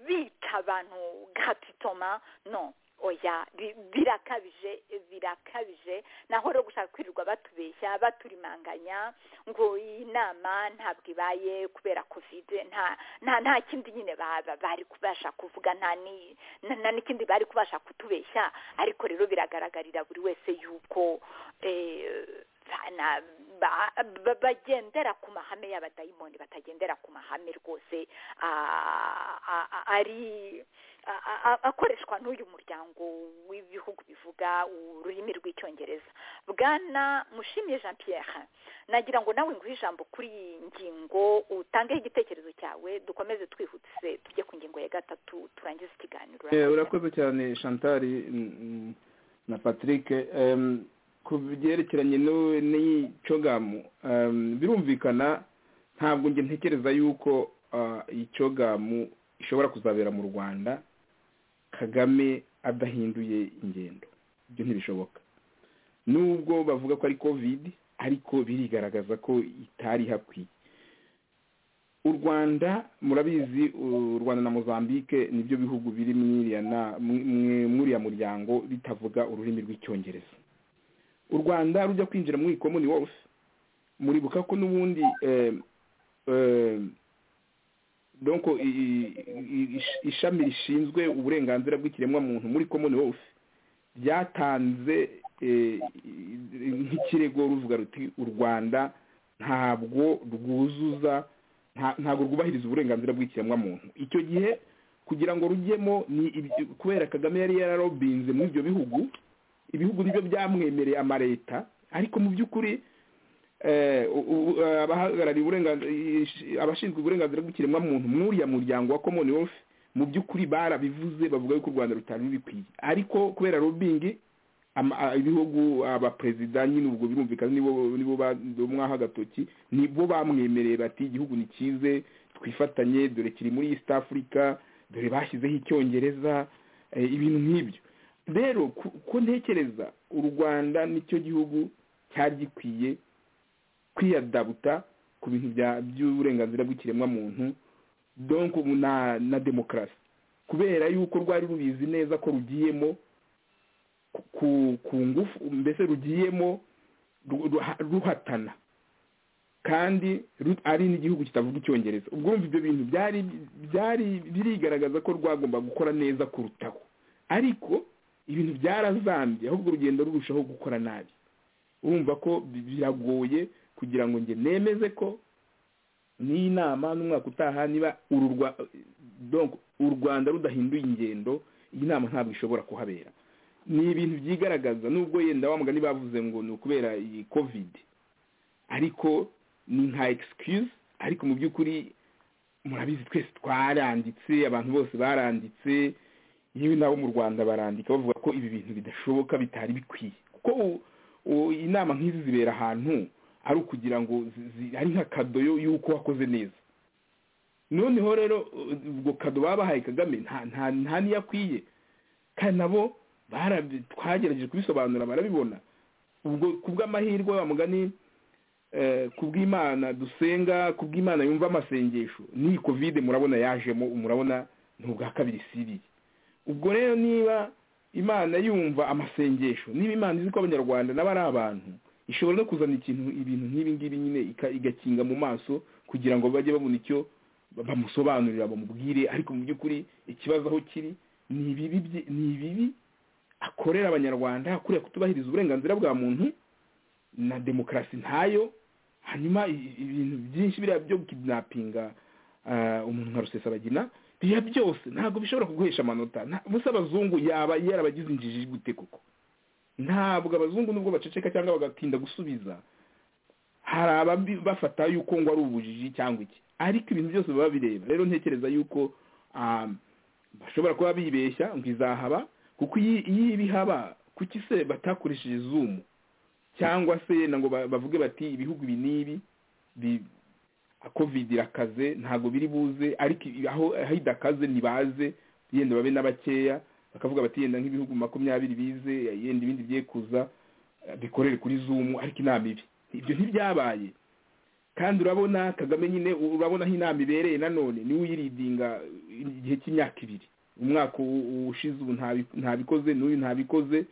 bita abantu gatitoma no oya birakabije birakabije naho rero gushaka kwirirwa batubeshya baturimanganya ngo iyi nama ntabwo ibaye kubera kovide nta kindi nyine bari kubasha kuvuga nta n'ikindi bari kubasha kutubeshya ariko rero biragaragarira buri wese yuko ba- ba- bagendera ku mahame y'abadayimoni batagendera ku mahame rwose ah, ah, ah, ari a- a- a- akoreshwa n'uyu muryango w'ibihugu bivuga ururimi rw'icyongereza bwana mushimiye jean pierre nagira ngo nawe nguhe ijambo kuri iyi ngingo utangeho igitekerezo cyawe dukomeze twihutse tujye ku ngingo ya gatatu turangize ikiganiro
Eh, urakoze cyane shantari mm, mm, na patrick Em, ku byerekeranye n'u- n'iyi cogamu em, birumvikana ntabwo njye ntekereza yuko ah, iyi cogamu ishobora kuzabera mu rwanda kagame adahinduye ingendo ibyo ntibishoboka nubwo bavuga ko ari covid ariko birigaragaza ko itari hakwiye u rwanda murabizi u rwanda na mozambique nibyo bihugu biri mwiriya na- mwe- mw'uriya muryango bitavuga ururimi rw'icyongereza u rwanda rujya kwinjira muri common wealth muribuka ko n'ubundi eh, eh, donc i- i- i- ish- ishami rishinzwe uburenganzira bw'ikiremwa muntu muri common wealth ryatanze eh, i- i- nk'ikirego ruvuga ruti u rwanda ntabwo rwuzuza nta- ntabwo rwubahiriza uburenganzira bw'ikiremwamuntu icyo gihe kugira ngo rujyemo ni ibi- kubera kagame yari yararobinze muri ibyo bihugu ibihugu nibyo byamwemereye amareta ariko mu by'ukuri eh, u- u- eh, abahagarariye uburenganzira ish- abashinzwe uburenganzira bw'ikiremwamuntu mw'uriya muryango wa common wealth mu by'ukuri barabivuze bavuga yuko u rwanda rutari rubikwiye ariko kubera robingi ama- a- ibihugu abaperezida nyine ubwo birumvikana nibo nibo badomwaho agatoki nibo bamwemereye bati igihugu ni cyize twifatanye dore kiri muri east africa dore bashyizeho icyongereza eh, ibintu nk'ibyo rero ku- ko ntekereza u rwanda nicyo gihugu cyari gikwiye kwiyadabuta ku bintu bya- by'uburenganzira bw'ikiremwamuntu donc ubu na na demokarasi kubera yuko rwari rubizi neza ko rugiyemo ku ku ngufu mbese rugiyemo ru- ruha- ruhatana kandi ru- ari n'igihugu kitavuga icyongereza ubwo wumva ibyo bintu byari byari birigaragaza ko rwagomba gukora neza kurutaho ariko ibintu byarazambye ahubwo urugendo rurushaho gukora nabi urumva ko bi- biragoye kugira ngo njye nemeze ko n'iyi nama n'umwaka utaha niba uru Rwa- donc u rwanda rudahinduye ingendo iyi nama ntabwo ishobora kuhabera ni ibintu byigaragaza nubwo yenda wa mugani bavuze ngo ni ukubera iyi covid ariko ni nka excuse ariko mu by'ukuri murabizi twese twaranditse abantu bose baranditse yewe nabo mu rwanda barandika bavuga ko ibi bintu bidashoboka bitari bikwiye kuko u- u- inama nk'izi zibera ahantu ari ukugira ngo zi- zi- ari nka kadoyo y'uko wakoze neza noneho rero u- ubwo kado baba bahaye kagame nta- nta- nta niyo akwiye kandi nabo barabi- twagerageje kubisobanura barabibona ubwo ku bw'amahirwe wa mugani eh, ku bw'imana dusenga ku bw'imana yumva amasengesho n'iyi kovide murabona yajemo murabona ni ubwa kabiri siriye ubwo rero niba imana yumva amasengesho niba imana izi ko abanyarwanda nabo ari abantu ishobora no kuzana ikintu ibintu nk'ibi ngibi nyine ika- igakinga mu maso kugira ngo bajye babona icyo bamusobanurira bamubwire ariko mu by'ukuri ikibazo aho kiri ni ibibi bye- ni ibibi akorera abanyarwanda kuriya kutubahiriza uburenganzira bwa muntu na demokarasi ntayo hanyuma i- i- ibintu byinshi biriya byo kidinapinga umuntu nka rusesabagina biriya byose ntabwo bishobora kuguhesha amanota nta- ubusa abazungu yaba yarabagize injiji gute koko ntabwo abazungu nubwo baceceka cyangwa bagatinda gusubiza hari ababi bafata yuko ngo ari ubujiji cyangwa iki ariko ibintu byose baba bireba rero ntekereza yuko ah, bashobora kuba bibeshya ngo izahaba kuko iyo iyo ibihaba kuki se batakoresheje zumu cyangwa se yenda ngo ba- bavuge bati ibihugu ibi n'ibi bi- covid irakaze ntabwo biri buze ariko ibi- aho aho idakaze ntibaze yenda babe n'abakeya bakavuga bati yenda nk'ibihugu makumyabiri bize yenda ibindi byekuza eh, bikorere kuri zumu ariko inama ibi ibyo ntibyabaye kandi urabona kagame nyine urabona aho inama ibereye nanone niwe uyiridinga igihe cy'imyaka ibiri umwaka u- u- ushize ubu ntabi- ntabikoze n'uyu ntabikoze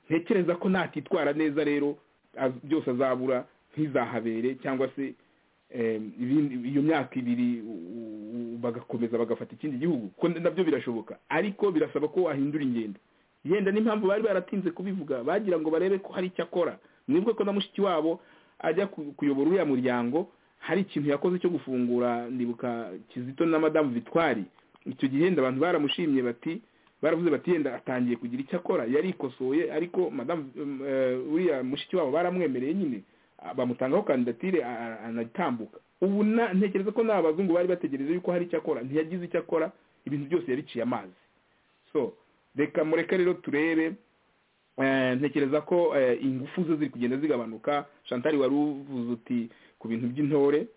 ntekereza ko natitwara neza rero az- byose azabura ntizahabere cyangwa se eh, ibindi- iyo myaka ibiri u- u- bagakomeza bagafata ikindi gihugu ko nabyo birashoboka ariko birasaba ko wahindura ingendo yenda n'impamvu bari baratinze kubivuga bagira ngo barebe ko hari icyo akora mwebwe ko na mushiki wabo ajya ku- kuyobora uriya muryango hari ikintu yakoze cyo gufungura ndibuka kizito na madamu vitwari icyo gihe yenda abantu baramushimye bati baravuze bati yenda atangiye kugira icyo akora yarikosoye ariko madamu eh, uriya mushiki wabo baramwemereye nyine ah, bamutangaho kandidatire a- a- anatambuka ubu na- ntekereza ko n'abazungu bari bategereje yuko hari icyo akora ntiyagize icyo akora ibintu byose yabiciye amazi so reka mureke rero turebe Eh, ntekereza ko eh, ingufu ze ziri kugenda zigabanuka shantari wari uvuze uti ku bintu by'intore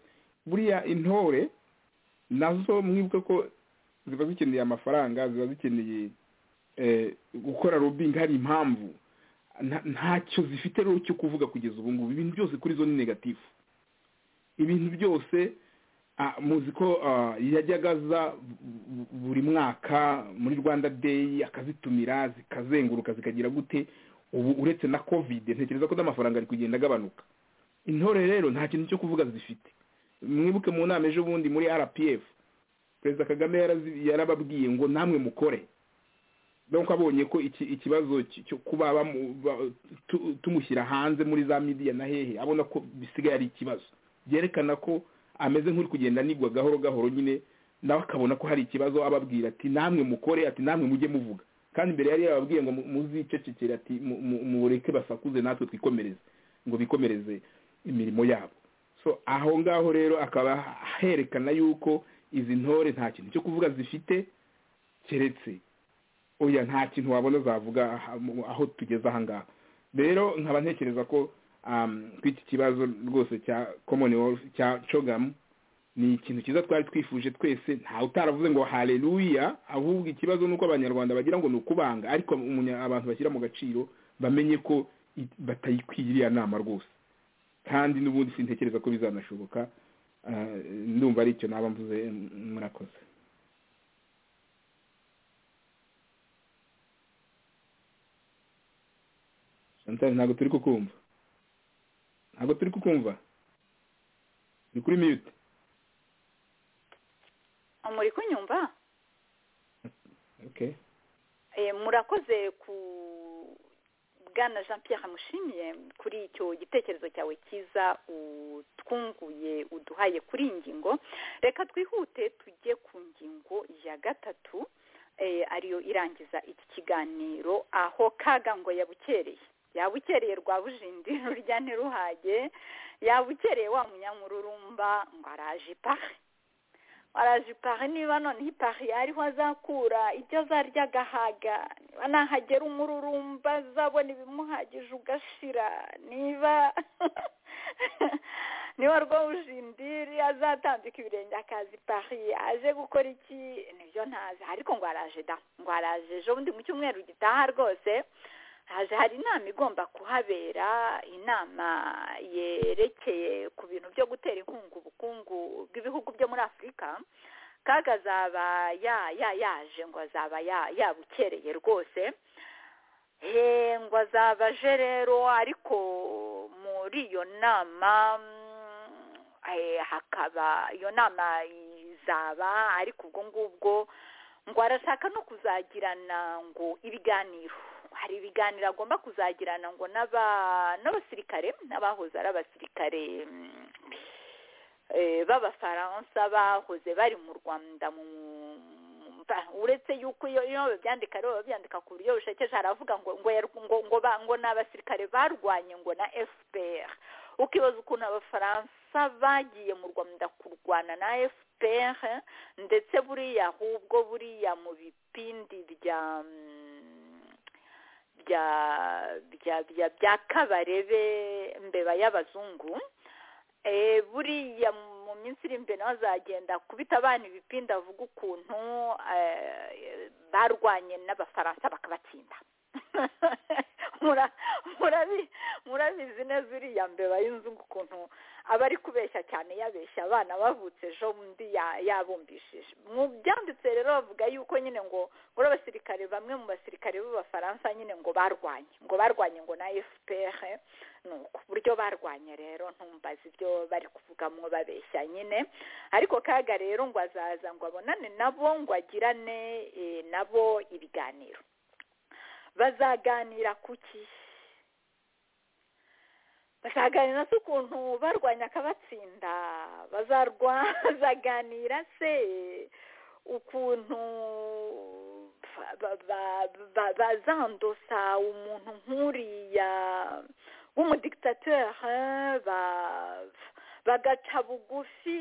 buriya intore nazo mwibuke ko ziba zikeneye amafaranga ziba zikeneye eh, gukora robingi hari impamvu Nta- ntacyo zifite rero cyo kuvuga kugeza ubu ngubu ibintu byose kuri zo ni negatifu ibintu byose ah, muzi ko ah, yajyaga aza bu- buri mwaka muri rwanda day akazitumira zikazenguruka zikagira gute ubu uretse na covid ntekereza ko n'amafaranga ari kugenda agabanuka intore rero nta kintu cyo kuvuga zifite mwibuke mu nama ejo bundi muri rpf perezida kagame yarazi- yarababwiye ngo namwe mukore donc abonye ko iki ikibazo ki- cyo kuba bamu- ba- tu- tumushyira hanze muri za midiya na hehe abona ko bisigaye ari ikibazo byerekana ko ameze nk'uri kugenda anigwa gahoro gahoro nyine nawe akabona ko hari ikibazo ababwira ati namwe mukore ati namwe mujye muvuga kandi mbere yari yababwiye ngo mu- muzicecekere ati mu- mu- mureke basakuze natwe twikomereze ngo bikomereze imirimo yabo so aho ngaho rero akaba herekana yuko izi ntore nta kintu cyo kuvuga zifite keretse oya nta kintu wabona zavuga aha- mu- aho tugeze aha ngaha rero nkaba ntekereza ko um, ko iki kibazo rwose cya commonwealth cya cogamu ni ikintu cyiza twari twifuje twese ntawe utaravuze ngo haleluya ahubwo ikibazo ni uko abanyarwanda bagira ngo ni ukubanga ariko umunya- abantu bashyira mu gaciro bamenye ko i- batayikwiye iriya nama rwose kandi n'ubundi sintekereza ko bizanashoboka Ah, ndumva ari icyo naba mvuze m- murakoze Chantal, ntabwo turi kukumva ntabwo turi kukumva ni kuri mute
muri kunyumva
okay
Eh, murakoze ku bwana jean pierre mushimiye kuri icyo gitekerezo cyawe cyiza utwunguye uduhaye kuri iyi ngingo reka twihute tujye ku ngingo ya gatatu eh, ariyo irangiza iki kiganiro aho kaga ngo yabukereye yabukereye rwa bujindi rurya ntiruhage yabukereye wa munyamururumba ngo araje ipara araje ipari niba noneho ipari yariho azakura ibyo azarya agahaga niba nahagera umururumba azabona ibimuhagije ugashira niba niba rwo bushindiri azatambika ibirenge akazi ipari aje gukora iki nibyo ntazi ariko ngo araje da ngo araje ejo bundi mu cyumweru gitaha rwose haje hari inama igomba kuhabera inama yerekeye ku bintu byo gutera inkunga ubukungu bw'ibihugu byo muri afurika kaga azaba ya ya yaje ngo azaba ya yabukereye rwose Eh, ngo azaba aje rero ariko muri iyo nama mm, eh, hakaba iyo nama izaba ariko ubwo ngubwo ngo arashaka no kuzagirana ngo ibiganiro hari ibiganiro agomba kuzagirana ngo n'aba- n'abasirikare n'abahoze ari abasirikare mm, eh, b'abafaransa bahoze bari mu rwanda mu- ba- uretse yuko iyo iyo babyandika rero babyandika ku buryo bushekeje haravuga ngo ngo yar- ngo ngo ba- ngo ni abasirikare barwanye ngo na fpr ukibaza ukuntu abafaransa bagiye mu rwanda kurwana na fpr ndetse buriya ahubwo buriya mu bipindi bya mm, bya bya bya bya kabarebe mbeba y'abazungu eh buriya mu minsi iri imbere nawe azagenda kubita abana ibipindi avuga ukuntu eh, barwanye n'abafaransa bakabatsinda Mura- murabi- murabizi neza uriya mbeba y'inzungu ukuntu aba ari kubeshya cyane yabeshya abana bavutse ejo undi ya- yabumbishije mu byanditse rero bavuga yuko nyine ngo muri abasirikare bamwe mu basirikare b'abafaransa nyine ngo barwanye ngo barwanye ngo na fpr ni uku buryo barwanye rero ntumbaze ibyo bari kuvugamo babeshya nyine ariko kaga rero ngo azaza ngo abonane nabo ngo agirane eh, nabo ibiganiro bazaganira ku ki bakaganira se ukuntu barwanya akabatsinda bazaganira se ukuntu bazandosa umuntu nk'uriya w'umudikitatere bagaca bugufi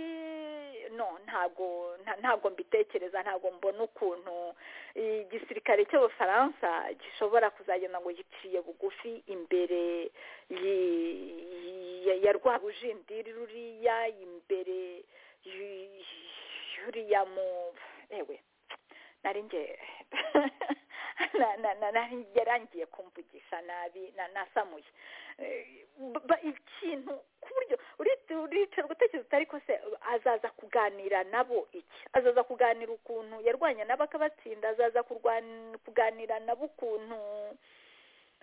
no ntabwo ntabwo mbitekereza ntabwo mbona ukuntu igisirikare cy'abafaransa gishobora kuzagenda ngo giciye bugufi imbere ya rwa rujindiri ruriya imbere y'uriya mu ewe narinjye yarangiye kumvugisha nabi nasamuye ikintu ku buryo uricara ugutekereza utari ko se azaza kuganira nabo iki azaza kuganira ukuntu yarwanya nabo akabatsinda azaza kuganira nabo ukuntu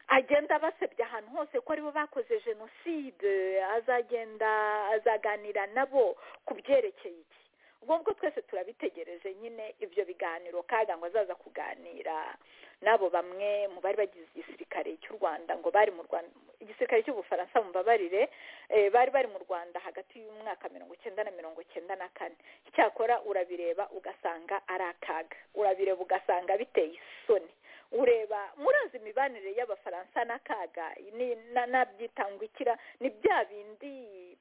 agenda abasebya ahantu hose ko aribo bakoze jenoside azagenda azaganira nabo ku byerekeye iki ubwo twese turabitegereje nyine ibyo biganiro kaga ngo azaza kuganira n'abo bamwe mu bari bagize igisirikare cy'u rwanda ngo bari mu rwanda igisirikare cy'ubufaransa mbabarire bari bari mu rwanda hagati y'umwaka mirongo icyenda na mirongo icyenda na kane icyakora urabireba ugasanga ari akaga urabireba ugasanga biteye isoni ureba murazi imibanire y'abafaransa n'akaga nabyitangukira ni bya bindi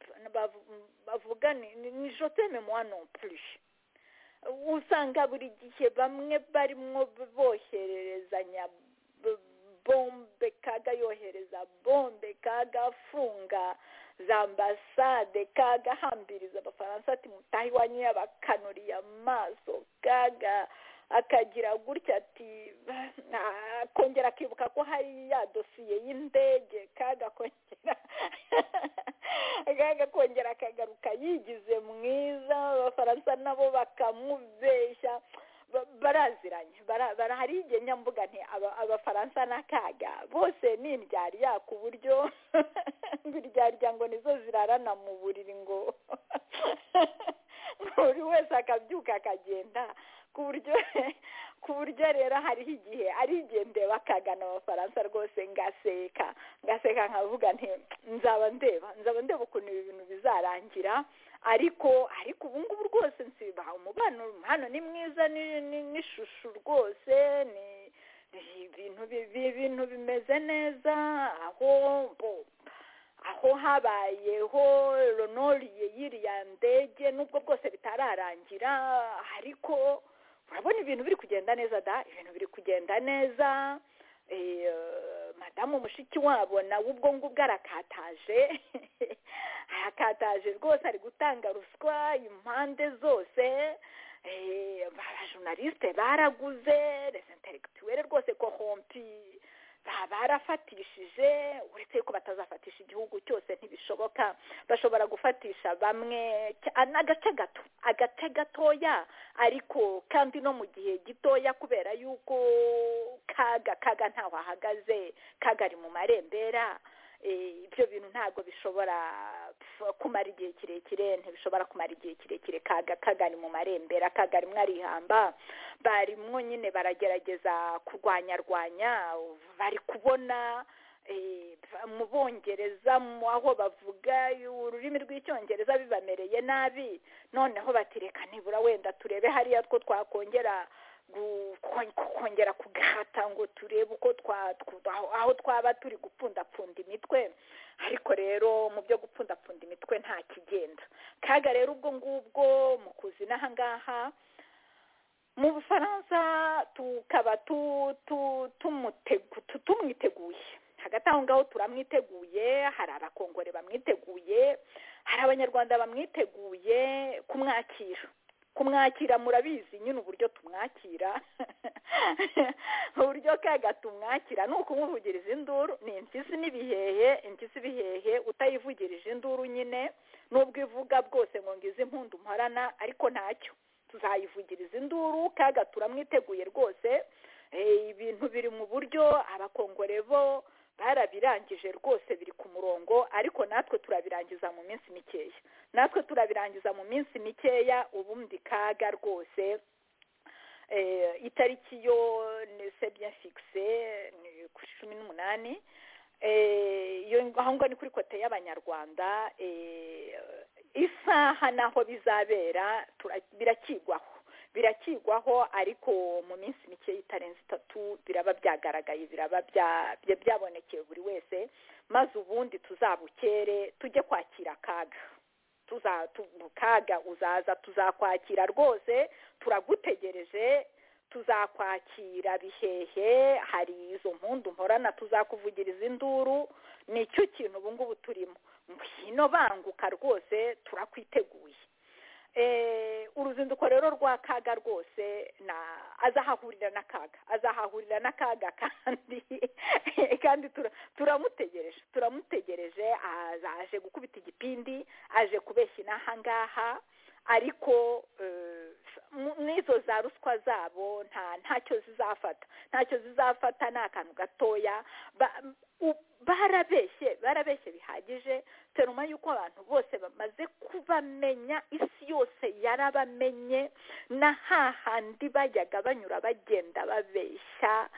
bavuga ni joteme mwa non plus usanga buri gihe bamwe barimo bohererezanya bombe kaga yohereza bombe kaga afunga za ambasade kaga ahambiriza abafaransa ati mutahe iwanyu y'abakanuriye amaso kaga akagira gutya ati akongera akibuka ko hari ya dosiye y'indege kaga kongera akagaruka yigize mwiza abafaransa nabo bakamubeshya baraziranye hari igihe nyambuga nti abafaransa n'akaga bose ni indyarya ku buryo indyarya ngo nizo zirarana mu buriri ngo buri wese akabyuka akagenda ku buryo ku buryo rero hariho igihe ari igihe ndeba akagana abafaransa rwose ngaseka ngaseka nkavuga nti nzaba ndeba nzaba ndeba ukuntu ibi bintu bizarangira ariko ariko ubu ngubu rwose nsiba umubano hano ni mwiza n'ishusho rwose ni ibintu ibintu bimeze neza aho aho habayeho ronoriye y'iriya ndege n'ubwo bwose bitararangira ariko urabona ibintu biri kugenda neza da ibintu biri kugenda neza madamu mushiki wabo nawe ubwo ngubwo arakataje arakataje rwose ari gutanga ruswa impande zose abajunalisite baraguze resenteregituwere rwose kohompi barafatishije uretse yuko batazafatisha igihugu cyose ntibishoboka bashobora gufatisha bamwe agace gato agace gatoya ariko kandi no mu gihe gitoya kubera yuko kaga kaga ntaho ahagaze kaga ari mu marembera ibyo bintu ntabwo bishobora kumara igihe kirekire ntibishobora kumara igihe kirekire kaga kagari mu marembera kagari mwarihamba barimwo nyine baragerageza kurwanyarwanya bari kubona mu bongereza aho bavuga ururimi rw'icyongereza bibamereye nabi noneho batireka nibura wenda turebe hariya two twakongera kongera kugahata ngo turebe uko aho twaba turi gupfundapfunda imitwe ariko rero mu byo gupfundapfunda imitwe nta kigenda kaga rero ubwo ngubwo mu kuzina aha ngaha mu bufaransa tukaba tumwiteguye hagati aho ngaho turamwiteguye hari abakongore bamwiteguye hari abanyarwanda bamwiteguye kumwakira kumwakira murabizi nyine uburyo tumwakira uburyo kaga tumwakira ni ukumuvugiriza induru ni impyisi n'ibihehe impyisi ibihehe utayivugirije induru nyine n'ubwo ivuga bwose ngo ngize impundu mporana ariko ntacyo tuzayivugiriza induru kaga turamwiteguye rwose ibintu biri mu buryo abakongore bo barabirangije rwose biri ku murongo ariko natwe turabirangiza mu minsi mikeya natwe turabirangiza mu minsi mikeya ubundi kaga rwose itariki yo ni sebye fikise ni ku cumi n'umunani aho ngaho ni kuri kote y'abanyarwanda isaha n'aho bizabera birakigwaho birakigwaho ariko mu minsi mike y'itarenze itatu biraba byagaragaye biraba byabonekeye buri wese maze ubundi tuzabukere tujye kwakira akaga kaga uzaza tuzakwakira rwose turagutegereje tuzakwakira bihehe hari izo mpundu mporana tuzakuvugiriza induru nicyo kintu ubu ngubu turimo ngwino banguka rwose turakwiteguye uruzinduko rero rwa kaga rwose azahahurira n'akaga azahahurira n'akaga kandi kandi turamutegereje turamutegereje aje gukubita igipindi aje kubeshya inaha ngaha ariko n'izo za ruswa zabo nta ntacyo zizafata ntacyo zizafata ni akantu gatoya barabeshye barabeshye bihagije teruma y'uko abantu bose bamaze kubamenya isi yose yarabamenye na hahandi bajyaga banyura bagenda babeshya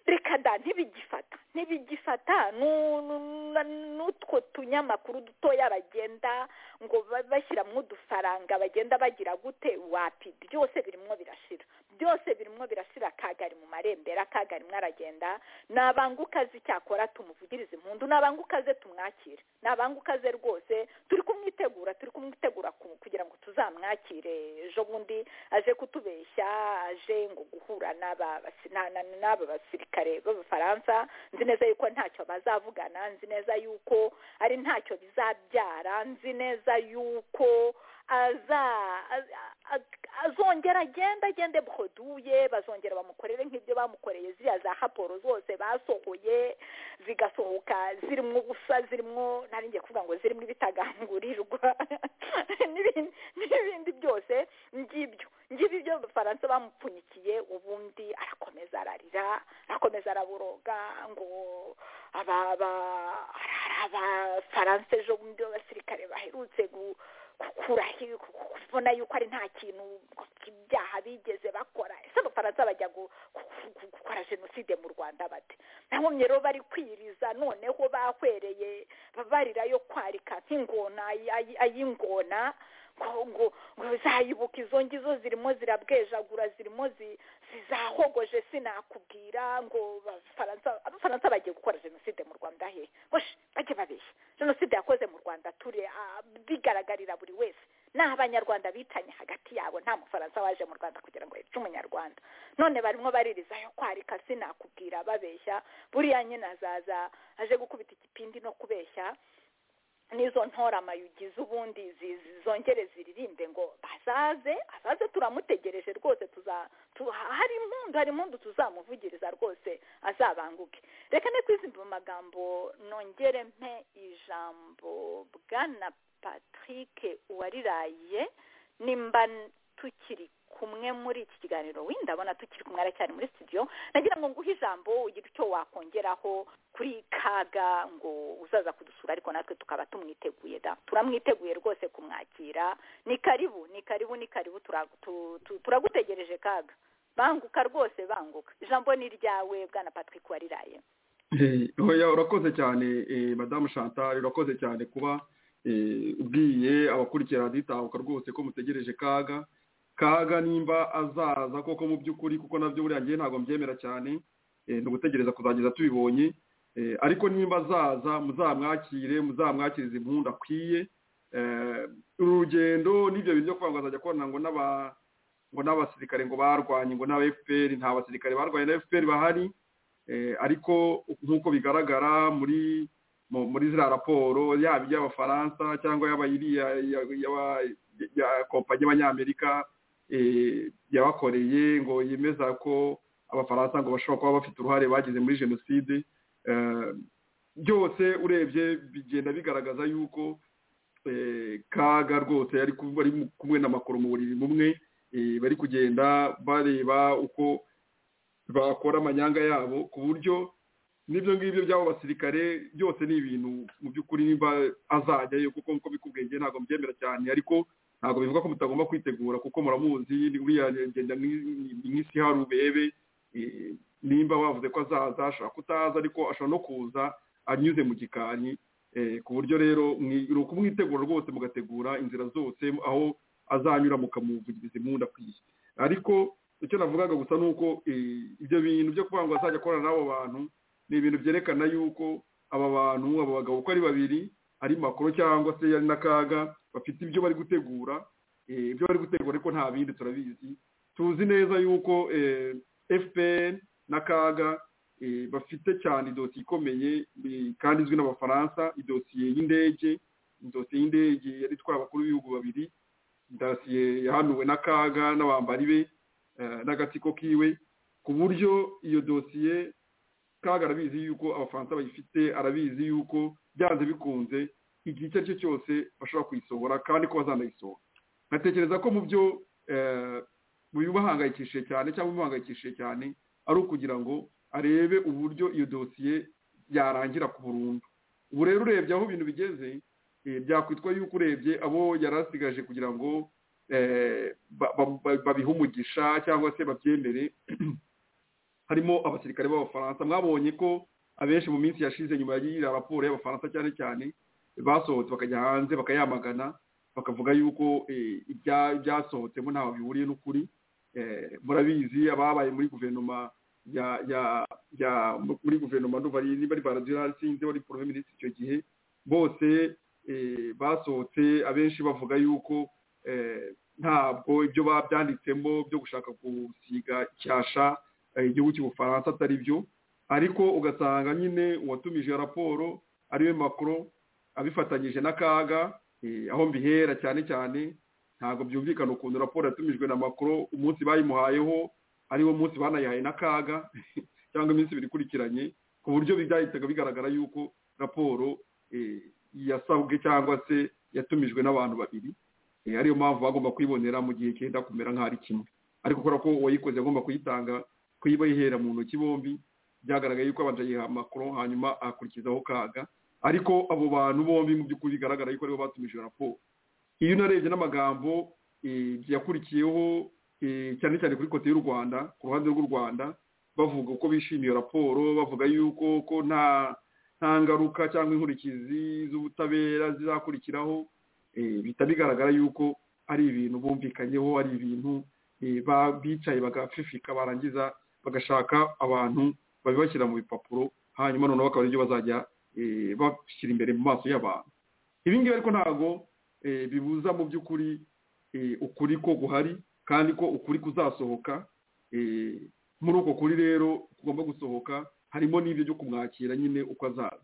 reka da ntibigifata ntibigifata n'utwo tunyamakuru dutoya bagenda ngo bashyiramo udufaranga bagenda bagira gute wapi byose birimo birashira byose birimo birashira kagari mu marembera kagari aragenda nabangukaze icyakora tumuvugirize impundu nabangukaze tumwakire nabangukaze rwose turi kumwitegura turi kumwitegura kugira ngo tuzamwakire ejo bundi aje kutubeshya aje ngo guhura n'aba basirikare kare b'abafaransa nzi neza yuko ntacyo bazavugana nzi neza yuko ari ntacyo bizabyara nzi neza yuko azongera agenda agende buhoduye bazongera bamukorere nk'ibyo bamukoreye ziriya za raporo zose basohoye zigasohoka zirimo ubusa zirimo ntaringiye kuvuga ngo zirimo ibitagangurirwa n'ibindi byose ngibyo ngibyo ibyo abafaransa bamupfunyikiye ubundi arakomeza ararira arakomeza araboroga ngo aba abafaransa ejo bundi b'abasirikare baherutse kubona yuko ari nta kintu ibyaha bigeze bakora ese abafaransa bajya gukora jenoside mu rwanda bate nta nkomyi rero bari kwiriza noneho bahwereye barira yo kwarika nk'ingona ay'ingona ngo zayibuka izo ngizo zirimo zirabwejagura zirimo zizahogoje sinakubwira ngo abafaransa bagiye gukora jenoside mu rwanda hehe bajye babeshya jenoside yakoze mu rwanda ture bigaragarira buri wese ni abanyarwanda bitanye hagati yabo nta mufaransa waje mu rwanda kugira ngo yice umunyarwanda none barimo baririza yo kwarika sinakubwira babeshya buriya nyine azaza aje gukubita igipindi no kubeshya n'izo ntoramayigize ubundi zongere ziririmbe ngo bazaze azaze turamutegereje rwose hari impundu hari impundu tuzamuvugiriza rwose azabanguke reka ne kwizimba mu magambo nongere mpe ijambo bwana patrick uwariraye nimba tukiri kumwe muri iki kiganiro wenda ndabona tukiri kumwe aracyari muri studio nagira ngo nguhe ijambo ugire icyo wakongeraho kuri kaga ngo uzaza kudusura ariko natwe tukaba tumwiteguye da turamwiteguye rwose kumwakira ni karibu ni karibu ni karibu turagutegereje kaga banguka rwose banguka ijambo ni iryawe bwana patrick wariraye
urakoze cyane madamu chantal urakoze cyane kuba ubwiye abakurikirana dutahuka rwose ko mutegereje kaga kaga nimba azaza koko mu by'ukuri kuko nabyo buriya ngewe ntabwo mbyemera cyane ni ugutegereza kuzageza tubibonye ariko nimba azaza muzamwakire muzamwakirize impundu akwiye uru rugendo n'ibyo bintu byo kuvuga ngo azajya akorana ngo n'abasirikare ngo barwanye ngo n'aba fpr nta basirikare barwanye na fpr bahari ariko nk'uko bigaragara muri muri ziriya raporo yaba iy'abafaransa cyangwa yaba iriya kompanyi y'abanyamerika yabakoreye ngo yemeza ko abafaransa ngo bashobora kuba bafite uruhare bagize muri jenoside byose urebye bigenda bigaragaza yuko kaga rwose ari kumwe na makuru mu buriri bumwe bari kugenda bareba uko bakora amanyanga yabo ku buryo n'ibyo ngibyo by'abo basirikare byose ni ibintu mu by'ukuri nimba azajyayo kuko nk'uko bikubwenge ntabwo mbyemera cyane ariko ntabwo bivuga ko mutagomba kwitegura kuko muramuzi uriya ngenda ni nk'isi hari ubebe nimba wavuze ko azaza ashobora kutaza ariko ashobora no kuza anyuze mu gikari ku buryo rero ni ukumwitegura rwose mugategura inzira zose aho azanyura mukamuvugiriza impundu akwiye ariko icyo navugaga gusa ni uko ibyo bintu byo kuvuga ngo azajya akorana n'abo bantu ni ibintu byerekana yuko aba bantu aba bagabo uko ari babiri ari makuru cyangwa se ari n'akaga bafite ibyo bari gutegura ibyo bari gutegura ariko nta bindi turabizi tuzi neza yuko fpr n'akaga bafite cyane idosiye ikomeye kandi izwi n'abafaransa idosiye y'indege idosiye y'indege yari itwara abakuru b'ibihugu babiri idosiye yahanuwe n'akaga n'abambari be n'agatsiko kiwe ku buryo iyo dosiye kaga arabizi yuko abafaransa bayifite arabizi yuko byanze bikunze igihe icyo ari cyo cyose bashobora kuyisohora kandi ko bazanayisohora nkatekereza ko mu byo bibahangayikishije cyane cyangwa bibahangayikishije cyane ari ukugira ngo arebe uburyo iyo dosiye yarangira ku burundu ubu rero urebye aho ibintu bigeze byakwitwa yuko urebye abo yari asigaje kugira ngo babihe umugisha cyangwa se babyemere harimo abasirikare b'abafaransa mwabonye ko abenshi mu minsi yashize nyuma y'iriya raporo y'abafaransa cyane cyane basohotse bakajya hanze bakayamagana bakavuga yuko ibyasohotsemo ntaho bihuriye n'ukuri murabizi ababaye muri guverinoma ya muri guverinoma niba ari baradurari sinzi wari porome minisitiri icyo gihe bose basohotse abenshi bavuga yuko ntabwo ibyo babyanditsemo byo gushaka gusiga icyasha igihugu cy'ubufaransa atari byo ariko ugasanga nyine uwatumije raporo ariwe makuru abifatanyije n'akaga aho mbihera cyane cyane ntabwo byumvikana ukuntu raporo yatumijwe na makuru umunsi bayimuhayeho ariwo munsi banayihaye n'akaga cyangwa iminsi ibiri ikurikiranye ku buryo byahitaga bigaragara yuko raporo yasabwe cyangwa se yatumijwe n'abantu babiri ariyo mpamvu bagomba kuyibonera mu gihe cyenda kumera nk'aho ari kimwe ariko kubera ko uwayikoze agomba kuyitanga kuyibahera mu ntoki bombi byagaragaye yuko abanza yiha makuru hanyuma akurikizaho kaga ariko abo bantu bombi mu by'ukuri bigaragara yuko aribo batumije raporo iyo unarebye n'amagambo yakurikiyeho cyane cyane kuri kote y'u rwanda ku ruhande rw'u rwanda bavuga uko bishimiye raporo bavuga yuko ko nta nta ngaruka cyangwa inkurikizi z'ubutabera zizakurikiraho bihita bigaragara yuko ari ibintu bumvikanyeho ari ibintu bicaye bagafifika barangiza bagashaka abantu babibashyira mu bipapuro hanyuma noneho bakaba aribyo bazajya bashyira imbere mu maso y'abantu ibi ngibi ariko ntabwo bibuza mu by'ukuri ukuri ko guhari kandi ko ukuri kuzasohoka muri uko kuri rero kugomba gusohoka harimo n'ibyo byo kumwakira nyine uko azaza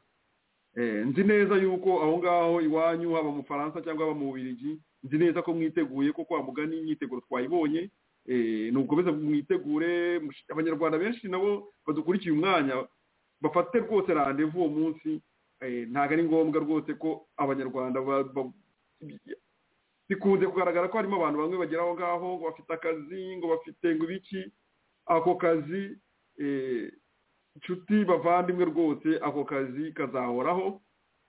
nzi neza yuko aho ngaho iwanyu haba mu faransa cyangwa haba mu bubirigi nzi neza ko mwiteguye ko kwa mugani imyiteguro twayibonye nukomeza mwitegure abanyarwanda benshi nabo badukurikiye umwanya bafate rwose randevu uwo munsi ntabwo ari ngombwa rwose ko abanyarwanda bikunze kugaragara ko harimo abantu bamwe bagera aho ngaho ngo bafite akazi ngo bafite ngo ibiki ako kazi inshuti bavandimwe rwose ako kazi kazahoraho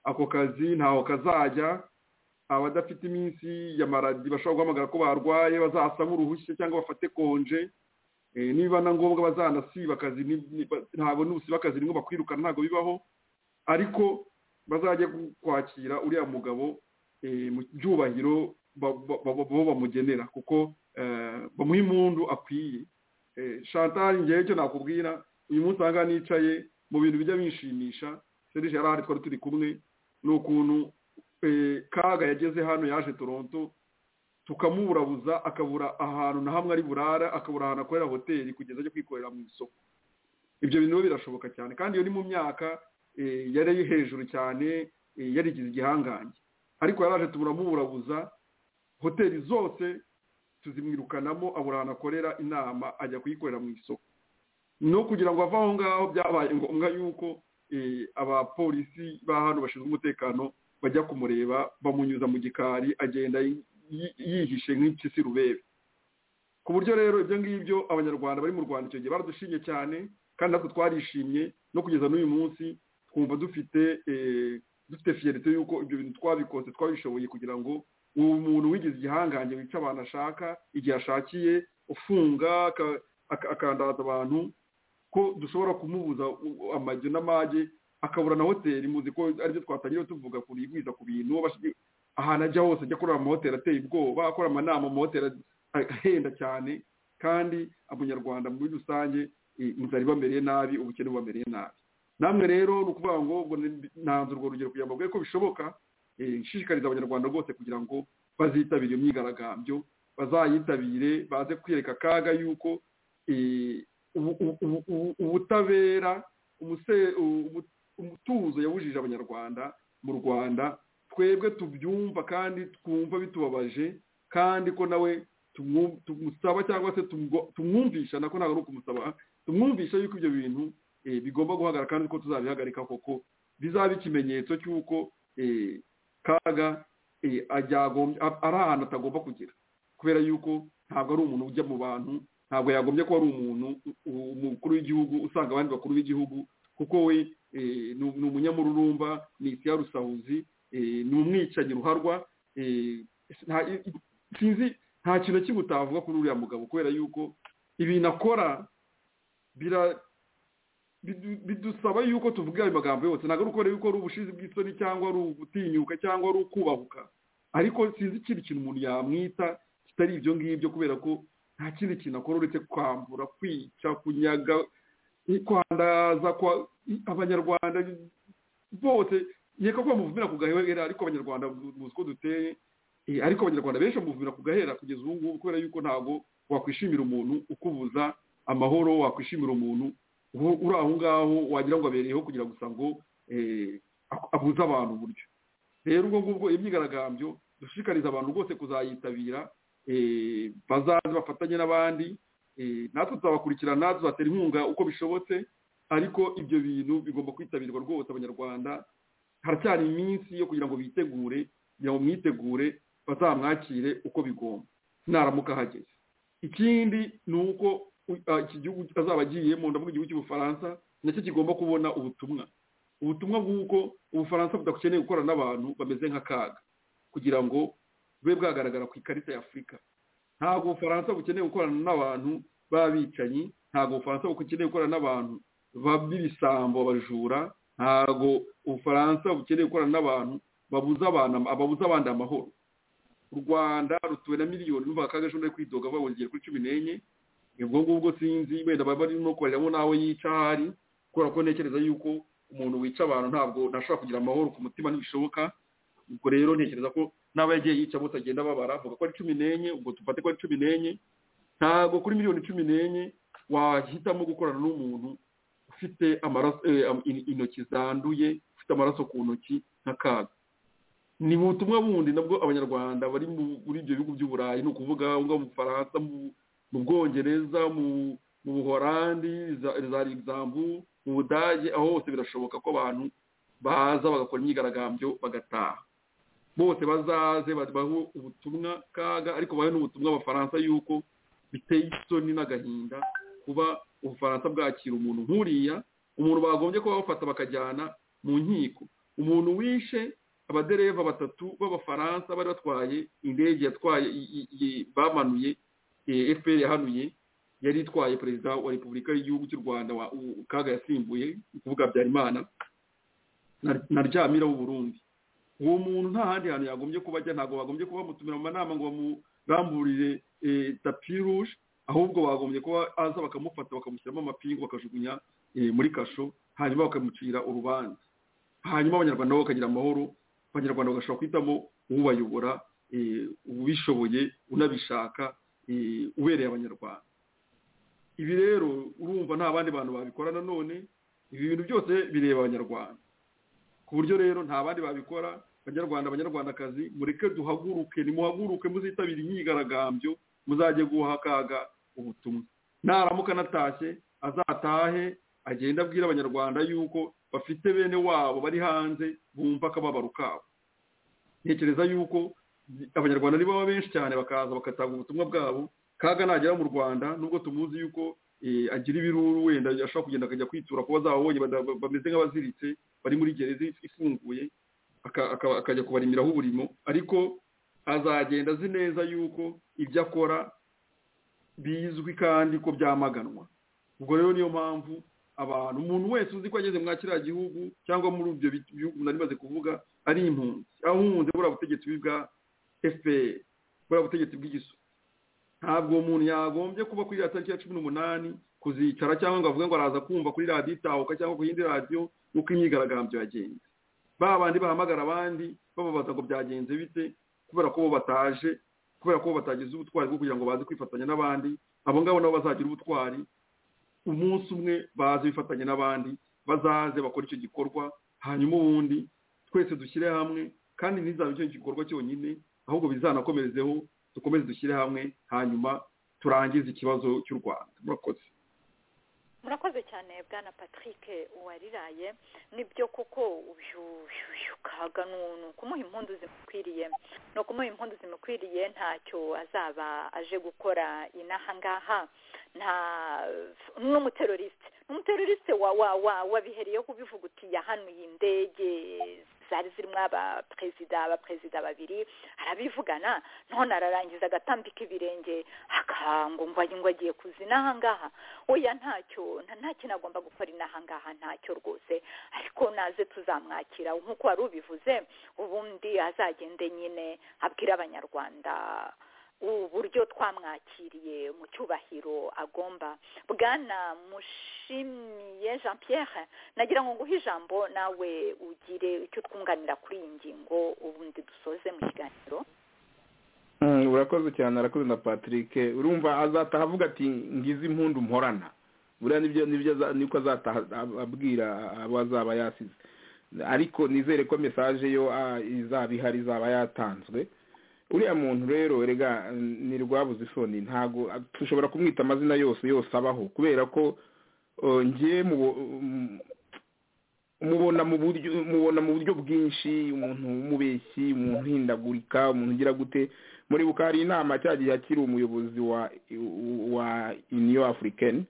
ako kazi ntaho kazajya abadafite iminsi ya maradi bashobora guhamagara ko barwaye bazasa nk'uruhushya cyangwa bafate konje niba na ngombwa bazanasiba akazi ntabwo n'ubusiba akazi nibwo bakwirukana ntabwo bibaho ariko bazajya kwakira uriya mugabo mu byubahiro bo bamugenera kuko bamuha impundu akwiye shantal ngewe icyo nakubwira uyu munsi aha ngaha nicaye mu bintu bijya binshimisha serije yarahari twari turi kumwe ni ukuntu kaga yageze hano yaje toronto tukamurabuza akabura ahantu na hamwe ari burara akabura ahantu akorera hoteli kugeza ajya kwikorera mu isoko ibyo bintu birashoboka cyane kandi iyo ni mu myaka yari hejuru cyane yarigize igihangange ariko yaraje turamuburabuza hoteli zose tuzimwirukanamo abura ahantu akorera inama ajya kuyikorera mu isoko no kugira ngo ave aho ngaho byabaye ngombwa yuko abapolisi ba hano bashinzwe umutekano bajya kumureba bamunyuza mu gikari agenda yihishe nk'impyisi rubebe ku buryo rero ibyo ngibyo abanyarwanda bari mu rwanda icyo gihe baradushimye cyane kandi natwe twarishimye no kugeza n'uyu munsi twumva dufite dufite fiyerite y'uko ibyo bintu twabikoze twabishoboye kugira ngo uwo muntu wigize igihangange wica abantu ashaka igihe ashakiye ufunga akandaza abantu ko dushobora kumubuza u- amajyo n'amage akabura na hoteli muzi ko aribyo twatangira tuvuga ku bigwiza ku bintu abashi- ahantu ajya hose ajya akorera amahoteli ateye ubwoba akora amanama mu mahoteli ahenda cyane kandi abanyarwanda muri rusange eh, inzara ibamereye nabi ubukene bubamereye nabi namwe rero ni ukuvuga ngo ubwo ni- nanze urwo rugero kugira ngo mbabwire ko bishoboka eh, nshishikariza abanyarwanda rwose kugira ngo bazitabire iyo myigaragambyo bazayitabire baze kwiyereka akaga yuko eh, ubu- ubu- ubu- ubu- ubutabera umuse- ubu- umutuzo yawujije abanyarwanda mu rwanda twebwe tubyumva kandi twumva bitubabaje kandi ko nawe tumwu- tumusaba cyangwa se tumwo- tumwumvisha nako ntabwo ari ukumusaba tumwumvisha yuko ibyo bintu eh, bigomba guhagarara kandi ko tuzabihagarika koko bizaba ikimenyetso cy'uko eh, kaga eh, ajyagombye a- ari ahantu atagomba kugera kubera yuko ntabwo ari umuntu ujya mu bantu ntabwo yagombye kuba ari umuntu u- u- umukuru w'igihugu usanga abandi bakuru b'igihugu kuko we eh, ni ni umunyamururumba ni isi ya rusahuzi eh, ni umwicanyi ruharwa eh, nta- i- i- sinzi nta kintu na kimwe utavuga kuri uriya mugabo kubera yuko ibintu akora bira- bidu- bidusaba yuko tuvuga ayo magambo yose ntabwo ari ukora yuko ari ubushizi bw'isoni cyangwa ari ugutinyuka cyangwa ari ukubahuka ariko sinzi ikindi kintu umuntu yamwita kitari ibyo ngibyo kubera ko nta kindi kintu akora uretse kwambura kwica kunyaga kwandaza kwa abanyarwanda bose yeka ko bamuvumira ku gahera ariko abanyarwanda muzi ko duteye Eh, ariko abanyarwanda benshi bamuvumira ku gahera kugeza ubu ngubu kubera yuko ntabwo wakwishimira umuntu ukubuza amahoro wakwishimira umuntu ubu- uri aho ngaho wagira ngo abereyeho kugira gusa ngo eh, ak- abuze abantu uburyo rero ubwo ngubwo imyigaragambyo dushishikariza abantu rwose kuzayitabira eh, bazaze bafatanye n'abandi eh, natwe tuzabakurikirana tuzatera inkunga uko bishobotse ariko ibyo bintu bigomba kwitabirwa rwose abanyarwanda haracyari iminsi yo kugira ngo bitegure kugira ngo mwitegure bazamwakire uko bigomba naramuka ahageze ikindi ni uko u- ah, iki gihugu azaba agiyemo ndavuga igihugu cy'ubufaransa nacyo kigomba kubona ubutumwa ubutumwa bw'uko ubufaransa budakeneye gukorana n'abantu bameze nk'akaga kugira ngo bube bwagaragara ku ikarita ya afurika ntabwo ubufaransa bukeneye gukorana n'abantu b'abicanyi ntabwo ubufaransa bukeneye gukorana n'abantu ba- b'ibisambo abajura ntabwo ubufaransa bukeneye gukorana n'abantu babuza abana babuza abandi amahoro u rwanda rutuwe na miliyoni numva kagaje undi kwidoga avuga ngo ngiye kuri cumi n'enye ubwo ngubwo sinzi wenda baba barimo kubariramo nawe yica ahari kubera ko ntekereza yuko umuntu wica abantu ntabwo ntashobora kugira amahoro ku mutima ntibishoboka ubwo rero ntekereza ko n'aba yagiye yica bose agenda babara avuga ko ari cumi n'enye ubwo tufate ko ari cumi n'enye ntabwo kuri miliyoni cumi n'enye wahitamo gukorana n'umuntu ufite amaraso eh, am- in- intoki zanduye ufite amaraso ku ntoki nk'akaga ni mu butumwa bundi nabwo abanyarwanda bari mu- muri ibyo bihugu by'uburayi ni ukuvuga aho ngaho mu bufaransa mu- mu bwongereza mu mu buhorandi za za rigizambu mu budage aho hose birashoboka ko abantu baza bagakora imyigaragambyo bagataha bose bazaze babahe ubutumwa kaga ariko bahe n'ubutumwa abafaransa yuko biteye isoni n'agahinda kuba ubufaransa bwakira umuntu nk'uriya umuntu bagombye kuba bafata bakajyana mu nkiko umuntu wishe abadereva batatu b'abafaransa bari batwaye indege yatwaye i- i- i- bamanuye eh, fpr yahanuye yari itwaye perezida wa repubulika y'igihugu cy'u rwanda wa- u- kaga yasimbuye ni ukuvuga habyarimana na- na ryamira w'uburundi uwo muntu nta handi hantu yagombye kuba ajya ntabwo bagombye kuba bamutumira mu manama ngo bamuramburire eh, tapi ruje ahubwo bagombye kuba aza bakamufata bakamushyiramo amapingu bakajugunya eh, muri kasho hanyuma bakamucira urubanza hanyuma abanyarwanda nabo bakagira amahoro abanyarwanda bagashobora guhitamo ubayobora eh, ubishoboye unabishaka eh, ubereye abanyarwanda ibi rero urumva nta bandi bantu babikora nanone ibi bintu byose bireba abanyarwanda ku buryo rero nta bandi babikora banyarwanda abanyarwandakazi mureke duhaguruke nimuhaguruke muzitabire imyigaragambyo muzajye guha akaga ubutumwa naramuka anatashye azatahe agende abwira abanyarwanda yuko bafite bene wabo bari hanze bumva akababaro kabo ntekereza yuko abanyarwanda niba benshi cyane bakaza bagatanga ubutumwa bwabo kaga nagera mu rwanda nubwo tumuzi yuko eh, agira ibiruru wenda ashobora kugenda akajya kwitura kuba azabonye bameze nk'abaziritse bari muri gereza ifunguye aka- aka- akajya kubarimiraho uburimo ariko azagenda azi neza yuko ibyo akora bizwi kandi ko byamaganwa ubwo rero niyo mpamvu abantu umuntu wese uzi ko ageze muri kiriya gihugu cyangwa muri ibyo bihugu nari maze kuvuga ari impunzi aho umwunze buriya butegetsi bwa fpr buriya butegetsi bw'igiso ntabwo umuntu yagombye kuba kuri ya tariki ya cumi n'umunani kuzicara cyangwa ngo avuge ngo araza kumva kuri radiyo itahuka cyangwa ku yindi radiyo nk'uko imyigaragambyo yagenze ba bandi bahamagara abandi bababaza ngo byagenze bite kubera ko bo bataje kubera ko bo batagize ubutwari bwo kugira ngo baze kwifatanya n'abandi abo ngabo nabo bazagira ubutwari umunsi umwe baze bifatanya n'abandi bazaze bakora icyo gikorwa hanyuma ubundi twese dushyire hamwe kandi ntizabe icyo gikorwa cyonyine ahubwo bizanakomerezeho dukomeze dushyire hamwe hanyuma turangize ikibazo cy'u rwanda murakoze
murakoze cyane bwana patrick uwariraye nibyo koko uyu kaga ni ukumuha impundu zimukwiriye ni ukumuha impundu zimukwiriye ntacyo azaba aje gukora inaha ngaha nta n'umuteroriste n'umuteroriste wa wa wa wabihereyeho kubivugutiya hano iyi ndege zari zirimo abaperezida abaperezida babiri arabivugana none ararangiza agatambika ibirenge akangumva ngo agiye kuzina aha ngaha oya ntacyo nta kintu agomba gukora inaha ngaha ntacyo rwose ariko naze tuzamwakira nk'uko wari ubivuze ubundi azagende nyine abwira abanyarwanda uburyo twamwakiriye mu cyubahiro agomba bwana mushimiye jean pierre nagira ngo nguhe ijambo nawe ugire icyo twunganira kuri iyi ngingo ubundi dusoze mu kiganiro
urakoze cyane arakoze na patrick urumva azataha avuga ati ngize impundu mporana buriya nibyo nibyo niko azataha abwira abo azaba yasize ariko nizere ko mesaje yo izaba ihari izaba yatanzwe uriya muntu rero rega ni rwabuze isoni ntabwo dushobora kumwita amazina yose yose abaho kubera ko ngiye mubona mu buryo mubona mu buryo bwinshi umuntu w'umubeshyi umuntu uhindagurika umuntu ugira gute muri buka hari inama cya gihe akiri umuyobozi wa uniyo afurikani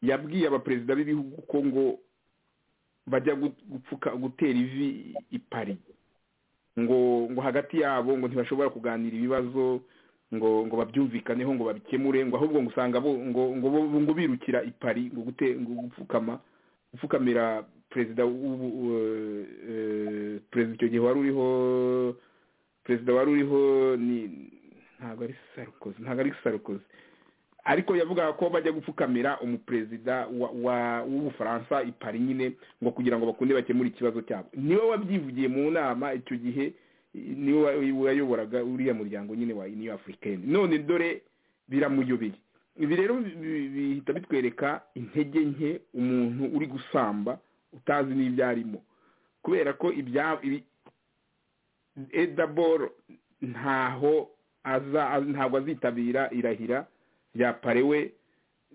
yabwiye abaperezida b'ibihugu ko ngo bajya gupfuka gutera ivi ipari ngo ngo hagati yabo ngo ntibashobora kuganira ibibazo ngo ngo babyumvikaneho ngo babikemure ngo ahubwo ngo usanga bo ngo ngo ngo birukira ipari ngo gute ngo gupfukama gupfukamira perezida perezida icyo gihe wari uriho perezida wari uriho ni ntabwo ari sarukoze ntabwo ari sarukoze ariko yavugaga ko bajya gupfukamira umuperezida w'ubufaransa ipari nyine ngo kugira ngo bakunde bakemure ikibazo cyabo niwe wabyivugiye mu nama icyo gihe niwe wayoboraga uriya muryango nyine wa niyo afurikani none dore biramuyobeye ibi rero bihita bitwereka intege nke umuntu uri gusamba utazi n'ibyo arimo kubera ko edaboro ntaho ntabwo azitabira irahira rya parewe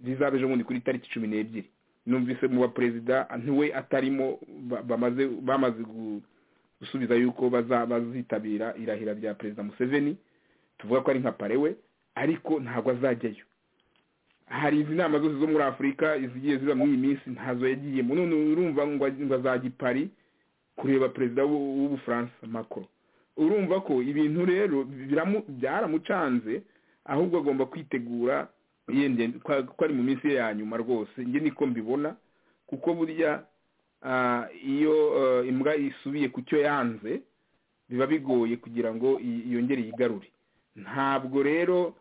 rizaba ejo bundi kuri tariki cumi n'ebyiri numvise mu baperezida ntiwe atarimo bamaze bamaze gusubiza yuko bazitabira irahira rya perezida museveni tuvuga ko ari nka parewe ariko ntabwo azajyayo hari izi nama zose zo muri afurika izigiye ziba muri iyi minsi ntazo yagiyemo none urumva ngo azajya i pari kureba perezida w'ubufaransa makoro urumva ko ibintu rero byaramucanze ahubwo agomba kwitegura yenda ko ari mu minsi ye ya nyuma rwose njye niko mbibona kuko burya iyo imbwa isubiye ku cyo yanze biba bigoye kugira ngo yongere yigarure ntabwo rero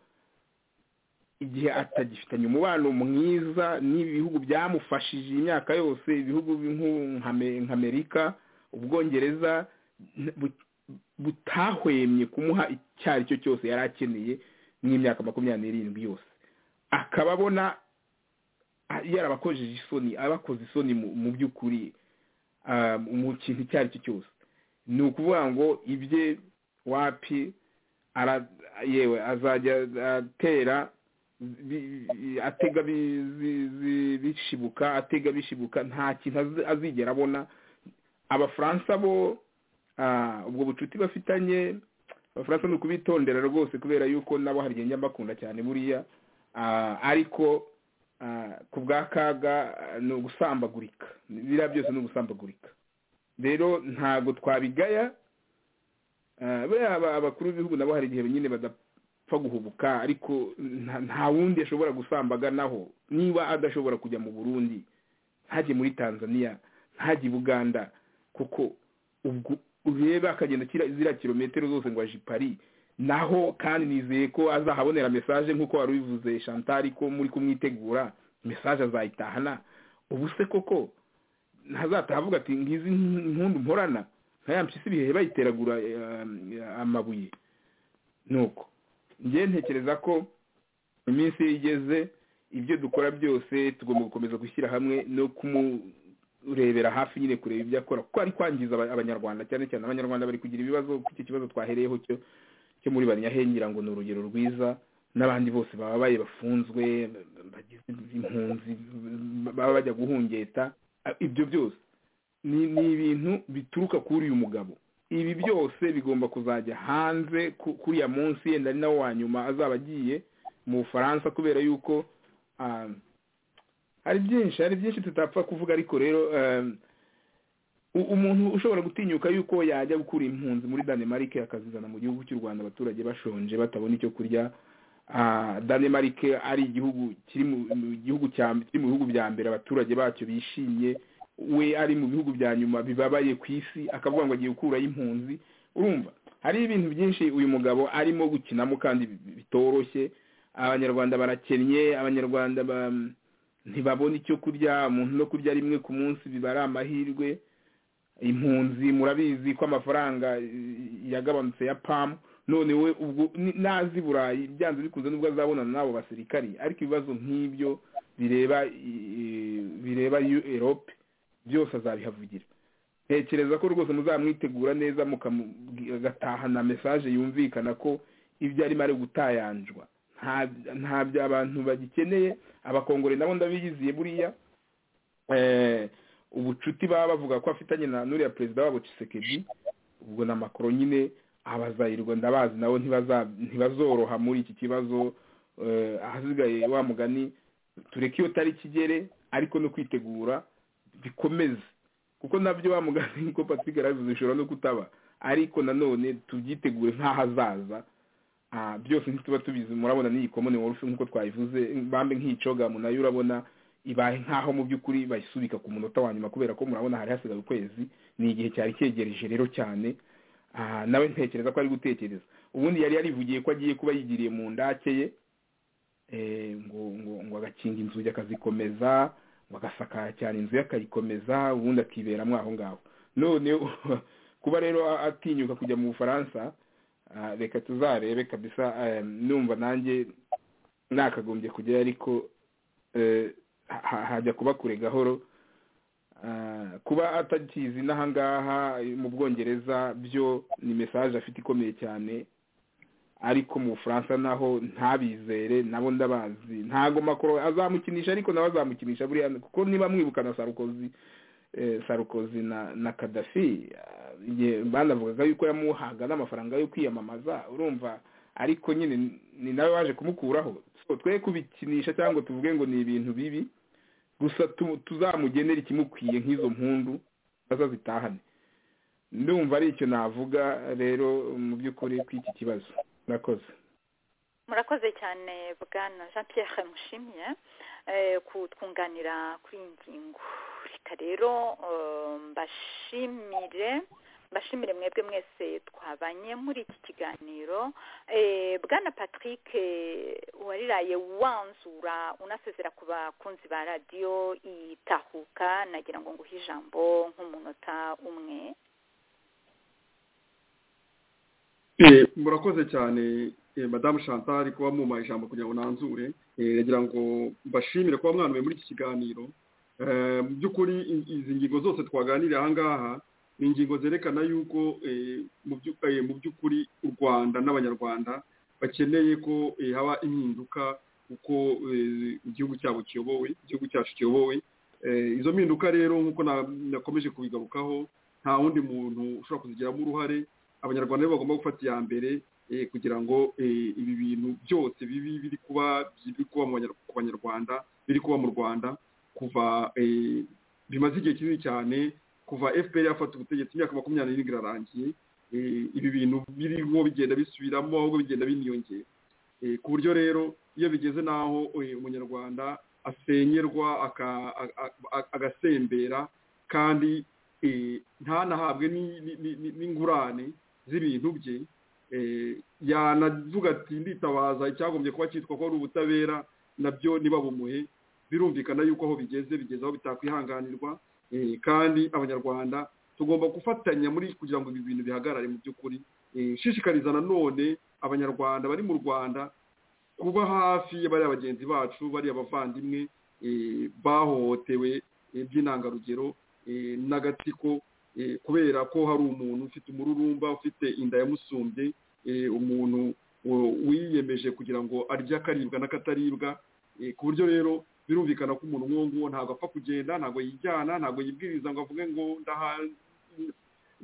igihe atagifitanye umubano mwiza n'ibihugu byamufashije imyaka yose ibihugu nk'amerika ubwongereza butahwemye kumuha icyo ari cyo cyose yari akeneye n'imyaka makumyabiri n'irindwi yose akaba abona yarabakojeje isoni abakoze isoni mu by'ukuri mu kintu icyo ari cyo cyose ni ukuvuga ngo ibye wapi yewe azajya atera atega bishibuka atega bishibuka nta kintu azigera abona abafaransa bo ubwo bucuti bafitanye abafaransa ni ukubitondera rwose kubera yuko nabo hari igihe njya mbakunda cyane buriya ariko ku bwa kaga ni ugusambagurika biriya byose ni ugusambagurika rero ntabwo twabigaya buriya abakuru b'ibihugu nabo hari igihe nyine apfa guhubuka ariko nta- nta wundi ashobora gusambaganaho niba adashobora kujya mu burundi ntajye muri tanzania ntajye i buganda kuko ubwo urebe akagenda kira- ziriya kilometero zose ngo aje i paris naho kandi nizeye ko azahabonera mesaje nk'uko wari ubivuze chantal ko muri kumwitegura mesaje azayitahana ubu se koko ntazataha avuga ati ngizi impundu mporana nkaya mpyisi ibihehe bayiteragura eh, eh, amabuye nuko njye ntekereza ko iminsi iyo igeze ibyo dukora byose tugomba gukomeza gushyira hamwe no kumurebera hafi nyine kureba ibyo akora kuko ari kwangiza aba- abanyarwanda cyane cyane abanyarwanda bari kugira ibibazo kuko icyo kibazo twahereyeho cyo cyo muri banyahengira ngo ni urugero rwiza n'abandi bose bababaye bafunzwe bagize impunzi baba bajya guhungeta ibyo byose ni ni ibintu bituruka kuri uyu mugabo ibi byose bigomba kuzajya hanze ku- kuriya munsi yenda ari nawo wa nyuma azaba agiye mu bufaransa kubera yuko ah, hari byinshi hari byinshi tutapfa kuvuga ariko rero eh, u- umuntu ushobora gutinyuka yuko yajya gukura impunzi muri danemarike akazizana mu gihugu cy'u rwanda abaturage bashonje batabona icyo kurya Ah, danemark ari igihugu kiri mu mu gihugu cya kiri mu bihugu bya mbere abaturage bacyo bishimye we ari mu bihugu bya nyuma bibabaye ku isi akavuga ngo agiye gukuraho impunzi urumva hari ibintu byinshi uyu mugabo arimo gukinamo kandi bi- bitoroshye abanyarwanda barakennye abanyarwanda ba- ntibabona icyo kurya umuntu no kurya rimwe ku munsi biba ari amahirwe impunzi murabizi ko amafaranga eh, yagabanutse ya pamu none we ubwo ni- nazi burayi byanze bikunze nubwo azabonana n'abo basirikari ariko ibibazo nk'ibyo bireba eh, bireba Eu- erope byose azabihavugira ntekereza ko rwose muzamwitegura neza mukamu- agatahana mesaje yumvikana ko ibyo arimo ari gutayanjwa nta- ntabyo abantu bagikeneye abakongore nabo ndabiyiziye buriya eh, ubucuti baba bavuga ko afitanye na nuriya perezida wabo Tshisekedi ubwo na Macron nyine abazayirwa ndabazi nabo ntibaza- ntibazoroha muri iki kibazo eh, ahasigaye wa mugani tureke iyo tariki igere ariko no kwitegura bikomeze kuko nabyo wa mugani niko Patrick yarabivuze bishobora no kutaba ariko nanone tubyitegure nk'ahazaza Ah, byose ntituba tubizi murabona n'iyi komone worufe nk'uko twayivuze bambe nk'iyicogamu nayo urabona ibaye nk'aho mu by'ukuri bayisubika ku munota wa nyuma kubera ko murabona hari hasigaye ukwezi ni igihe cyari cyegereje rero cyane Ah, nawe ntekereza ko ari gutekereza ubundi yari yarivugiye ko agiye kuba yigiriye mu ndake ye eh, ngo ngo ngo agakinga inzugi akazikomeza ngo agasakara cyane inzu ye akayikomeza ubundi akiberamo aho ngaho none kuba rero atinyuka kujya mu bufaransa ah, reka tuzarebe kabisa eh, numva nanjye nakagombye kujyayo ariko eh, ha- ha- hajya kuba kure gahoro Ah, kuba atakizi n'ahangaha eh, mu bwongereza byo ni mesaje afite ikomeye cyane ariko mu bufaransa naho ntabizere nabo ndabazi ntago makoro azamukinisha ariko nawe azamukinisha buriya kuko niba mwibuka na sarukozi eh, sarukozi na na kadafi banavugaga yuko yamuhaga n'amafaranga yo kwiyamamaza urumva ariko nyine ni- ni nawe waje kumukuraho So, twe kubikinisha cyangwa ngo tuvuge ngo ni ibintu bibi gusa tu- tuzamugenera ikimukwiye nk'izo mpundu bazazitahane ndumva ari icyo navuga rero mu by'ukuri kuri iki kibazo murakoze
murakoze cyane bwana jean pierre mushimiye eh, kutwunganira kuri iyi ngingo reka rero eh, mbashimire mbashimire mwebwe mwese twabanye muri iki kiganiro eh, bwana patrick eh, wariraye wanzura unasezera ku bakunzi ba radiyo itahuka nagira ngo nguhe ijambo nk'umunota umwe
Eh, murakoze cyane eh, madamu chantal kuba mumpaye ijambo kugira ngo nanzure Eh, nagira ngo mbashimire kuba mwanuye muri iki kiganiro Eh, mu by'ukuri i- izi ngingo zose twaganiriye ahangaha ni ingingo zerekana yuko eh, mu byu- eh, mu by'ukuri u rwanda n'abanyarwanda bakeneye ko eh, haba impinduka uko eh, igihugu cyabo kiyobowe igihugu cyacu kiyobowe Eh, izo mpinduka rero nk'uko na- nakomeje kubigarukaho nta wundi muntu ushobora kuzigiramo uruhare abanyarwanda nibo bagomba gufata iya mbere eh, kugira ngo eh, ibi bintu byose bibi biri kuba biri kuba mu banyar- ku banyarwanda biri kuba mu rwanda kuva eh, bimaze igihe kinini cyane kuva fpr yafata ubutegetsi imyaka makumyabiri n'irindwi irarangiye eh, ibi bintu biriho bigenda bisubiramo ahubwo bigenda biniyongera ku buryo rero iyo bigeze n'aho umunyarwanda asenyerwa agasembera kandi ntanahabwe n'ingurane z'ibintu bye yanavuga ati nditabaza icyagombye kuba cyitwa ko ari ubutabera nabyo niba bumuhe birumvikana yuko aho bigeze bigeze aho bitakwihanganirwa kandi abanyarwanda tugomba gufatanya muri kugira ngo ibi bintu bihagarare mu by'ukuri nshishikariza nanone abanyarwanda bari mu rwanda kuba hafi y'abariya bagenzi bacu bariya bavandimwe bahohotewe by'intangarugero n'agatsiko kubera ko hari umuntu ufite umururumba ufite inda yamusumbye umuntu wiyemeje kugira ngo arye akaribwa n'akataribwa ku buryo rero birumvikana ko umuntu nk'uwo nguwo ntabwo apfa kugenda ntabwo yijyana ntabwo yibwiriza ngo avuge ngo ndaha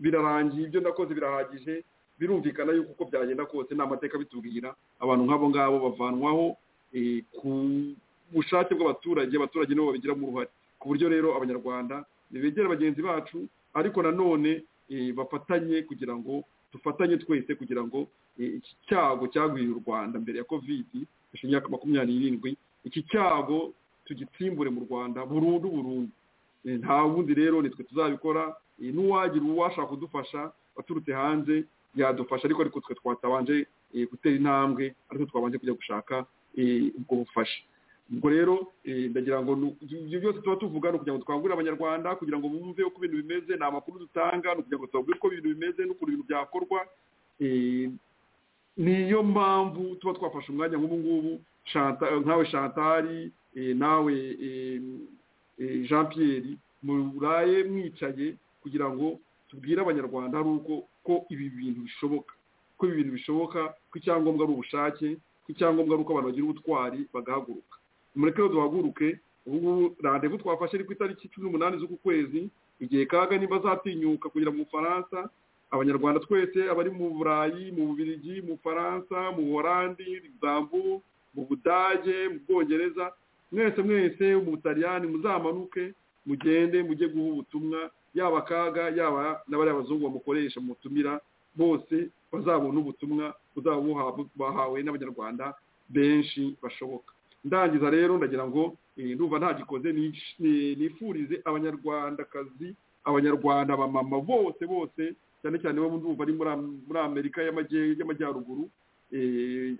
birarangiye ibyo ndakoze birahagije birumvikana yuko uko byagenda kose ni amateka bitubwira abantu nk'abo ngabo bavanwaho ku bushake bw'abaturage abaturage nibo babigiramo uruhare ku buryo rero abanyarwanda begera bagenzi bacu ariko nanone bafatanye kugira ngo dufatanye twese kugira ngo iki cyago cyagwiriye u rwanda mbere ya kovidi imyaka makumyabiri n'irindwi iki cyago tugitsimbure mu rwanda burundu burundu nta wundi rero nitwe tuzabikora n'uwagira uwashaka kudufasha waturutse hanze yadufasha ariko ariko twe twatabanje gutera intambwe ariko twabanje kujya gushaka ubwo bufasha ubwo rero ndagira ngo ibyo byose tuba tuvuga ni ukugira ngo twangurire abanyarwanda kugira ngo bumve uko ibintu bimeze ni amakuru dutanga ni ukugira ngo tubabwire uko ibintu bimeze n'ukuntu ibintu byakorwa niyo mpamvu tuba twafashe umwanya nk'ubu ngubu nkawe shantari nawe jean Pierre muraye mwicaye kugira ngo tubwire abanyarwanda ari uko ko ibi bintu bishoboka ko ibi bintu bishoboka ko icyangombwa ari ubushake ko icyangombwa ari uko abantu bagira ubutwari bagahaguruka mureke rero duhaguruke ubungubu randevu twafashe ari ku itariki cumi n'umunani z'uku kwezi igihe kaga niba zatinyuka kugira mu bufaransa abanyarwanda twese abari mu burayi mu bubirigi mu bufaransa mu orandi zambu mu budage mu bwongereza mwese mwese mu butaliyani muzamanuke mugende mujye guha ubutumwa yaba akaga yaba n'abariya bazungu bamukoresha mutumira bose bazabona ubutumwa buzaba bahawe n'abanyarwanda benshi bashoboka ndangiza rero ndagira ngo ndumva ntagikoze nifurize abanyarwandakazi abanyarwanda abamama bose bose cyane cyane bo ndumva ari muri amerika y'amajyaruguru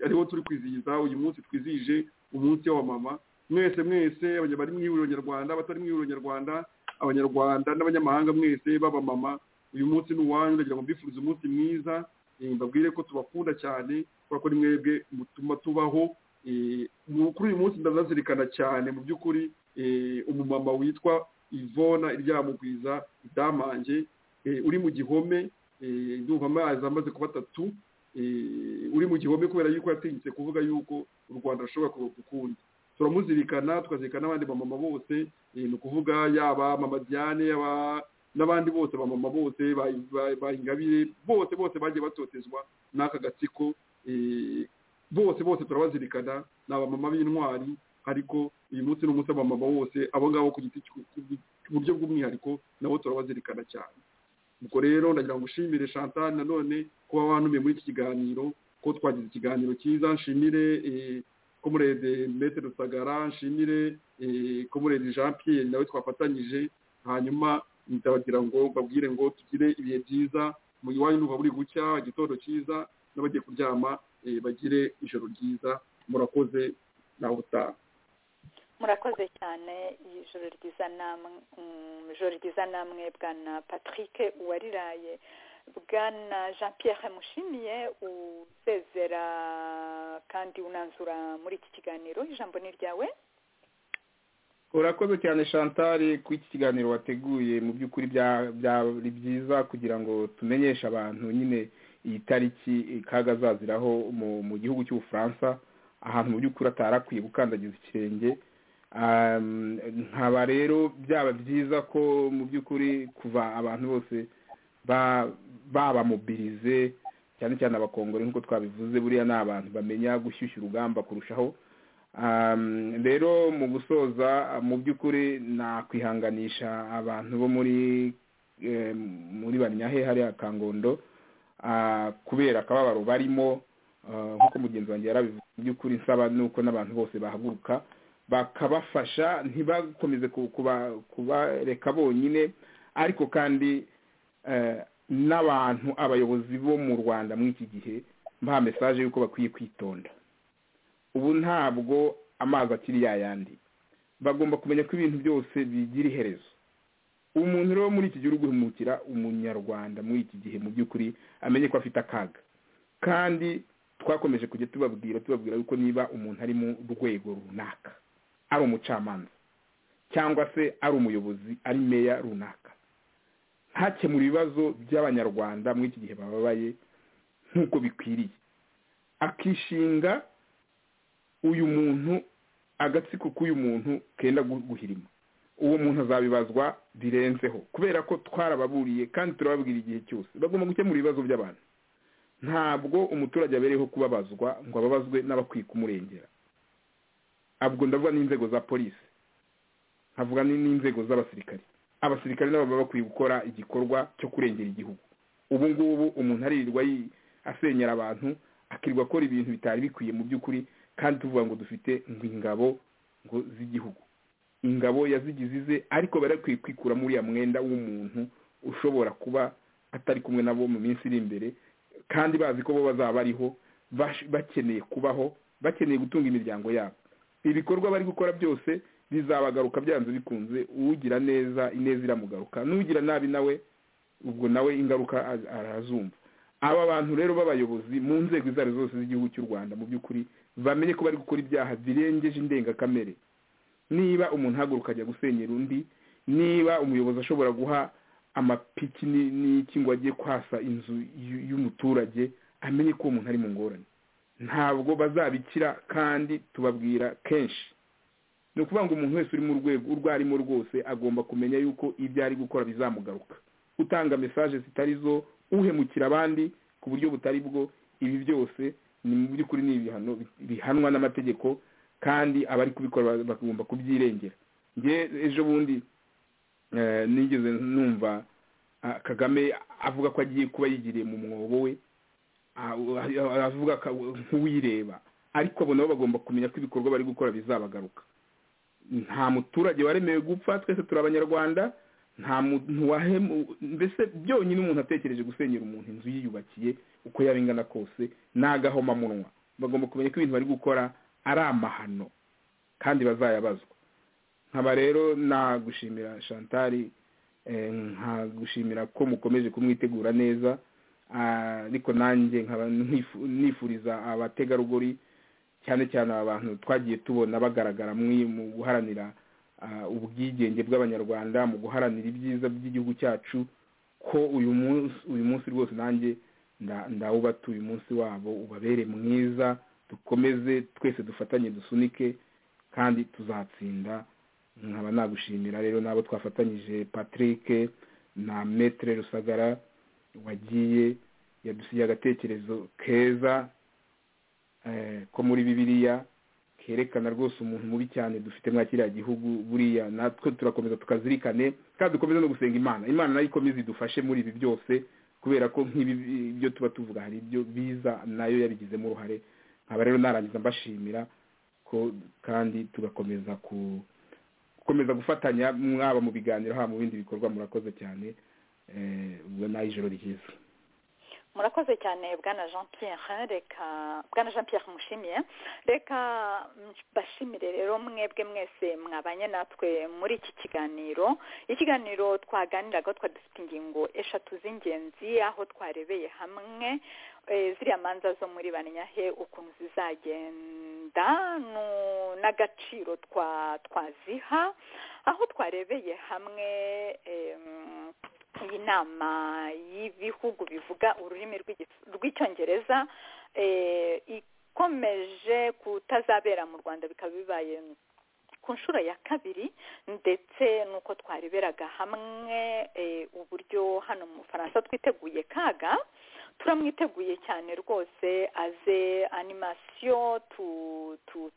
ariho turi kwizihiza uyu munsi twizihije umunsi w'abamama mwese mwese bari mu ihuriro nyarwanda abatari mu ihuriro nyarwanda abanyarwanda n'abanyamahanga mwese b'abamama uyu munsi ni uwanyu ndagira ngo mbifurize umunsi mwiza mbabwire ko tubakunda cyane kubera ko ni mwebwe mutuma tubaho kuri uyu munsi ndazazirikana cyane mu by'ukuri umumama witwa ivona iryamugwiza idamange uri mu gihome ndumva amazi amaze kuba atatu uri mu gihome kubera yuko yatinyutse kuvuga yuko u rwanda rushobora gukunda turamuzirikana tukazirikana n'abandi bamama bose ni ukuvuga yaba mama diane n'abandi bose bamama bose ba ingabire bose bose bagiye batotezwa n'aka gatsiko bose bose turabazirikana ni abamama b'intwari ariko uyu munsi ni umunsi w'abamama bose abo ngabo ku giti ku buryo bw'umwihariko nabo turabazirikana cyane ubwo rero ndagira ngo ushimire chantal nanone kuba wanumiye muri iki kiganiro ko twagize ikiganiro cyiza nshimire komurede mete rusagara nshimire komurede jean pierre nawe twafatanyije hanyuma ndabagira ngo babwire ngo tugire ibihe byiza mu iwanyu n'uva buri gucya igitondo cyiza n'abagiye kuryama bagire ijoro ryiza murakoze nawe utaha
murakoze cyane ijoro ryiza namwe ijoro ryiza namwe bwana patrick uwariraye bwana jean pierre mushimiye usezera kandi unanzura muri iki kiganiro ijambo ni ryawe
urakoze cyane chantal kuri iki kiganiro wateguye mu by'ukuri byari byiza kugira ngo tumenyeshe abantu nyine iyi tariki kaga azaziraho mu gihugu cy'ubufaransa ahantu mu by'ukuri atari akwiye gukandagiza ikirenge nkaba rero byaba byiza ko mu by'ukuri kuva abantu bose babamobirize cyane cyane abakongore nk'uko twabivuze buriya ni abantu bamenya gushyushya urugamba kurushaho rero mu gusoza mu by'ukuri nakwihanganisha abantu bo muri muri banyahe hariya kangondo kubera akababaro barimo nk'uko mugenzi wanjye yarabivuze mu by'ukuri nsaba nuko n'abantu bose bahaguruka bakabafasha ntibakomeze kubareka bonyine ariko kandi n'abantu abayobozi bo mu rwanda muri iki gihe mba mesaje y'uko bakwiye kwitonda ubu ntabwo amazi akiri yayandi bagomba kumenya ko ibintu byose bigira iherezo umuntu rero muri iki gihe uri guhemukira umunyarwanda muri iki gihe mu by'ukuri amenye ko afite akaga kandi twakomeje kujya tubabwira tubabwira yuko niba umuntu ari mu rwego runaka ari umucamanza cyangwa se ari umuyobozi ari meya runaka ntakemura ibibazo by'abanyarwanda muri iki gihe bababaye nk'uko bikwiriye akishinga uyu muntu agatsiko k'uyu muntu kenda guhirima uwo muntu azabibazwa birenzeho kubera ko twarababuriye kandi turababwira igihe cyose bagomba gukemura ibibazo by'abantu ntabwo umuturage abereyeho kubabazwa ngo ababazwe n'abakwiye kumurengera abwo ndavuga n'inzego za polisi nkavuga n'inzego z'abasirikari abasirikari nabo baba bakwiye gukora igikorwa cyo kurengera igihugu ubu ngubu umuntu aririrwa asenyera abantu akirirwa akora ibintu bitari bikwiye mu by'ukuri kandi tuvuga ngo dufite ngo ingabo ngo z'igihugu ingabo yazigize ize ariko barakwiye kwikura muri ya mwenda w'umuntu ushobora kuba atari kumwe nabo mu minsi iri imbere kandi bazi ko bo bazaba bariho bakeneye kubaho bakeneye gutunga imiryango yabo ibikorwa bari gukora byose bizabagaruka byanze bikunze uwugira neza ineza iramugaruka n'ugira nabi nawe ubwo nawe ingaruka arazumva aba bantu rero b'abayobozi mu nzego izo ari zose z'igihugu cy'u rwanda mu by'ukuri bamenye ko bari gukora ibyaha birengeje indengakamere niba umuntu ahaguruka ajya gusenyera undi niba umuyobozi ashobora guha amapiki n'iki ngo ajye kwasa inzu y'umuturage amenye ko uwo muntu ari mu ngorane ntabwo bazabikira kandi tubabwira kenshi ni ukuvuga ngo umuntu wese uri mu rwego urwo arimo rwose agomba kumenya yuko ibyo ari gukora bizamugaruka utanga mesaje zitari zo uhemukira abandi ku buryo butari bwo ibi byose ni mu by'ukuri ni ibihano bihanwa n'amategeko kandi abari kubikora bagomba kubyirengera nge ejo bundi nigeze numva kagame avuga ko agiye kuba yigiriye mu mwobo we avuga nk'uwireba ariko abo nabo bagomba kumenya ko ibikorwa bari gukora bizabagaruka nta muturage waremewe gupfa twese turi abanyarwanda nta muntu wahemu mbese byonyine umuntu atekereje gusenyera umuntu inzu yiyubakiye uko yaba ingana kose n'agahomamunwa bagomba kumenya ko ibintu bari gukora ari amahano kandi bazayabazwa nkaba rero nagushimira shantari nkagushimira ko mukomeje kumwitegura neza ariko nanjye nkaba nifuriza abategarugori cyane cyane aba bantu twagiye tubona bagaragara mu guharanira ubwigenge bw'abanyarwanda mu guharanira ibyiza by'igihugu cyacu ko uyu munsi uyu munsi rwose nanjye ndawubata uyu munsi wabo ubabere mwiza dukomeze twese dufatanye dusunike kandi tuzatsinda nkaba nagushimira rero n'abo twafatanyije patrick na metere rusagara wagiye yadusigiye agatekerezo keza ko muri bibiliya kerekana rwose umuntu mubi cyane dufite mwa kiriya gihugu buriya natwe turakomeza tukazirikane kandi dukomeze no gusenga imana imana nayo ikomeze idufashe muri ibi byose kubera ko nk'ibi byo tuba tuvuga hari ibyo biza nayo yabigizemo uruhare nkaba rero narangiza mbashimira ko kandi tugakomeza gukomeza gufatanya mwaba mu biganiro haba mu bindi bikorwa murakoze cyane ubwo nayo ijoro ryiza
murakoze cyane bwana jean pierre reka bwana jean pierre mushimiye reka bashimire rero mwebwe mwese mwabanye natwe muri iki kiganiro ikiganiro twaganiraga twadufite ingingo eshatu z'ingenzi aho twarebeye hamwe ziriya manza zo muri banyahe ukuntu zizagenda n'agaciro twaziha aho twarebeye hamwe iyi nama y'ibihugu bivuga ururimi rw'icyongereza ikomeje kutazabera mu rwanda bikaba bibaye ku nshuro ya kabiri ndetse n'uko twareberaga hamwe uburyo hano mu bufaransa twiteguye kaga turamwiteguye cyane rwose aze animasiyo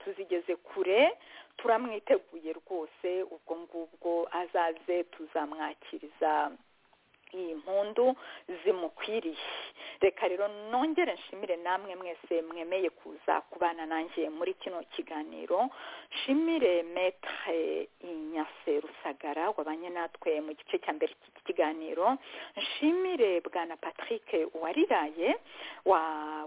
tuzigeze kure turamwiteguye rwose ubwo ngubwo azaze tuzamwakiriza iyi mpundu zimukwiriye reka rero nongere nshimire namwe mwese mwemeye kuza kubana nanjye muri kino kiganiro nshimire metre inyase rusagara wabanye natwe mu gice cya mbere cy'iki kiganiro nshimire bwana patrick uwariraye wa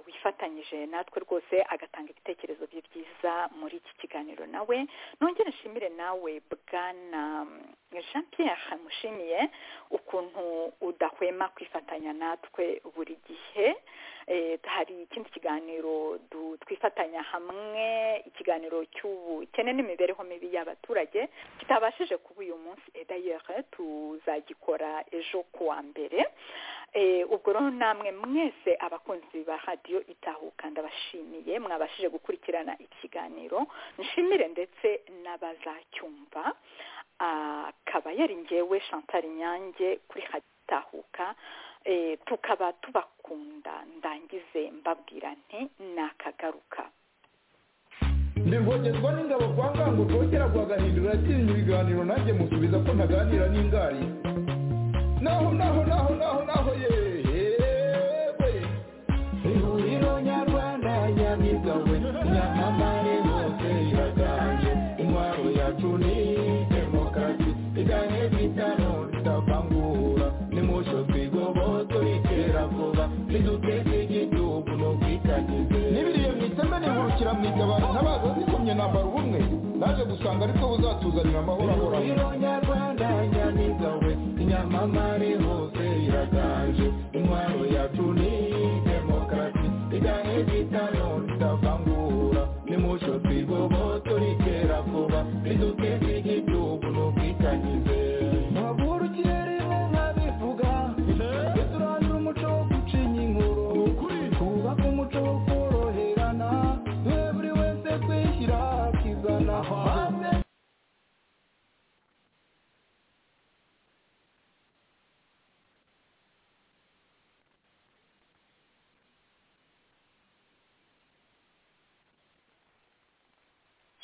wifatanyije natwe rwose agatanga ibitekerezo bye byiza muri iki kiganiro nawe nongere nshimire nawe bwana jean pierre mushimiye ukuntu udahwema kwifatanya natwe buri gihe hari ikindi kiganiro twifatanya hamwe ikiganiro cy'ubukene n'imibereho mibi y'abaturage kitabashije kuba uyu munsi edayere tuzagikora ejo kuwa mbere ubwo rero namwe mwese abakunzi ba radiyo itahuka ndabashimiye mwabashije gukurikirana ikiganiro nshimire ndetse n'abazacyumva akaba yari ngewe chantal nyange kuri hatahuka tukaba tubakunda ndangize mbabwira nti nakagaruka
ndivogezwa n'ingabo kwa ngango rwogera rwagahindura yatsinze ibiganiro nanjye musubiza ko ntaganira n'ingari naho naho naho naho naho yewe ihuriro nyarwanda nyamigawe nyamamare bose iraganje intwaro yacu ni demokarasi igane bitano ritavangura nimusho twigoboto ritera vuba riduteze igihugu no kwikanyize n'ibiriye mu iteme nihurukira mu igabana ntabaza zikomye nambara ubumwe naje gusanga ariko buzatuzanira amahoro ahoraho ihuriro nyarwanda nyamigawe nyamamare hose iraganje